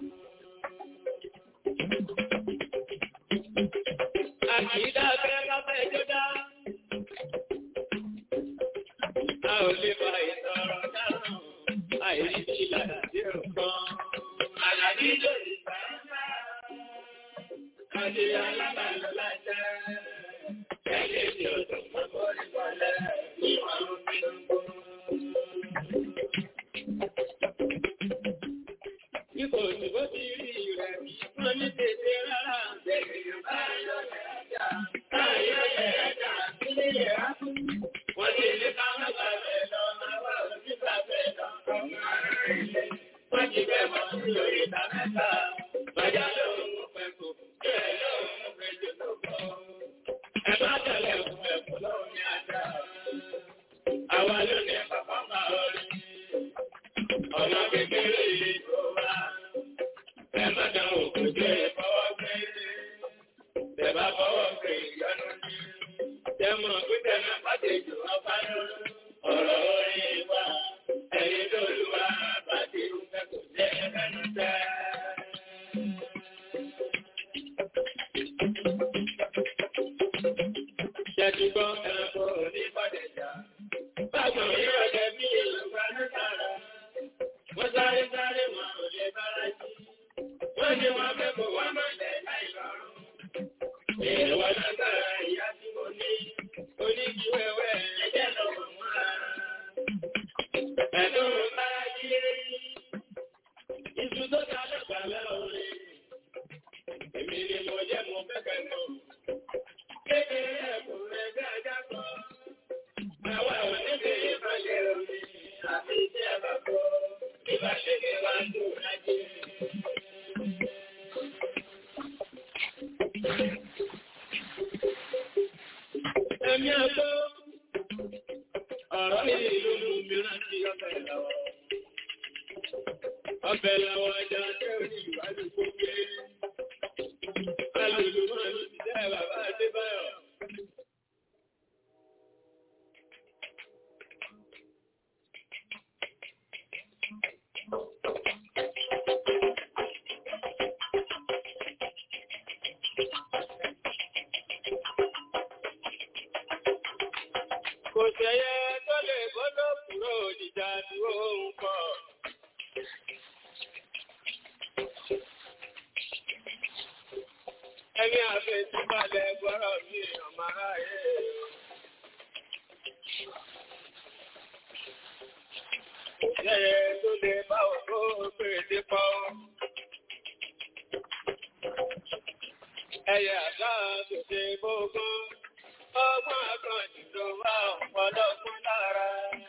Àkìdá fẹ́ káfẹ́ jọdá. A ò lè fa ìsọ̀rọ̀ dáhùn, àìrí bí ìlànà sí ọ̀kan. Àlàbí lórí sáńsá, kàdé alábàlọ́ lájá. Ẹ̀lẹ́ tí ó tún mọ́ bọ́ọ̀lì bọ́lẹ̀ ìwọ̀n ń bí Ipò òṣùgbọ́ ti rí rẹ̀ bí wọ́n ní tètè rárá bẹ̀rẹ̀ yorùbá lọ́lẹ̀ ẹja. Táyọ̀ lẹ̀ ẹja sílé yẹ̀ á kú. Wọ́n ti lé ká má bà bẹ̀ lọ, máa wá òjú bà bẹ̀ lọ. Wọ́n ti bẹ̀ mọ́ sí orí ìta mẹ́ta. Bàjá lòun mú pẹ̀kù, bẹ́ẹ̀ lòun mú pẹ̀jọ ló bọ̀. Ẹ má tẹ̀lé fún ẹ̀kú lọ́wọ́ ní ajá. Àwa ló ní bàbá máa rí. Ọ̀nà kékeré yìí tó wá. Ẹ má dá òkú jẹ́ ìfọwọ́ gbé. àlejò ọba lọ́rùn ọ̀rọ̀ orin wa ẹni tó lù wá bàtí ìfẹ́ kò jẹ́ ẹnu tẹ́. Ṣẹ́dúgbọ́ ẹranko ní Bọ́dẹ̀jà. Báwo ni ọ̀dẹ̀ bí Yorùbá ló sára? Wọ́n sáré sáré wọn ò lè bára jí. Wọ́n ní wọn fẹ́ kó wá máa lẹ̀ láì lọ́rùn. Èèwọ̀ lágbára ìyá tí mo ní. Oníjú ẹwẹ́ ẹ̀jẹ̀ lọ́wọ́ múra. Ẹ̀dùn bá yé. Iṣu tó ta lọ́gbà lọ́rùn. Èmi ni mo jẹ́ mo fẹ́ kẹ́ mọ̀. Kékeré ẹ̀kún rẹ̀ dáadáa kọ́. Àwa ò ní bí ìbàlẹ̀ omi àti ìdí àbàbọ̀. Ìbáṣepọ̀ wa ń dùn lájẹ́. Ẹ̀mí àgbọ̀ ọ̀rọ̀ yìí ló mú mi rántí ọbẹ̀ lọ́wọ́. Ọbẹ̀ lọ́wọ́ ọjà tẹ́ òní ìwádìí kó gbé. Alòlù máa ló ti jẹ́ bàbá Adébáyọ̀. Kò sẹ́yẹ tó lè bọ́lọ́ kúrò níjà dúró ń kọ́. Ẹni àfẹ́síbalẹ̀ gbọ́rọ̀ mi ọmọ aráyé. Kò sẹ́yẹ tó lè bá òkú pèsè pọ́. Ẹyẹ àdá tó ṣe gbógún ọgbọ́n àkànjù ló wá ọ̀pọ̀lọpọ̀ lára.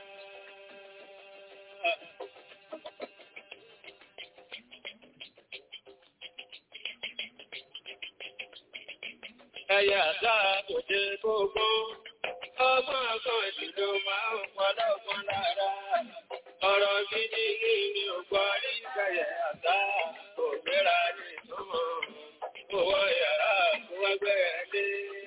Ẹyẹ àdá tó ṣe gbogbo, ọgbọ́n àkànjù ló wá ọ̀pọ̀lọpọ̀ lára. Ọ̀rọ̀ gidi ní ni ò gbọ́ rí kẹyẹ àdá kò gbéra ní ìtumọ̀. Owó yàrá kó wá gbẹ̀rẹ̀ lé.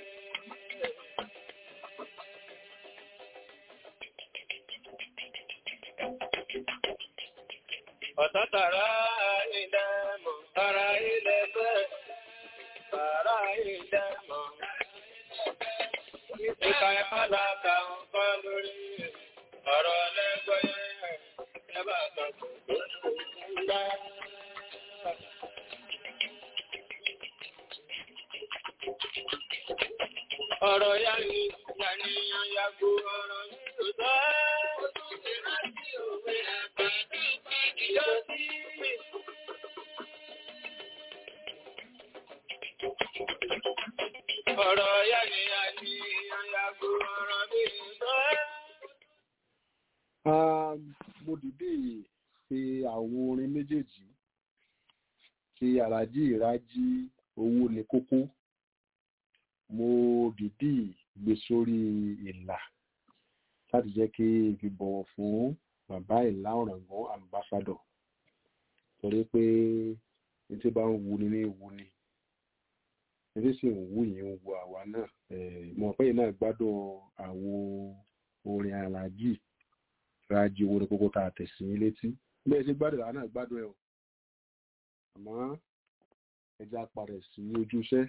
Ọ̀tátàrà ilẹ̀ mọ̀, tàrà ilẹ̀ bẹ́, tàrà ilẹ̀ mọ̀. Ìka ìpàdàkà ń kọ́ lórí ọ̀rọ̀ lẹ́gbẹ̀ẹ́ ẹbà tọ̀tọ̀ tó ń gbá. Ọ̀rọ̀ yá ni ìyàníyàn yàgò ọ̀rọ̀ yìí tó Ọ̀rọ̀ yá ni a ní àyàgò ọ̀rọ̀ bí ìgbẹ́. mo dìde ṣe àwọn orin méjèèjì ti àràjì ìrájí owó ní kókó mo dìde gbé sórí ìlà láti jẹ́ kí n fi bọ̀wọ̀ fún bàbá ìlà ọ̀ràngún ambassador torí pé ní tí bá ń wuni ní wuni ní tí sì ń wù yín ń wo àwa náà mọ̀ pé yìí náà gbádùn àwọn orin aláàjì rájí owó ní kókó tá a tẹ̀ sí létí bẹ́ẹ̀ ṣe gbádùn àwa náà gbádùn ẹ̀ o àmọ́ ẹja parẹ̀ sí ojúṣẹ́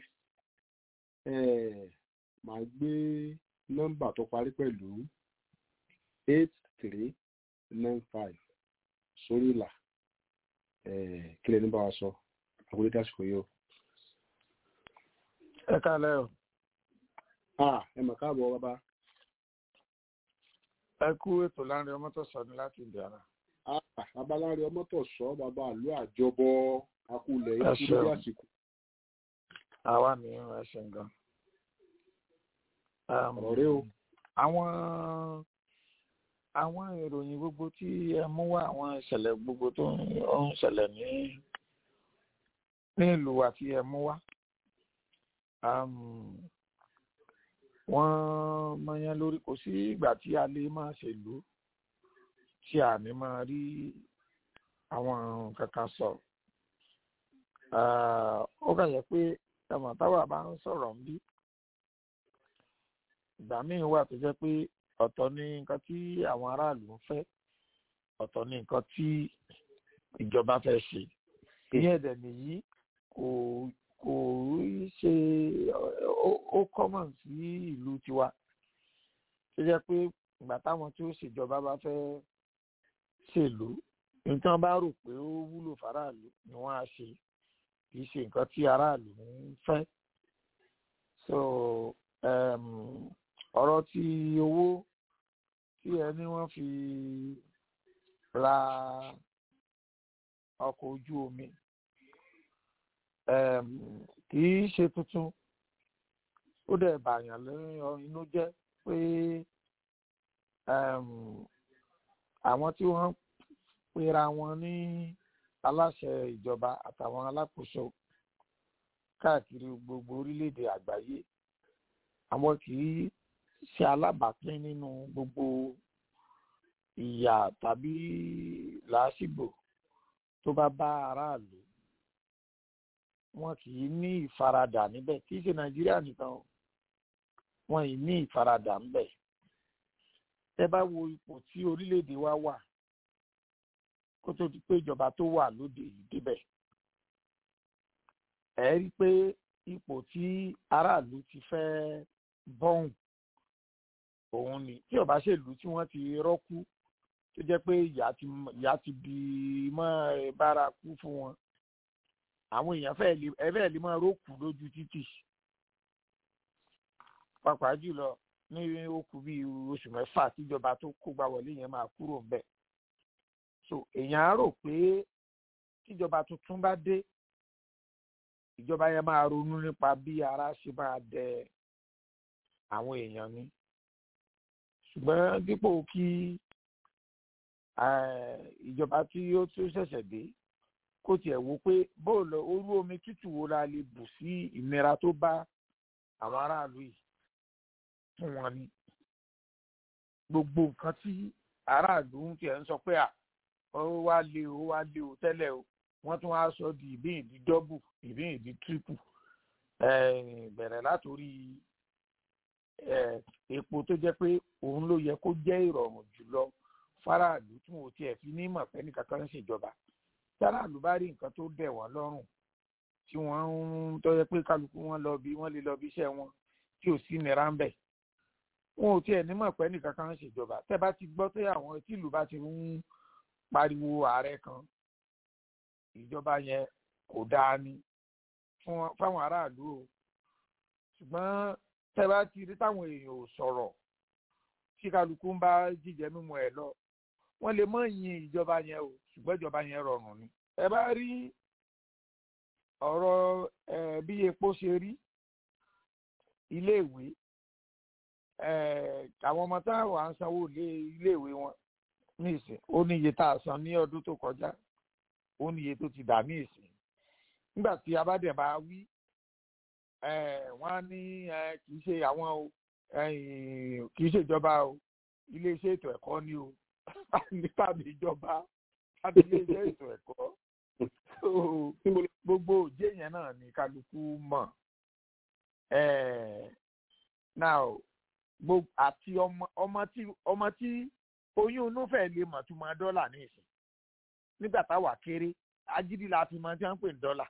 màá gbé nọ́mbà tó parí pẹ̀lú eight three nine five sórí ìlà kí lẹni bá wa sọ àkúrẹ́ dásìkò yìí o. ẹ kálẹ́ o. ẹ mọ̀ káàbọ̀ bàbá. ẹ kú ètò láàrin ọmọ tó sọ ní láti ìdíyàrá. bàbá láàrin ọmọ tó sọ bàbá àlú àjọbọ akulẹ̀ Ẹ ikú ṣeun. lórí àsìkò. àwa ní ẹ ṣe nǹkan. Um, ọ̀rọ̀ rẹ o. àwọn àwọn ìròyìn gbogbo tí ẹ mú wá àwọn ìṣẹ̀lẹ̀ gbogbo tó ń ó ń ṣẹlẹ̀ ní ní ìlú wa tí ẹ mú wá um, wọ́n mọyán lórí kò sí ìgbà tí a lè máa ṣèlú tí a ní máa rí àwọn kankan sọ Ah, ó kàn yẹ pé ẹmọ táwa bá ń sọ̀rọ̀ ń bí ìgbà míì wà tó jẹ́ pé ọ̀tọ̀ ní nǹkan tí àwọn aráàlú ń fẹ́ ọ̀tọ̀ ní nǹkan tí ìjọba fẹ́ ṣe ìyẹn ẹ̀dẹ̀ nìyí kò kò ṣe ó common sí ìlú tiwa tó jẹ́ pé ìgbà táwọn tí ó ṣèjọba bá fẹ́ ṣèlú nǹkan bá rò pé ó wúlò fáráàlú ni wọ́n á ṣe kì í ṣe nǹkan tí aráàlú ń fẹ́ so um, ọ̀rọ̀ tí owó tí ẹni wọ́n fi ra ọkọ̀ ojú omi um, kì í ṣe tuntun ó dẹ̀ bàyàn lẹ́yìn inú jẹ́ pé um, àwọn tí wọ́n pera wọn ní aláṣẹ ìjọba àtàwọn alákòóso káàkiri gbogbo orílẹ̀-èdè àgbáyé àwọn kì í ṣe alábàápín nínú gbogbo ìyà tàbí làásìgbò tó bá bá aráàlú wọn kì í ní ìfaradà níbẹ̀ kì í ṣe nàìjíríà nìkan o wọn ì ní ìfaradà níbẹ̀ tẹ́ bá wo ipò tí orílẹ̀-èdè wa wà kó tó di pé ìjọba tó wà lóde yìí débẹ̀ ẹ rí i pé ipò tí aráàlú ti fẹ́ bọ́hùn òun ni tí ọba ṣèlú tí wọ́n ti rọ́kú tó jẹ́ pé ìyá ti ìyá ti di mọ́ bárakú fún wọn àwọn èèyàn fẹ́ẹ́ lè ẹ fẹ́ẹ́ lè máa rókù lójú títì pàápàá jùlọ ní okùn bíi oṣù mẹ́fà tíjọba tó kógbá wọlé yẹn máa kúrò ń bẹ̀ so èèyàn á rò pé tíjọba tuntun bá dé ìjọba yẹn máa ronú nípa bí ara ṣe máa dẹ àwọn èèyàn ni ṣùgbọ́n dípò kí ìjọba tí ó tún ṣẹ̀ṣẹ̀ dé kó tiẹ̀ wo pé bóòlù orú omi tútù wo la lè bù sí ìnira tó bá àwọn aráàlú yìí fún wọn ni gbogbo nǹkan tí aráàlú ń tiẹ̀ ń sọ pé à ó wá lé o ó wá lé o tẹ́lẹ̀ o wọ́n tún wá sọ di ìbíyìn di dọ́bù ìbíyìn di tírípù bẹ̀rẹ̀ látòrí epo tó jẹ́ pé òun ló yẹ kó jẹ́ ìrọ̀rùn jùlọ fáráàlú tí wọn ò tiẹ̀ fi ní mọ̀ pé nìkankan ń ṣèjọba fáráàlú bá rí nǹkan tó dẹ̀ wọ́n lọ́rùn tí wọ́n ń tó yẹ pé kálukú wọn lọ bí wọ́n lè lọ bí iṣẹ́ wọn tí ò sí nira ń bẹ̀ wọn ò tiẹ̀ ní mọ̀ pé nìkankan ń ṣèjọba tẹ́ bá ti gbọ́ pé àwọn tí ìlú bá ti ń pariwo ààrẹ kan ìjọba yẹn kò dáa ni fáwọn aráàlú o ṣùgbọ́n tẹ́ bá ti rí táwọn èèyàn ò sọ̀rọ̀ tí kálukú ń bá jíjẹ mímu ẹ̀ lọ wọ́n lè mọ̀ yin ìjọba yẹn o ṣùgbọ́n ìjọba yẹn rọrùn ni ẹ bá rí ọ̀rọ̀ bí epo ṣe rí iléèwé àwọn ọmọ táwọn à ń sanwó iléèwé wọn ní ìsìn ó ní iye tá a san ní ọdún tó kọjá ó ní iye tó ti dà ní ìsìn nígbà tí a bá dẹ̀ bá wí wọ́n á ní kì í ṣe àwọn o kì í ṣe ìjọba o iléeṣẹ́ ètò ẹ̀kọ́ ni o tàbí ìjọba tàbí iléeṣẹ́ ètò ẹ̀kọ́ gbogbo òjé yẹn náà ni kálukú mọ̀ now gbogbo àti ọmọ tí ọmọ tí oyún inú fẹ́ lè mọ̀ tó máa dọ́là ní ìsìn nígbà táwa kéré agídí la fi máa ti ń pè ní dọ́là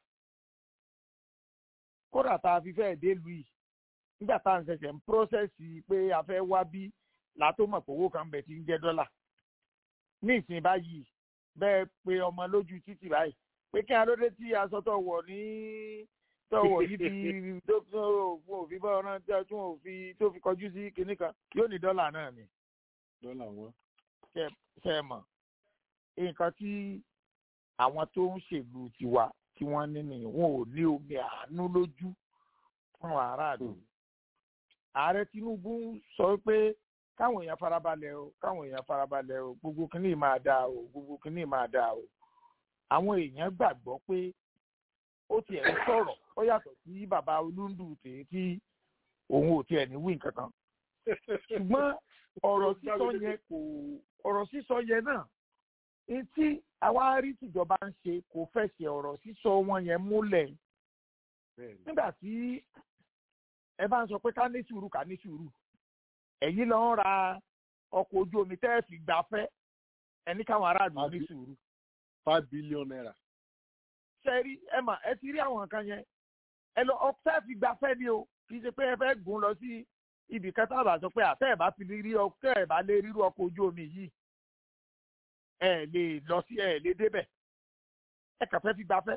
kódà tá a fi fẹ́ dé lu yìí nígbà tá à ń ṣẹ̀ṣẹ̀ ń pírọ́sẹ̀sì pé a fẹ́ wá bí látó mọ̀ pé owó kan bẹ̀ tí ń jẹ́ dọ́là ní ìsìn báyìí bẹ́ẹ̀ pé ọmọ lójú títì báyìí pé kí alóde tí aṣọ tó wọ̀ ní tó wọ̀ yìí fi tó fún òfin bọ́ ọ̀ràn tí wọ́n fi tó fi kọjú sí kinní kan yóò ní dọ́là náà ni. dọ́là wọn. ṣe é mọ̀ nǹkan tí àwọn tó ń ṣèlú tiwa tí wọ́n ní nìyẹn wọn ò ní omi àánú lójú fún aráàlú. ààrẹ tinubu sọ pé káwọn èèyàn farabalẹ̀ o káwọn èèyàn farabalẹ̀ o gbogbo kìíní máa dáa o gbogbo kìíní máa dáa o. àwọn èèyàn gbàgbọ́ pé ó tiẹ̀ ń sọ̀rọ̀ ó yàtọ̀ sí bàbá olúndù tèé tí òun ò tiẹ̀ ní wí nǹkan kan. ṣùgbọ́n ọ̀rọ̀ sísọ yẹn kò ọ̀rọ̀ sísọ yẹn náà etí àwa rí tìjọba ń ṣe kò fẹsẹ̀ ọ̀rọ̀ sísọ wọn yẹn múlẹ̀ nígbà tí ẹ bá ń sọ pé ká ní sùúrù ká ní sùúrù ẹ̀yin lọ ń ra ọkọ̀ ojú omi tẹ́ ẹ fi gbafẹ́ ẹni káwọn aráàlú ní sùúrù. five billion naira. ṣe rí ẹ mà ẹ ti rí àwọn nǹkan yẹn ẹ lọ ọkọ̀ tẹ́ ẹ fi gbafẹ́ ni o kì í ṣe pé ẹ fẹ́ gùn lọ sí ibì kan tá a bá sọ pé àtẹ́ ẹ̀ bá fi rí ọkọ̀ ẹ̀ bá lé rírú ọkọ̀ ojú omi yìí ẹ lè lọ sí ẹ lè débẹ̀ ẹ kàn fẹ́ fi gbafẹ́.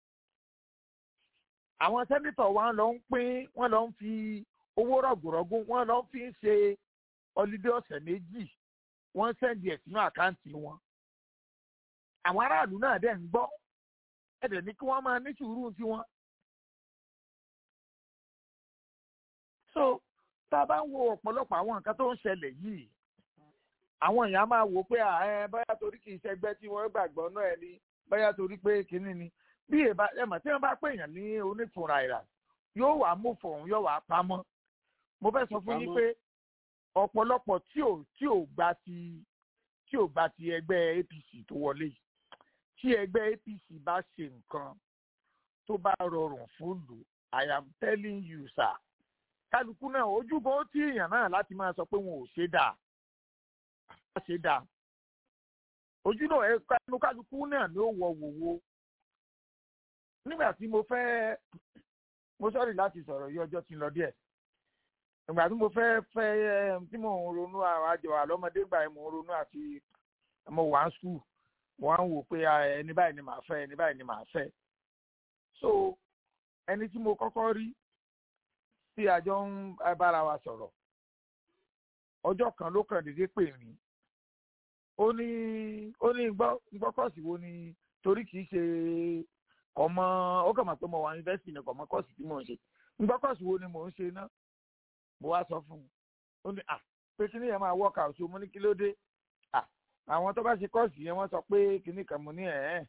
àwọn sẹ́nitọ̀ wa lọ ń pín wọ́n lọ ń fi owó rọ̀gùrọ̀gùn wọ́n lọ fi ń ṣe ọlídé ọ̀sẹ̀ méjì wọ́n sẹ́ndì ẹ̀ sínú àkáǹtì wọn. àwọn aráàlú náà dẹ̀ ń gbọ́ ẹ̀dẹ̀ ní kí wọ́n máa ní sùúrù tiwọn. so tá a bá ń wo ọ̀pọ̀lọpọ̀ àwọn nǹkan tó ń ṣẹlẹ̀ yìí àwọn èèyàn máa wò pé ẹ bóyá torí kì í ṣẹgbẹ́ tí wọ́n gbàgbọ́ náà ẹni bóyá torí pé kínní ni bí èèbá ẹ̀mọ̀ tí wọ́n bá pè yàn ní onífúnra ìrà yóò wá mú fọ̀hún yóò wá pamọ́ mo fẹ́ sọ fún yín pé ọ̀pọ̀lọpọ̀ tí ò tí ò gba ti tí ò gba ti ẹgbẹ́ APC tó wọlé yìí tí ẹgbẹ́ APC bá ṣe nǹkan tó bá rọrùn fún lù I am telling you sir kálukú náà ojúbọ tí èèyàn náà láti máa sọ pé wọn ò ṣe dáa ṣe dáa ojú náà ẹ kánú kálukú náà ló wọ wòwò nígbà tí mo fẹ́ mo sọ̀rọ̀ láti sọ̀rọ̀ yí ọjọ́ tí ń lọ díẹ̀ ìgbà tí mo fẹ́ fẹ́ tí mò ń ronú àwọn àjọ àlọ́mọdé gbà mo ń ronú àti mo wà ń skul mo wá ń wò pé ẹni báyìí ni màá fẹ́ ẹni báyìí ni màá fẹ́ so ẹni tí mo kọ́kọ́ rí tí àjọ ń bára wa sọ̀rọ̀ ọjọ́ kan ló kàn déédéé pè mí ó ní ó ní gbọ́ kọ́ọ̀sì wo ni torí kìí ṣe kọ̀mọ́ ó kàn mọ̀ pé mo wà yunifásitì ní kọ̀mọ́ kọ́ọ̀sì tí mò ń ṣe gbọ́ kọ́ọ̀sì wo ni mò ń ṣe náà mo wá sọ fún un ó ní à pé kíní yẹn máa work out mo ní kí ló dé à àwọn tó bá ṣe kọ́ọ̀sì yẹn wọ́n sọ pé kíní kan mo ní ẹ̀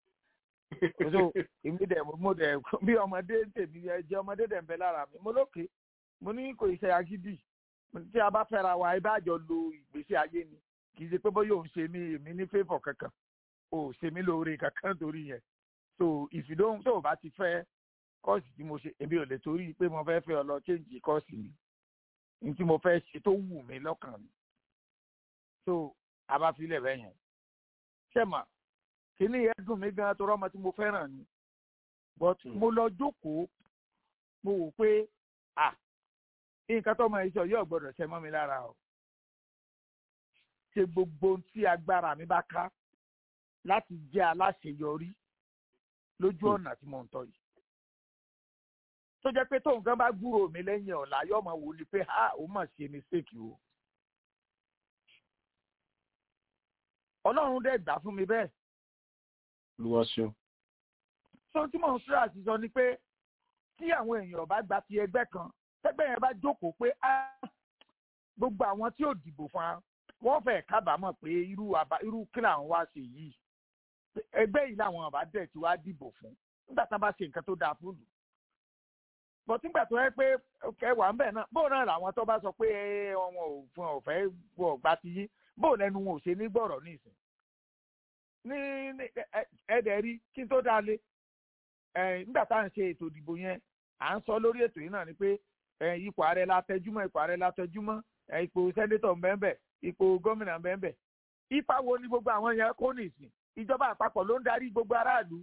ẹ́ so èmi dẹ̀ mo dẹ̀ bí ọmọdé tèmi jẹ́ ọmọdé dẹ̀ ń bẹ lára mi mo lókè mo ní kò ṣe agídí tí a bá fẹ́ra wa ẹ bá jọ lo ìgbésí ayé ni kì í ṣe pé bóyá òun ṣe mí èmi ní favour kankan ò ṣe mí lóore kankan torí yẹn so ìfìdóhùn tó o bá ti fẹ́ kọ́ọ̀sì tí mo ṣe èmi ò lè torí pé mo fẹ́ fẹ́ ọ lọ change kọ́ọ̀sì mi ní tí mo fẹ́ ṣe tó wù mí lọ́kàn mi so a bá filẹ̀ bẹ́ẹ̀ yẹn ṣẹ́mà kíní yẹn dùn mí gan tó rọ́mọ tí mo fẹ́ràn ni but mo lọ jókòó mo wò pé ah nǹkan tó máa ń sọ yóò gbọdọ̀ ṣe mọ́ mi lára o ṣe gbogbo tí agbára mi bá ká láti jẹ́ aláṣeyọrí lójú ọ̀nà tí mo ń tọ́ yìí tó jẹ́ pé tóun kan bá gbúrò mi lẹ́yìn ọ̀la yóò máa wò ni pé ha ó mà ṣe mistake o ọlọ́run dẹ̀ gbà fún mi bẹ́ẹ̀. olúwa ṣeun. sọ tí mò ń sọ àti sọ ni pé tí àwọn èèyàn bá gba ti ẹgbẹ́ kan tẹ́gbẹ́ yẹn bá jókòó pé gbogbo àwọn tí ò dìbò fún wa wọ́n fẹ́ kábàámọ̀ pé irú irú kí làwọn wá ṣe yìí ẹgbẹ́ yìí làwọn ọba dẹ̀ tí wàá dìbò fún nígbà tá a bá ṣe nǹkan tó dáa fún lù. bọ̀ nígbà tó yẹ pé ẹwà ń bẹ̀ náà bóun náà làwọn tó bá sọ pé wọn ò fún ọ fẹ́ wọ ọgbà ti yí bóun lẹnu wọn ò ṣe ní gbọ̀rọ̀ nísìn. ní ẹ̀ẹ́dẹ̀ rí kí n tó dáa lé nígbà tá à ń ṣe ètò ìdìbò yẹn à ń sọ lórí ètò yìí náà ni pé ipò ààrẹ la tẹjúmọ́ ipò ààrẹ la tẹjúmọ́ ipò sẹ́nétọ̀ mbẹ́mbẹ́ ipò gómìnà mbẹ́mbẹ́ ipa wo ni gbogbo àwọn yẹn kó nìsín ìjọba àpapọ̀ ló ń darí gbogbo aráàlú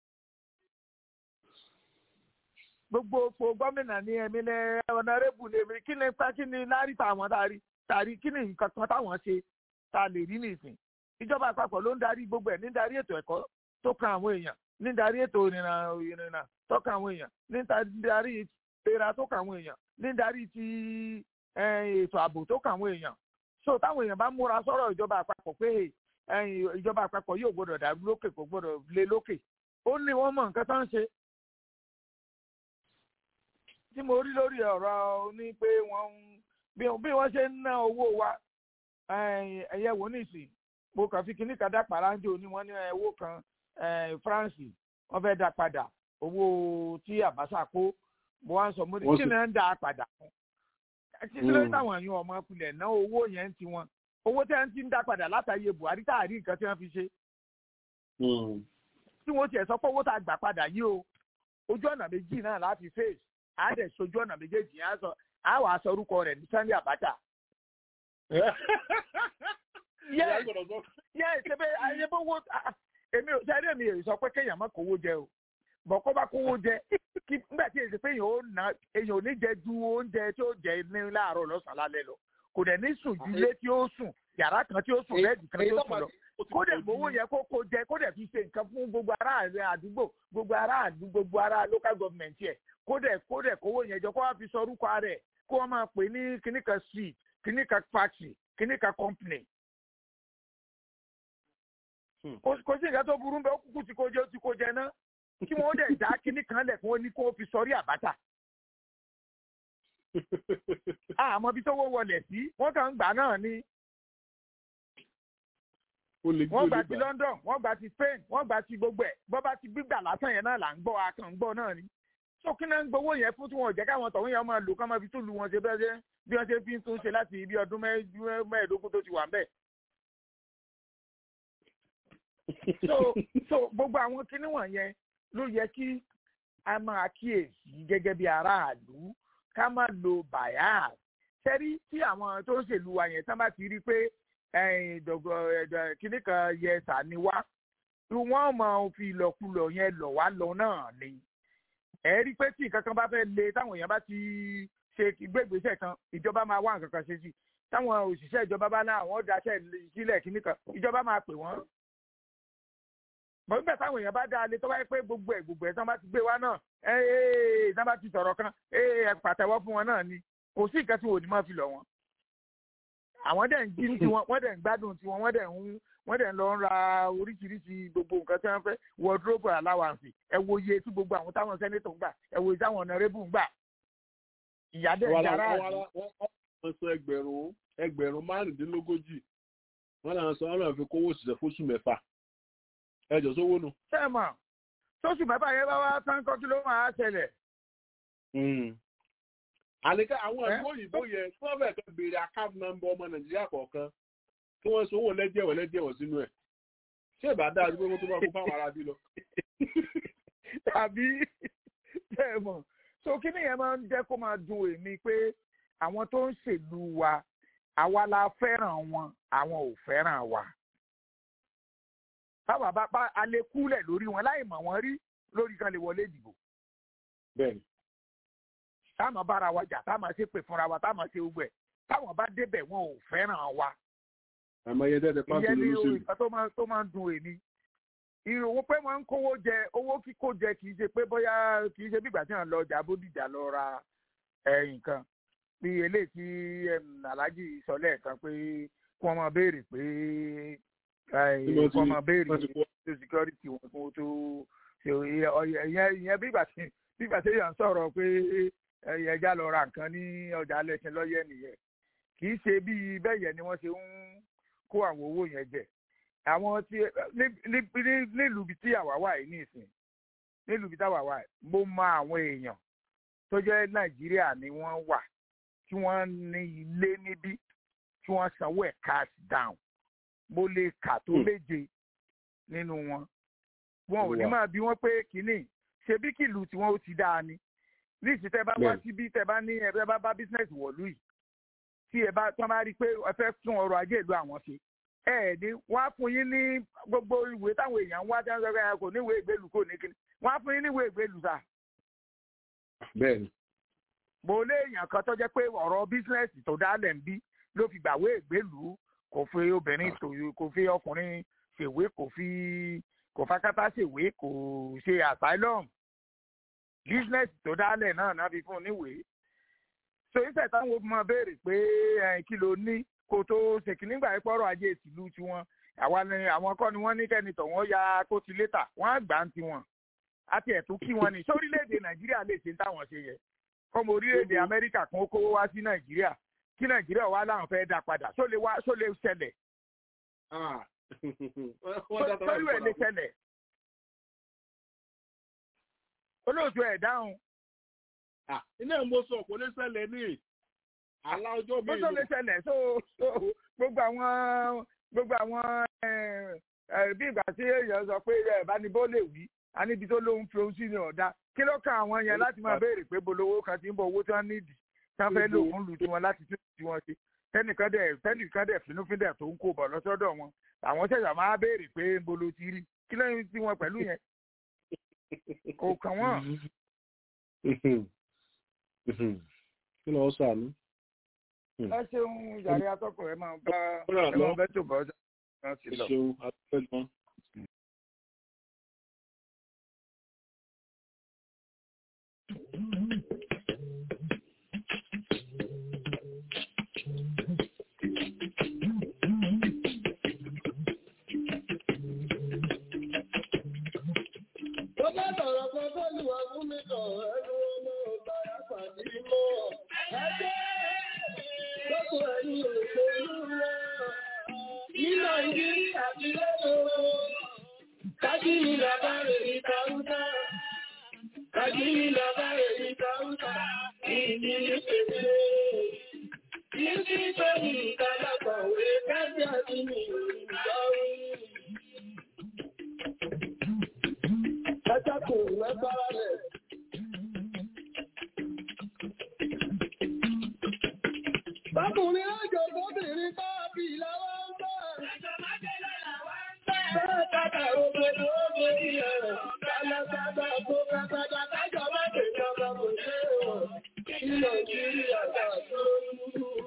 gbogbo ipò gómìnà ní ẹ̀mí ní ọ̀nàrẹ́bù ní èmi kí ni kí ni lárí táwọn darí tàrí kí ni nǹkan kan táwọn ṣe ta lè rí nìsín ìjọba àpapọ̀ ló ń darí gbogbo ẹ̀ ní darí ètò ẹ̀kọ́ tó kan àwọn èèyàn ní darí ètò ìrìnà ìrìnà tó kan àwọn èèyàn ní darí ìlera tó kàn àwọn èèyàn ní darí ti ètò ààbò tó kàn àwọn èèyàn so táwọn èèyàn bá múra sọ̀rọ̀ ìjọba àpapọ̀ pé ìjọba àpapọ̀ yóò gbọ́dọ̀ dàrú lókè kò gbọ́dọ̀ lé lókè ó ní wọ́n mọ nǹkan tó ń ṣe. tí mo rí lórí ọ̀rọ̀ ní pé wọ́n bí wọ́n ṣe ń ná owó wa ẹ̀yẹ wò nísìn mo kàn fi kíní kan dá pàráńjò ní wọ́n ní owó kan France wọ́n fẹ́ dá padà owó tí Àbáṣà kó mo wá ń sọ mo ní kí ni ẹ ń dá a padà fún kí ló ń táwọn èèyàn ọmọ kulẹ̀ ná owó yẹn ti wọn owó tí wọ́n ti ń dá padà látàyè Buhari tá a rí nǹkan tí wọ́n fi ṣe. tí wọ́n tiẹ̀ sọ pé owó tá a gbà padà yìí o ojú ọ̀nà méjì náà láti face á dẹ̀ sojú ọ̀nà méjèèjì á sọ á wàá sọ orúkọ rẹ̀ ní Sunday Abacha. Yes. yẹ ṣe bẹ ayébówó èmi ò sẹ́rí èmi ò sọ pé kéèyàn má kówó jẹ o bọ̀ kó bá kówó jẹ kí nígbà tí èsì pé èèyàn ò ná èèyàn ò ní jẹ ju oúnjẹ tí ó jẹ ní láàárọ̀ lọ́sàn-án lálẹ́ lọ kò dẹ̀ ní sùn ju ilé tí ó sùn yàrá kan tí ó sùn bẹ́ẹ̀dì kan tí ó sùn lọ kó dẹ̀ gbowó yẹ kó kó jẹ kó dẹ̀ fi ṣe nǹkan fún gbogbo ará rẹ àdúgbò gbogbo ará àdúgbò gbogbo ará local government yẹ kó dẹ̀ kó dẹ̀ kówó yẹn jọ kó wá fi sọ orúkọ rẹ̀ kó wọ́n máa pè ní kíníkan street kíníkan factory kíníkan company kò kò sí nǹkan tó burú bẹ́ẹ̀ ó kúkú ti kó jẹ ó ti kó jẹ náà kí wọ́n dẹ̀ dá kinní kan lẹ̀ kó ní kó fi sọrí àbáta. àmọ́ bí tó wó wọlé sí wọ́n kàn ń gbà náà ni wọ́n gbà ti London wọ́n gbà ti Spain wọ́n gbà ti gbogbo ẹ̀ bọ́ bá ti gbígbà lásán yẹn náà là ń gbọ́ akàn ń gbọ́ náà ni. so kí náà ń gbowó yẹn fún tí wọn ò jẹ́ káwọn tọ̀hún yẹn máa lò kán máa fi tún lu wọn ṣe bẹ́ẹ̀ ṣe bí wọ́n ṣe fi ń tún ṣe láti ibi ọdún mẹ́ẹ̀ẹ́dógún tó ti wà ń bẹ̀. so so gbogbo àwọn kinní wọ̀nyẹn ló yẹ kí a máa kíyèsí gẹ́gẹ́ bí aráàlú ká má lo bias sẹ́rí tí àwọn tó ń ṣèlú wa yẹn tán bá ti rí i pé kinní kan yẹ sàní wá wọ́n máa fi ìlọkulọ̀ yẹn lọ̀ wá lọ náà ni ẹ rí i pé tí nǹkan kan bá fẹ́ le táwọn èèyàn bá ti ṣe gbégbèsè kan ìjọba máa wá nǹkan kan ṣe sí táwọn òṣìṣẹ́ ìjọba bá náà wọ́n daṣẹ́ sílẹ̀ kinní kan ìjọba máa pè wọ́n bọ́ńgbà táwọn èèyàn bá dá alẹ́ tó wáyé pé gbogbo ẹ̀ gbogbo ẹ̀ tán bá ti gbé wá náà ẹ̀ tán bá ti sọ̀rọ̀ kan ẹ̀ pàtẹ́wọ́ fún wọn náà ni kò sí nǹkan tí wò ní máa fi lọ̀ wọn. àwọn dẹ̀ ń jí tiwọn wọ́n dẹ̀ ń gbádùn tiwọn wọ́n dẹ̀ ń wọ́n dẹ̀ ń lọ ń ra oríṣiríṣi gbogbo nǹkan tí wọ́n fẹ́ wọ́dúrópù aláwàǹsì ẹ wo iye tí gbogbo àwọn táwọn sẹ́nétọ̀ ń gbà ẹ wo iye táwọn ọ̀nàrẹ́bù ń gbà. ìyá dẹ̀ ń jara àdé. wọ́n sọ ẹgbẹ̀rún ẹgbẹ̀rún márùndínlógójì wọ́n náà sọ wọ́n náà fi kówó òṣìṣẹ́ fóṣù mẹ́fà ẹjọ sówó nu. ṣé ẹ mọ̀ tóṣù mẹ́fà yẹn bá wá tán kọ́ kí ló máa ṣẹlẹ̀. àníkà àwọn ìlú òyìnbó yẹn tí wọ́n fẹ́ẹ́ kan béèrè account number ọmọ nàìjíríà kọ̀ọ̀kan kí wọ́n sanwó lẹ́jẹ̀wọ̀ lẹ́jẹ̀wọ̀ sínú ẹ̀ ṣé ìbá dáa dúpẹ́ wọ́n tó bá kó fáwọn ará bí lọ. tàbí ṣé ẹ mọ̀ so kí nìyẹn máa ń jẹ́ kó máa dùn èmi pé àwọn tó ń ṣèlú wa àwa la fẹ́ràn wọn àwọn ò fẹ́ràn wa báwa bá bá alẹ́ kúlẹ̀ lórí wọn láì mọ̀ wọ́n rí lórí kan lè wọlé ìdìbò. bẹ́ẹ̀ni. táwọn bára wa jà táwọn ṣe pè fúnra wa táwọn ṣe gbẹ táwọn bá débẹ̀ wọn ò fẹ́ràn wa. àmọ́ iye dẹ́dẹ́ pàṣẹ ìyẹn ni lóṣèlú. ìgbà tó máa tó máa ń dun èmi. ìròwó pé wọ́n ń kówó jẹ owó kíkó jẹ kì í ṣe pé bóyá kì í ṣe bí ìgbà tí wọ́n lọ ọjà bódìjà lọ ra nǹkan bí eléyìí tí aláàjì sọ lẹ́ẹ̀kan pé kí wọ́n máa béèrè pé wọ́n máa béèrè tó security wọn fún tó ṣe ìyẹn ìyẹn bí ìgbà tí bí ìgbà tí èèyàn sọ̀rọ̀ pé ẹja lọ ra nǹkan ní ọjà lẹ́sìn lọ́yẹ̀ nìyẹn kì í ṣe bí bẹ́ẹ̀ yẹn ni wọ́n ṣe ń kó àwọn owó yẹn jẹ àwọn tí nílùú ibi tí àwa wà yìí nìsín nílùú ibi tí àwa wà yìí mo mọ àwọn èèyàn tó jẹ́ nàìjíríà ni wọ́n wà tí wọ́n ní ilé níbí tí wọ́n sanwó ẹ̀ cash down mo lè kà tó méje nínú wọn wọn ò ní máa bí wọn pé kínní ṣebí kìlù tí wọn ó ti dáa ni níìsí tẹ bá wá síbí tẹ bá ní ẹ bá bá bísínẹsì wọ̀lú yìí tí ẹ bá tí wọn bá rí i pé ẹ fẹ́ tún ọrọ̀ ajé ìlú àwọn ṣe ẹ ẹ ní wọn á fún yín ní gbogbo ìwé táwọn èèyàn ń wá tí wọn sọ pé kò ní ìwé ìgbélú kò ní kíni wọn á fún yín ní ìwé ìgbélú sà. bẹ́ẹ̀ni. mo lé èèyàn kan tó jẹ́ pé ọ̀rọ̀ bísínẹsì tó dálẹ̀ ń bí ló fi gbàwé ìgbélú kò fi obìnrin tòyò kò fi ọkùnrin ṣèwé kò fi kò fakátá ṣèwé kò ṣe asylum business tó dálẹ̀ náà náà fi fún un níwèé so ìṣẹ̀ táwọn obìnrin máa béèrè pé kí ló ní kó tó ṣèkí nígbà yẹn pọ́rọ̀ ajé ìtìlú tiwọn àwa ni àwọn kọ́ ni wọ́n ní kẹ́ni tọ̀ wọ́n ya kó ti létà wọ́n á gbà ń tiwọn àti ẹ̀tún kí wọ́n ní sórílẹ̀-èdè nàìjíríà lè ṣe táwọn ṣe yẹ kọ́mọ orílẹ̀-èdè amẹ́ríkà kan kówó wá sí nàìjíríà kí nàìjíríà wá láwọn fẹ́ dá padà só lè wá só lè ṣẹlẹ̀. sórí ẹ̀ lè ṣẹlẹ̀. olóòtú ẹ̀ dáhùn. ilé mo sọ kò lè ṣẹlẹ̀ ní àlá ọjọ́ mi. bó tó lè ṣẹlẹ̀ so gbogbo àwọn gbogbo àwọn bí ìgbà tí èèyàn sọ pé ẹ̀ bá ní bó lè wí a níbi tó lóun fi ohun sí ní ọ̀dà kí ló kan àwọn yẹn láti máa béèrè pé bolówó kan ti ń bọ owó tí wọ́n nídìí tí wọ́n fẹ́ lò fún lu tiwọn láti tún tiwọn ṣe tẹnìkan dẹ̀ tẹnìkan dẹ̀ finúfíndẹ̀ tó ń kó bọ̀ lọ́sọ́dọ̀ wọn àwọn ṣẹ̀ṣẹ̀ máa béèrè pé ń bolo ti rí kí lẹ́yìn tí wọ́n pẹ̀lú yẹn kò kàn wọ́n. kí lọ́ọ́ sànú. ẹ ṣeun yàrá atọ́kùn ẹ máa bá Kúrò ẹ máa lọ. bẹ́ tó bọ́ ọjọ́ náà ti ẹ lọ. ṣeun adúpẹ́ gan. Tó bá sọ̀rọ̀ kan fọ́lùwà fún mi kàn ẹnu ọmọ ọba àpàdé mọ́. Ẹgbẹ́ lọ́kùn ẹ̀yìn òṣèlú wọn. Ní Nàìjíríà ti lọ́dọ̀. Kájírí làbá rẹ̀ ní Káúntà. Kájírí làbá rẹ̀ ní Káúntà. Ìdí ìpèsè. Ìdí tó ní ìkàlákọ̀wé kájí àti mi ò ní ìgbáwí. Pátákó mẹ́fàrà rẹ̀. Bákùnrin ọjọ́ bóbìnrin bá bí láwá ń bá. Bẹ́ẹ̀ kàkà òbèrè òbèrè ẹ̀rọ. Kálásádà kó kásádà kájọ bá tèmi ọmọ kò ṣe é wọ̀. Kí Nàìjíríà gbà tó ń lù.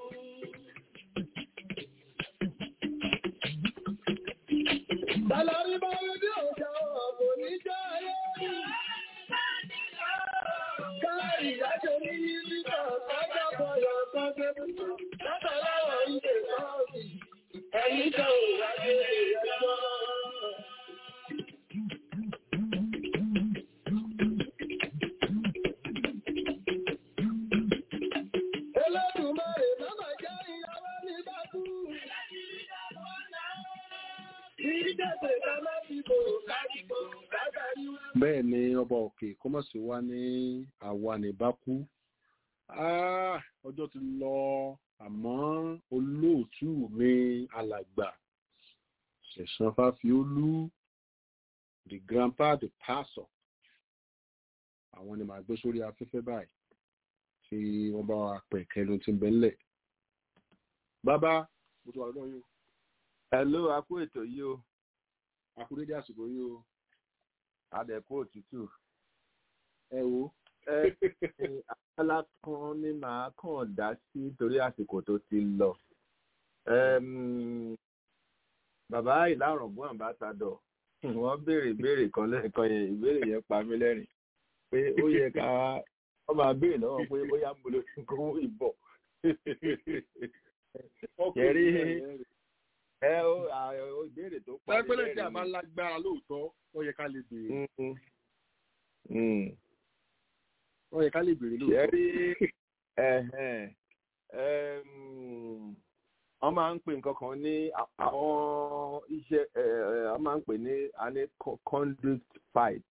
Tàlàrí bá rí bí òṣà ọ̀pọ̀ ní jẹ́ ayé. Káàrí ìyájọ́ ní nígbà kájọ́ bọ̀yọ̀ kan gbé púpọ̀. Látàláwọ̀ ìdè sọ́ọ̀sì, ẹ̀yìn kan ò wáyé ẹ̀yọ́. Olódùmarè mọ́mà jẹ́ ìyàwó ní bá kú. Ìjẹ́sẹ̀ ká má fi bò káàkiri látàrí wá. bẹ́ẹ̀ ni ọba òkè kó mọ̀ sí wa ní àwa ní bákú Ah, ọjọ́ ti lọ àmọ́ olóòtú mi alàgbà ṣẹ̀san fáfiólú the grandpa the pastor àwọn ni màá gbé sórí afẹ́fẹ́ báyìí tí wọ́n bá wa pẹ̀ kẹnu tí ń bẹ ńlẹ̀ bàbá mo ti wà lọ́dọ̀ yìí o Hello, a kú ètò yìí o. àkúrédé àsìkò yìí o Adẹ̀kú òtútù. ẹ wo Abala kan ní màá kàn dá sí torí àsìkò tó ti lọ. Ẹm, Bàbá ìlàrọ̀gbọ́n àmbásádọ̀, wọ́n béèrè ìbéèrè kan lẹ́ẹ̀kan yẹn, ìbéèrè yẹn pa mí lẹ́rìn. Pé ó yẹ ká wọ́n máa béèrè lọ́wọ́ pé ó yá mo lè fi kówó ìbọ̀. Kẹ̀rí ẹ ó à- ó ìbéèrè tó pa mí pẹ́pẹ́lẹ́ tí a lẹ́rìn bá ni. lágbára lóòótọ́ ó yẹ ká lè béèrè Mm, mm. ó yẹ ká lè béèrè lóòótọ́. ṣẹ́rí ẹ̀hẹ̀n, ẹm, wọ́n máa ń pè nǹkan kan ní à- àwọn iṣẹ́ ẹ̀, ẹ̀, wọ́n máa ń pè ní a ní co- conduit pipe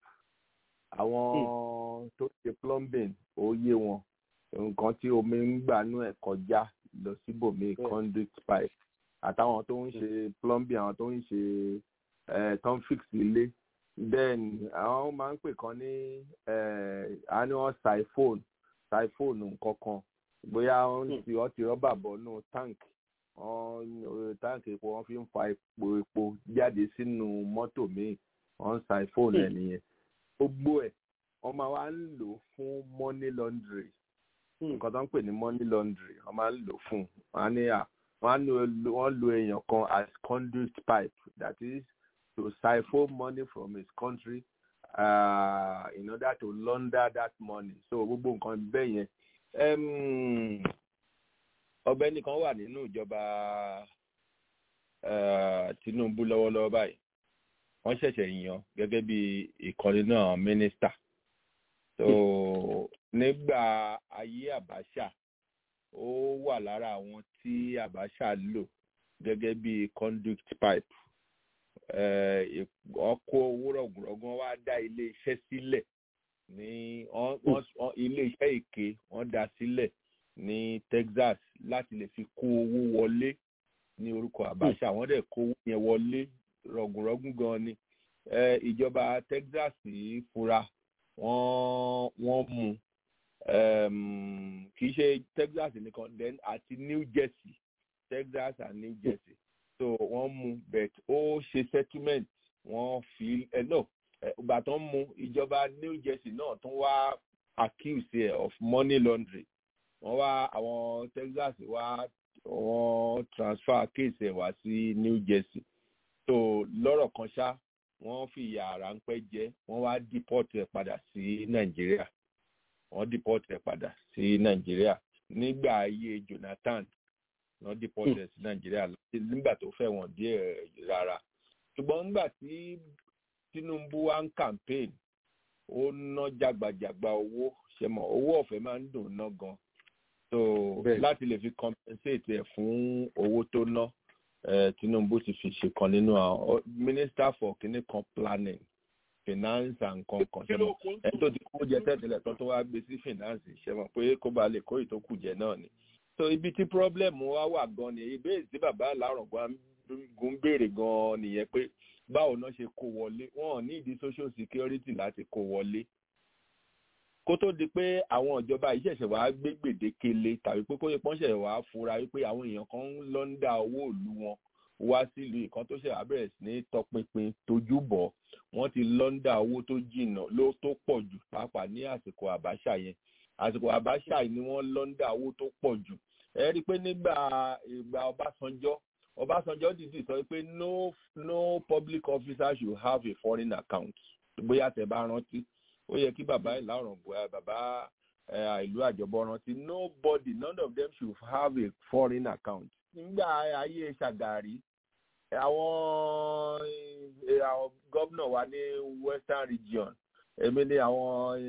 àwọn tó ṣe plumbing ó yé wọn nǹkan tí omi ń gbà nú ẹ̀ kọjá lọ síbòmíì Bẹ́ẹ̀. conduit pipe àtàwọn tó ń ṣe plumbing àwọn tó ń ṣe ẹ̀, tó ń fix ilé then àwọn máa ń pè kan ní ẹ̀, a ní wọn siphone siphone nǹkan kan bóyá wọ́n ti wọ́n ti rọ́bà bọ́nú tank wọ́n tank epo wọ́n fi ń fa epo epo jáde sínú mọ́tò míì wọ́n siphone ẹ̀ nìyẹn gbogbo ẹ̀ wọ́n máa wá ń lò fún money laundry nǹkan tó ń pè ní money laundry wọ́n máa ń lò fún wọ́n á ní à wọ́n á lo wọ́n lo èèyàn kan as conduit pipe that is to siphon money from his country uh, in order to launder that money so gbogbo nǹkan bẹ́ẹ̀ yẹn Em, ọ̀gbẹ́ni kan wà nínú ìjọba eh, Tinubu lọ́wọ́lọ́wọ́ báyìí wọ́n ṣẹ̀ṣẹ̀ yàn gẹ́gẹ́ bí ìkànnì náà mínísítà so nígbà ayé Abacha ó wà lára àwọn tí Abacha lò gẹ́gẹ́ bí conduit pipe eh, wọ́n kó owó rọ̀gùnrọ̀gùn wá dá ilé iṣẹ́ sílẹ̀ ní wọ́n- wọ́n- wọ́n- ilé iṣẹ́ èké wọ́n dá sílẹ̀ ní Texas láti lè fi kó owó wọlé ní orúkọ Abacha wọ́n dẹ̀ kó owó yẹn wọlé rọ̀gùnrọ̀gùn gan ni Eh, ìjọba Texas yìí fura wọ́n wọ́n mú um, kì í ṣe Texas nìkan then àti New Jersey Texas and New Jersey so wọ́n mú but ó ṣe settlement wọ́n fi ẹ no ìgbà tó ń mú ìjọba New Jersey náà tún wá accuse ẹ of money laundering wọ́n wá àwọn Texas wá wọ́n transfer case ẹ̀ wá sí New Jersey so lọ́rọ̀ kan ṣá wọ́n fi ìyà ráńpẹ́ jẹ wọ́n wá deport ẹ̀ padà sí Nàìjíríà wọ́n deport ẹ̀ padà sí Nàìjíríà nígbà ayé Jonathan wọ́n deport ẹ̀ sí Nàìjíríà nígbà tó fẹ́ wọ́n díẹ̀ rárá ṣùgbọ́n nígbà tí Tinubu wá ń campaign ó ná jàgbàjàgbà owó ṣe mọ̀ owó ọ̀fẹ́ máa ń dùn ná gan so láti lè fi compensate ẹ̀ fún owó tó ná Tinubu ti fi ṣe kan nínú àwọn minister for kínní kan planning finance and kankan ṣe mọ̀ ẹni tó ti kó jẹ tẹ́tẹ́lẹ̀ tó tó wá gbé sí finance ṣe mọ̀ pé kó ba lè kó ìtókù jẹ náà ni so ibi tí problem wa wà gan ni ìbéèrè tí bàbá alárùngbọ́n gún béèrè gan nìyẹn pé báwo náà ṣe kó wọlé wọn ò ní ìdí social security láti kó wọlé kó tó di pé àwọn ìjọba yìí ṣẹ̀ṣẹ̀ wàá gbé gbèdékele tàbí pé kóyè pọ́n ṣẹ̀ṣẹ̀ wàá fura wípé àwọn èèyàn kan ń lọ ń dá owó ìlú wọn wá sílùú ìkan tó ṣẹ̀ wá bẹ̀rẹ̀ sí ní tọpinpin tójú bọ̀ wọ́n ti lọ ń dá owó tó jìnnà ló tó pọ̀ jù pàápàá ní àsìkò àbáṣà yẹn àsìkò àbáṣà yìí ni wọ́n lọ ń dá owó tó pọ̀ jù ẹ rí i pé nígbà ìgbà Ọbásanjọ́ Ọbásanjọ́ dìde sọ pé no no public officer should have a foreign account bóyá tẹ́ bá rántí ó yẹ kí bàbá ìlà ọ̀ràn bàbá ìlú àjọbọ rántí nobody none of them should have a foreign account nígbà ayé Ṣàgàrí àwọn àwọn gómìnà wa ní western region èmi ní àwọn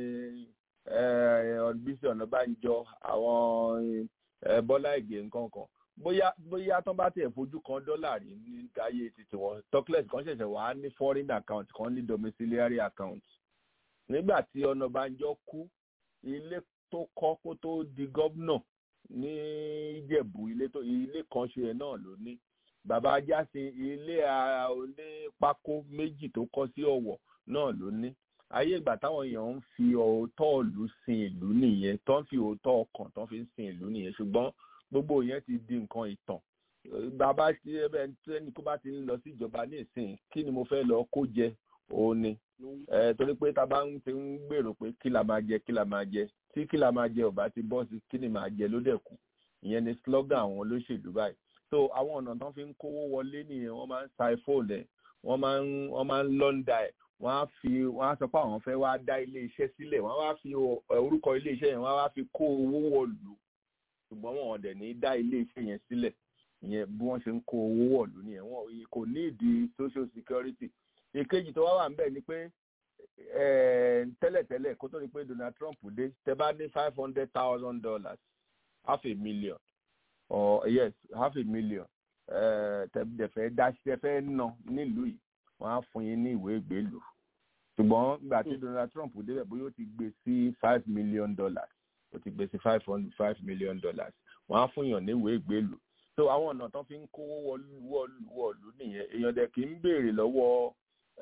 Bísí Ọ̀nàbánjọ àwọn Bọ́lá Ìgè nǹkan kan bóyá bóyá tán bá tiẹ̀ fojú kan dọ́là rí ní ayé títí wọn tokles kan ṣẹ̀ṣẹ̀ wá ní foreign account kan ní domiciliary account nígbà tí Ọ̀nàbánjọ kú ilé tó kọ́ kó tó di gómìnà ní Ìjẹ̀bú ilé tó ilé kan ṣe ẹ̀ náà ló ní bàbá Ajásin ilé onípákó méjì tó kọ́ sí Ọ̀wọ̀ náà ló ní ayé ìgbà táwọn èèyàn ń fi òótọ́ ìlú sin ìlú nìyẹn tó ń fi òótọ́ ọkàn tó ń fi sin ìlú nìyẹn ṣùgbọ́n gbogbo yẹn ti di nǹkan ìtàn bàbá tí ẹni kó bá ti ń lọ sí ìjọba ní ìsìn kí ni mo fẹ́ lọ kó jẹ òun ni torí pé tá a bá ń ti ń gbèrò pé kí la máa jẹ kí la máa jẹ tí kí la máa jẹ ò bá ti bọ́ sí kí ni máa jẹ ló dẹ̀ kù ìyẹn ni slogan àwọn olóṣèlú báyìí so àwọn ọ̀nà tó fi ń kówó wọlé nìyẹn wọ́n máa ń sa iphone ẹ̀ wọ́n máa ń wọ́n máa ń lọ́ndà ẹ̀ wọ́n á fi wọ́n á sọ pé àwọn fẹ́ wá dá ilé iṣẹ́ sílẹ̀ wọ́n á wá fi orúkọ ilé iṣẹ́ yẹn wọ́n á wá fi kó owó wọ̀lú ṣùgbọ́n wọn ò dẹ̀ ní dá ilé iṣẹ́ yẹn sílẹ̀ ìyẹn bí wọ́n ṣe ń kó owó wọ̀lú nìyẹn wọn kò ní ìdí social security ìkejì tó wá wà ń bẹ̀ ni pé tẹ́lẹ̀tẹ́lẹ̀ kó tó di pé Donald Trump dé tẹ́ bá ní five hundred thousand dollars half a million or yes half a million tẹ̀fẹ́ dá tẹ̀fẹ́ ná nílùú yìí wọ́n á fún yín ní ìwé ìgbélú ṣùgbọ́n nígbà tí Donald Trump débẹ̀ bóyá ó ti gbé sí five million dollars ó ti gbé sí five hundred five million dollars wọ́n á fún yàn ní ìwé ìgbélú so àwọn ọ̀nà tán fi ń kówó wọ̀lú nìyẹn èèyàn dẹ̀ kì í béèrè lọ́wọ́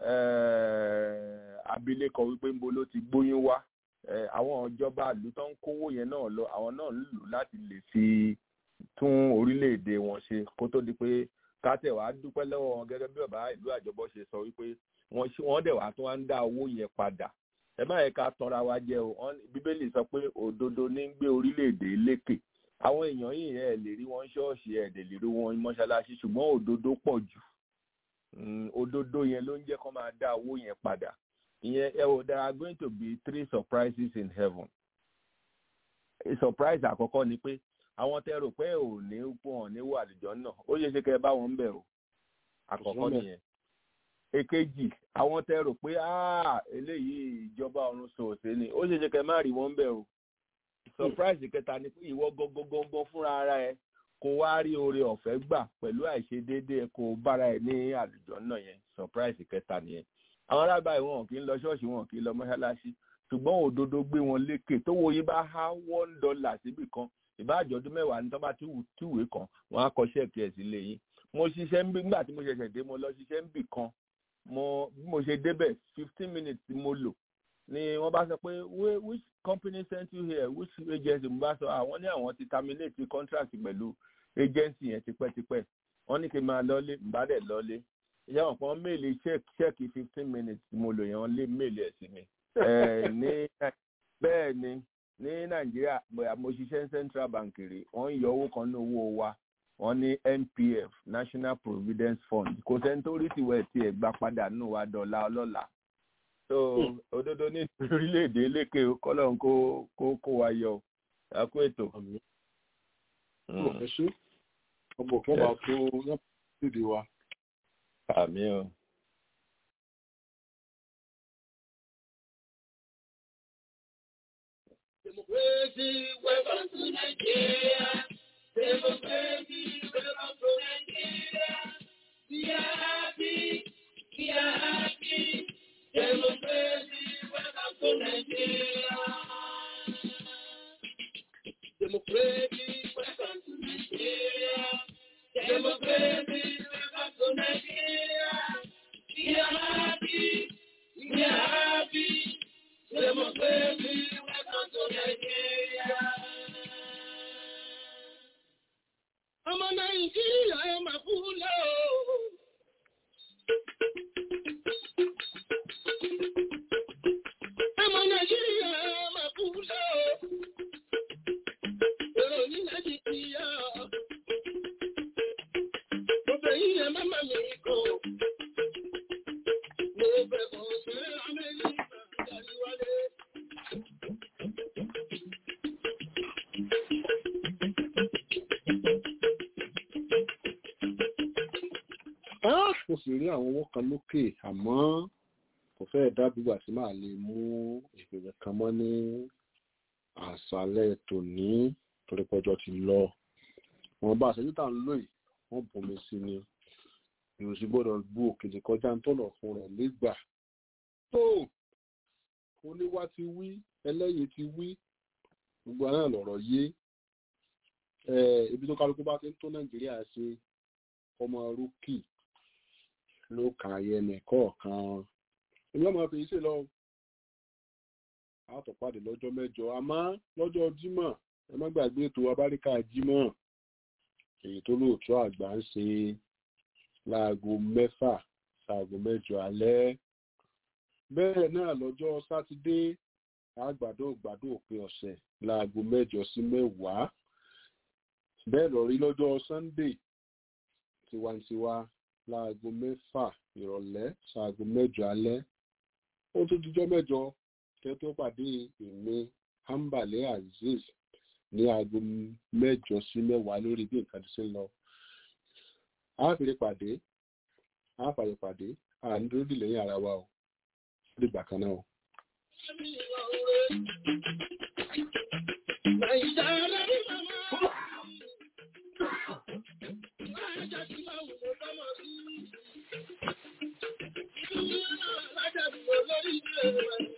abilékọ wípé ńbo ló ti gbóyún wá àwọn ìjọba ìlú tó ń kówó yẹn náà lọ àwọn náà ń lò láti lè fi tún orílẹ̀-èdè wọn ṣe kó tó di pé kátẹ̀ wàá dúpẹ́ lọ́wọ́ wọn gẹ́gẹ́ bí bàbá ìlú àjọbọ ṣe sọ wípé wọ́n dẹ̀ wá tó wá ń dá owó yẹn padà ẹ má yẹ ká tanra wa jẹ o bíbélì sọ pé òdodo ní ń gbé orílẹ̀-èdè lékè àwọn èèyàn yìí ẹ lè rí wọn ṣọ́ọ̀ṣì ẹ lè rí wọn mọ́ṣáláṣí ṣùgbọ́n òdodo pọ̀ jù òdodo yẹn ló ń jẹ́ kó máa dá owó yẹn padà ìyẹn ẹ wò there are going to be three surprises in heaven surprise àkọ́kọ́ ni pé àwọn tẹ rò pé ò ní pọ̀ ní wà àlùjọ náà ó yẹ ṣe kẹ́ ẹ bá wọn ń bẹ̀ o àkọ́kọ́ nìyẹn èkejì àwọn tẹ rò pé eléyìí ìjọba ọ̀run sòòsè ni ó ṣe ṣe kẹ́ ẹ má rí wọn ń bẹ̀ o surprise kẹta ni pé ìwọ gọgọgọgọ fúnra ara ẹ kó wá rí oore ọ̀fẹ́ gbà pẹ̀lú àìṣedéédé ẹ kó bára ẹ ní àlùjọ náà yẹn surprise kẹta nìyẹn àwọn arábàá wọn kì í lọ ṣọ́ọ̀ṣì wọn kì í lọ mọ́ṣáláṣí ṣùgbọ́n òdodo gbé wọn lékè tó wo yín bá há one dollar síbì kan ìbáàjọ́ ọdún mẹ́wàá ní tó bá túwèé kan wọ́n á kọ ṣẹ́ẹ̀kì ẹ̀ sílé yín mo ṣiṣẹ́ nígbà tí mo ṣẹ̀ṣẹ̀ dé mo lọ ṣiṣẹ́ níbì kan mo bí mo ṣe débẹ̀ fifteen minutes tí mo lò ni wọ́n bá sọ pé which company sent you here which agency mo bá sọ àwọn ní àwọn ti terminate contract pẹ̀lú agency yẹn tipẹ́tipẹ́ wọ́n ní kí n máa lọ́lé mbá dẹ̀ lọ́lé ìyá wọn kan méèlì ṣẹ́ẹ̀kì fifteen minutes mo lò yẹn wọ́n lé méèlì ẹ̀ sí mi ní bẹ́ẹ̀ ni ní nàìjíríà mo ṣiṣẹ́ ní central bank rè wọ́n ń yọ owó kan ní owó wa wọ́n ní npf national providence fund kò sẹ́ni tó rí tiwẹ̀ tiẹ̀ gbà padà nù wá dọ̀la ọlọ́la so òdodo ní orílẹ̀-èdè lékè kọ́lọ́n kó kó kó wa yọ àkó ètò. ẹ ṣe ọmọ òkè ọba tó yàtọ̀ wa. àmì o. Democracy, welcome to Nigeria. Democracy, welcome to Nigeria. We are happy, we are happy. Democracy, welcome to Nigeria. Democracy, welcome to Nigeria. Democracy, welcome to Nigeria. We are happy, we are happy. Democracy, welcome to Nigeria. Ọmọ Nàìjíríà ẹ máa kú lọ. Ọmọ Nàìjíríà ẹ máa kú lọ. Èrò ní láti ti yá. Gbogbo yìí ẹ má má mi kọ. Mo bẹ̀ kọ́ sí Amẹ́ríkà jáde wálé. mo sì rí àwọn owó kan lókè àmọ́ kò fẹ́ẹ̀ dábìgbà tí màá lè mú ìpèsè kan mọ́ ní àṣálẹ́ tòní torí pọ́jọ́ ti lọ wọn bá àṣẹjú tá à ń lò yìí wọ́n bomi sí ni ìròsì gbọ́dọ̀ gbú òkèlè kọjá ń tọ̀nà fún rẹ̀ nígbà tó oníwá ti wí ẹlẹ́yìn ti wí gbogbo àná lọ̀rọ̀ yé ibi tó kálukú bá ti ń tó nàìjíríà ṣe ọmọ rúkì ló kà yẹnì kọ̀ọ̀kan èmi ọmọ fi ṣe lọ àtọ̀pàdé lọ́jọ́ mẹ́jọ àmọ́ lọ́jọ́ jímọ̀ ẹ má gbàgbé ètò abáríkà jímọ̀ èyí tó lóòótọ́ àgbà ń ṣe láago mẹ́fà ṣaago mẹ́jọ alẹ́ bẹ́ẹ̀ náà lọ́jọ́ sátidé àgbàdo gbàdo òpin ọ̀sẹ̀ láago mẹ́jọ sí mẹ́wàá bẹ́ẹ̀ lọ rí lọ́jọ́ sunday tiwantiwa láago mẹ́fà ìrọ̀lẹ́ ṣaago mẹ́jọ alẹ́ ó tún dijọ́ mẹ́jọ kẹ́ tó pàdé èmi ambale azeez ní aago mẹ́jọ sí mẹ́wàá lórí bí nǹkan ti ṣe ń lọ àáfìrí pàdé àáfàyè pàdé ànídúródì lẹ́yìn ara wa o dìgbà kan náà o. Thank you.